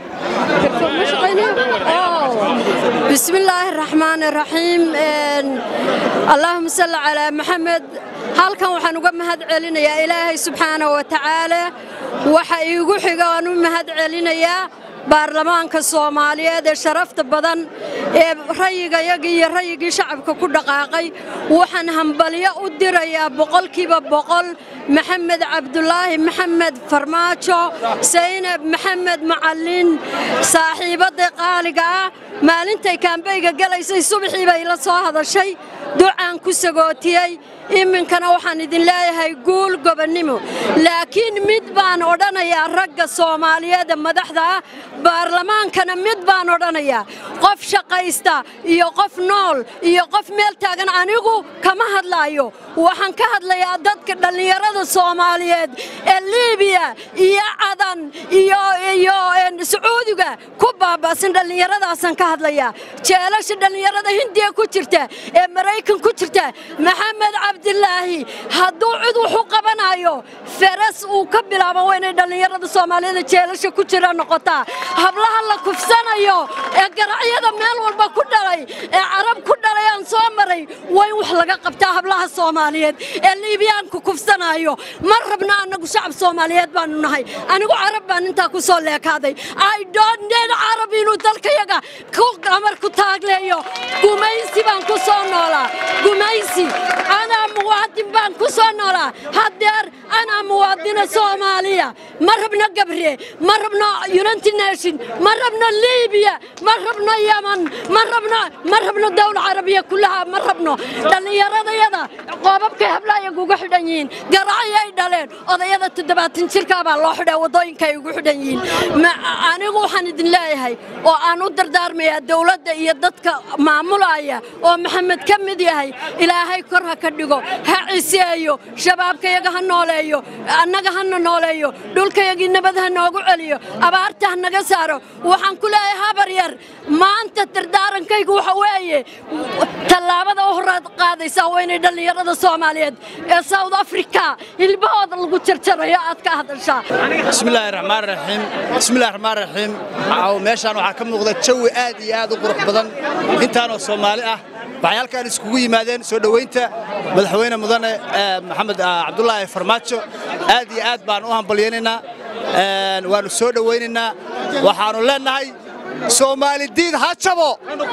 بسم الله الرحمن الرحيم إن- اللهم صل على محمد halkan waxaan uga mahad celinayaa ilaahay subxaana wa tacaala waxa iigu xiga aan u mahad celinayaa baarlamaanka soomaaliyeed ee sharafta badan ee rayigayagii iyo rayigii shacabka ku dhaqaaqay waxaan hambalyo u dirayaa boqolkiiba boqol maxamed cabdulaahi maxamed farmaajo saynab maxamed macallin saaxiibadda qaaliga ah maalintay kaambeyga galaysay subaxii bay la soo hadashay ducaan ku sagootiyey iminkana waxaan idin leeyahay guul gobonnimo laakiin mid baan odhanayaa ragga soomaaliyeed ee madaxda ah baarlamaankana mid baan odhanayaa qof shaqaysta iyo qof nool iyo qof meel taagan anigu kama hadlaayo waxaan ka hadlayaa dadka dhallinyarada soomaaliyeed ee liibiya iyo cadan iyo iyo een, sacuudiga ku baaba'san dhallinyaradaasaan ka hadlayaa jeelasha dhallinyarada hindiya ku jirta ee maraykan ku jirta maxamed cabdilaahi hadduu cid wax u qabanayo feras uu ka bilaabo waa inay dhallinyarada soomaaliyeed ee jeelasha ku jira noqotaa hablaha la kufsanayo ee garacyada meel walba ku dhalay ee carab ku dhalay aan soo maray waa in wax laga qabtaa hablaha soomaaliyeed ee liibiyaanku kufsanayo ma rabna annagu shacab soomaaliyeed baanu nahay anigu carab baan intaa ku soo leekaaday i don't need carab inuu dalkayaga ku amar ku taagleeyo gumaysi baan ku soo noolaa gumaysi anaa muwaadin baan ku soo noolaa haddeer anaa muwaadina soomaaliya ma rabno gabre ma rabno united nation ma rabno liibiya ma rabno yaman ma rabno ma rabno dawla carabiya kullaha ma rabno dhallinyaradayada qoobabkay hablayaga ugu xidhan yihiin garacyay dhaleen odayada toddobaatan jirkaabaa loo xidhaa waddooyinka ay ugu xidhan yihiin Ma- anigu waxaan idin leeyahay oo aan u dardaarmayaa dowladda iyo dadka maamulaya oo maxamed ka mid yahay ilaahay kor ha ka dhigo ha ciseeyo shabaabkayaga ha nooleeyo annaga hana nooleeyo dhulkayagii nabad ha noogu celiyo abaarta ha naga saaro waxaan ku leeyahay habar yar maanta dardaarankaygu waxa weeye tallaabada u horaad qaadaysaa waa inay dhallinyarada soomaaliyeed ee south africa hilbahooda lagu jarjarayo aad ka hadashaa بسم الله الرحمن الرحيم بسم الله الرحمن الرحيم عاو meeshaan waxaa ka muuqda jawi aad iyo aad u qurux badan intaanoo Soomaali ah waxay halkaan iskugu yimaadeen soo dhaweynta madaxweyne mudane eh, maxamed ah, cabdullaahi farmaajo aad iyo aad baan u hambalyaynaynaa Een, waanu soo dhawaynaynaa waxaanu leenahay soomaali diid ha jabo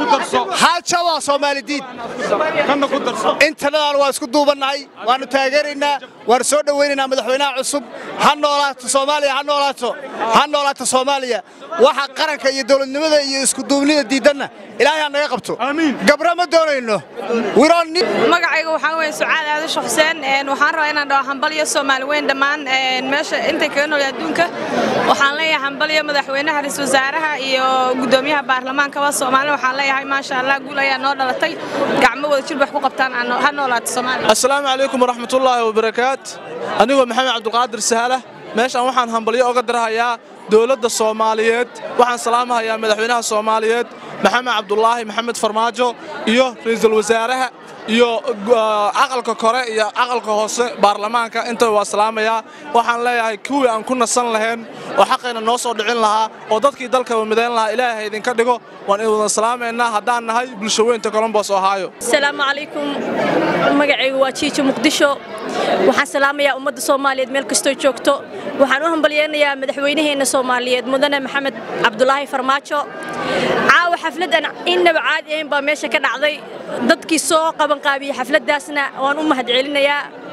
ha jabo soomaali diid intanadan waa isku duubannahay waanu taageeraynaa waanu soo dhawaynaynaa madaxweynaha cusub ha noolaato soomaaliya ha noolaato ha noolaato soomaaliya waxa qaranka iyo dowladnimada iyo isku duubnida diidanna ilaahay ha naga qabto gabra ma doonayno magacayga waxaa weeye sucaad aadasho xuseen een, waxaan rabaa inaan dhaho hambalyo soomaali weyn dhammaan een, meesha intay kaga nool adduunka waxaan leeyahay hambalyo madaxweynaha ra-iisul wasaaraha iyo gudoomiyaha baarlamaankaba soomaali waxaan leeyahay maasha allah guul ayaa noo dhalatay gacmo wada jir wax ku qabtaan aan noo- ha noolaato soomaaliya asalaamu calaykum waraxmatullaahi wabarakaat anigoo maxamed cabdulqaadir sahala meeshaan waxaan hambalyo oga dirahayaa dowladda soomaaliyeed waxaan salaamahayaa madaxweynaha soomaaliyeed maxamed cabdulaahi maxamed farmaajo iyo ra'iisul wasaaraha iyo uh, aqalka kore iyo aqalka hoose baarlamaanka intaba waa salaamayaa waxaan leeyahay kuwii aan ku nasan lahayn oo xaqayna noo soo dhicin lahaa oo dadkii dalkaba midayn lahaa ilaahay idinka dhigo waan idin wada salaamaynaa haddaan nahay bulshaweynta colombos ohio asalaamu calaykum magacaygu waa jiijo muqdisho waxaan salaamayaa ummadda soomaaliyeed meel kastoo joogto waxaan u hambalyeynayaa madaxweynaheenna soomaaliyeed mudane maxamed cabdulaahi farmaajo caawa xafladan innaba caadi ahayn baa meesha ka dhacday dadkii soo qabanqaabiyey xafladdaasna waan u mahadcelinayaa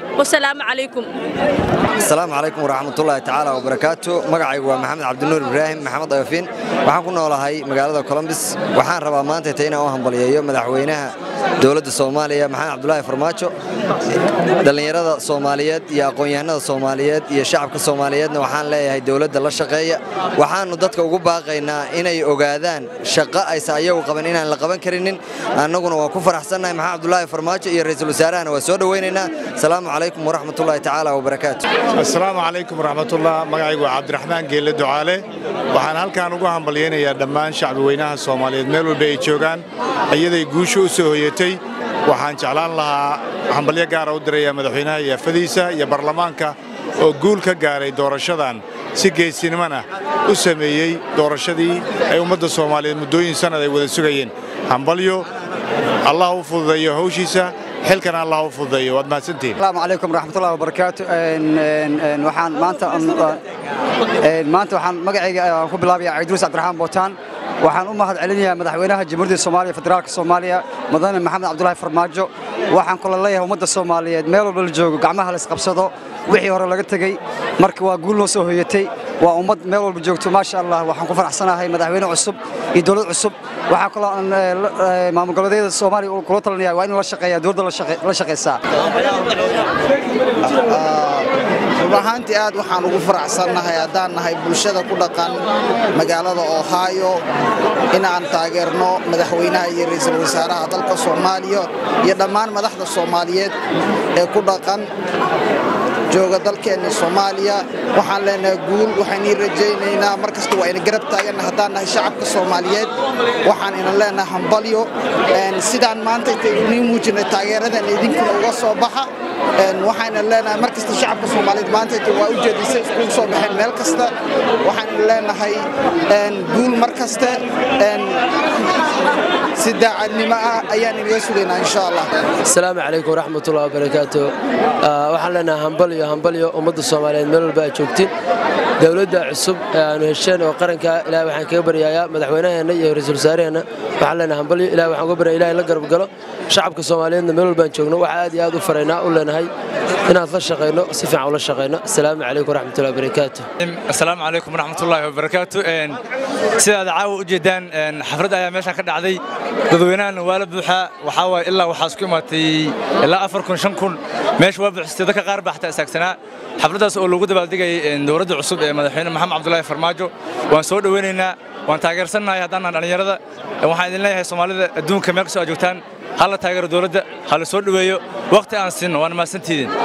wasalaamu calaykum asalaamu calaykum waraxmatullaahi tacaala wabarakaatu magacaygu waa maxamed cabdinuur ibraahim maxamed ayofin waxaan ku noolahay magaalada colombis waxaan rabaa maanta ta inaan u hambaliyeeyo madaxweynaha dowladda soomaaliya maxamed cabdulaahi farmaajo dhallinyarada soomaaliyeed iyo aqoon-yahanada soomaaliyeed iyo shacabka soomaaliyeedna waxaan leeyahay dowladda la shaqeeya waxaannu dadka ugu baaqaynaa inay ogaadaan shaqo aysa ayagu qaban inaan la qaban karinin annaguna waa ku faraxsannahay maxamed cabdulaahi farmaajo iyo ra'iisul wasaarahana waa soo dhowaynaynaa asalaamu calaykum waraxmatullaahi tacaala wabarakaatu asalaamu calaykum waraxmatullah magacaygu waa cabdiraxmaan geelle ducaale waxaan halkaan ugu hambalyaynayaa dhammaan shacbi weynaha soomaaliyeed meel walba ay joogaan iyaday guusha u soo hoyatay waxaan jeclaan lahaa hambalyo gaara u diraya madaxweynaha iyo afadiisa iyo baarlamaanka oo guul ka gaaray doorashadan si geesinimona u sameeyey doorashadii ay ummadda soomaaliyeed muddooyin sannad ay wada sugayeen hambalyo allah u fududeeyo hawshiisa xilkana allah u fududeeyo waad mahadsantihiin asalaamu calaykum waraxmatullahi wabarakaatu waxaan maanta maanta waxaan magacayga ku bilaabayaa ciidruus cabdiraxmaan bootaan waxaan u mahad celinayaa madaxweynaha jamhuuriyadda soomaaliya federaalka soomaaliya mudane maxamed cabdulaahi farmaajo waxaan kula leeyahay ummadda soomaaliyeed meel walba la joogo gacmaha la isqabsado wixii hore laga tegey marka waa guul noo soo hoyatay waa ummad meel walba joogto maasha allah waxaan ku faraxsanahay madaxweyne cusub iyo dowlad cusub waxaa kaloo aan maamul goboleedyada soomaaliya kula talinaya waa in la shaqeeya dowladda la shaqeysaa run ahaantii aad waxaan ugu faraxsannahay haddaan nahay bulshada ku dhaqan magaalada ohio inaan taageerno madaxweynaha iyo ra'iisul wasaaraha dalka soomaaliya iyo dhammaan madaxda soomaaliyeed ee ku dhaqan jooga dalkeenna soomaaliya waxaan leenahay guul waxaan ii rajaynaynaa mar kasta waa ina garab taaganna haddaan nahay shacabka soomaaliyeed waxaan ina leenahay hambalyo sidaan maanta intaynu muujinay taageeradan idinkuna uga soo baxa waxayna leenahay mar kasta shacabka soomaaliyeed maanta inta waa u jeedisay iskugu soo baxeen meel kasta waxaan leenahay guul mar kaste si daacadnimo ah ayaan inaga sugaynaa insha allah asalaamu calaykum waraxmatullahi wabarakaatu waxaan leenahay hambalyo hambalyo ummadda soomaaliyeed meel walba aad joogtiin dowladda cusub ee aanu hesheen oo qaranka ilahay waxaan kaga baryayaa madaxweynaheenna iyo ra-iisul wasaaraheenna waxaan leenahay hambalyo ilahay waxaan uga baryaya ilahay la garab galo shacabka soomaaliyeedna meel walbaan joogno waxaa aad iyo aad u faraynaa u leenahay inaad la shaqayno si fiican ula shaqayno asalaamu calaykum waraxmatullahi wabarakaatu asalaamu calaykum waraxmatullaahi wabarakaatu sidaad caawa u jeedaan xaflad ayaa meeshaan ka dhacday dadweynahana waa la buuxaa waxaa waaye ilaa waxaa isku imaatay ilaa afar kun shan kun meesha waa buuxsatay dadka qaar baa xataa istaagsanaa xafladdaas oo lagu dabaaldegayay dowladda cusub ee madaxweyne maxamed cabdulaahi farmaajo waan soo dhoweynaynaa waan taageersannahay haddaan dhallinyarada waxaan idin leeyahay soomaalida adduunka meel kastoo aad joogtaan ha la taageero dowladda ha la soo dhoweeyo waqti aan siinno waan mahadsantiidin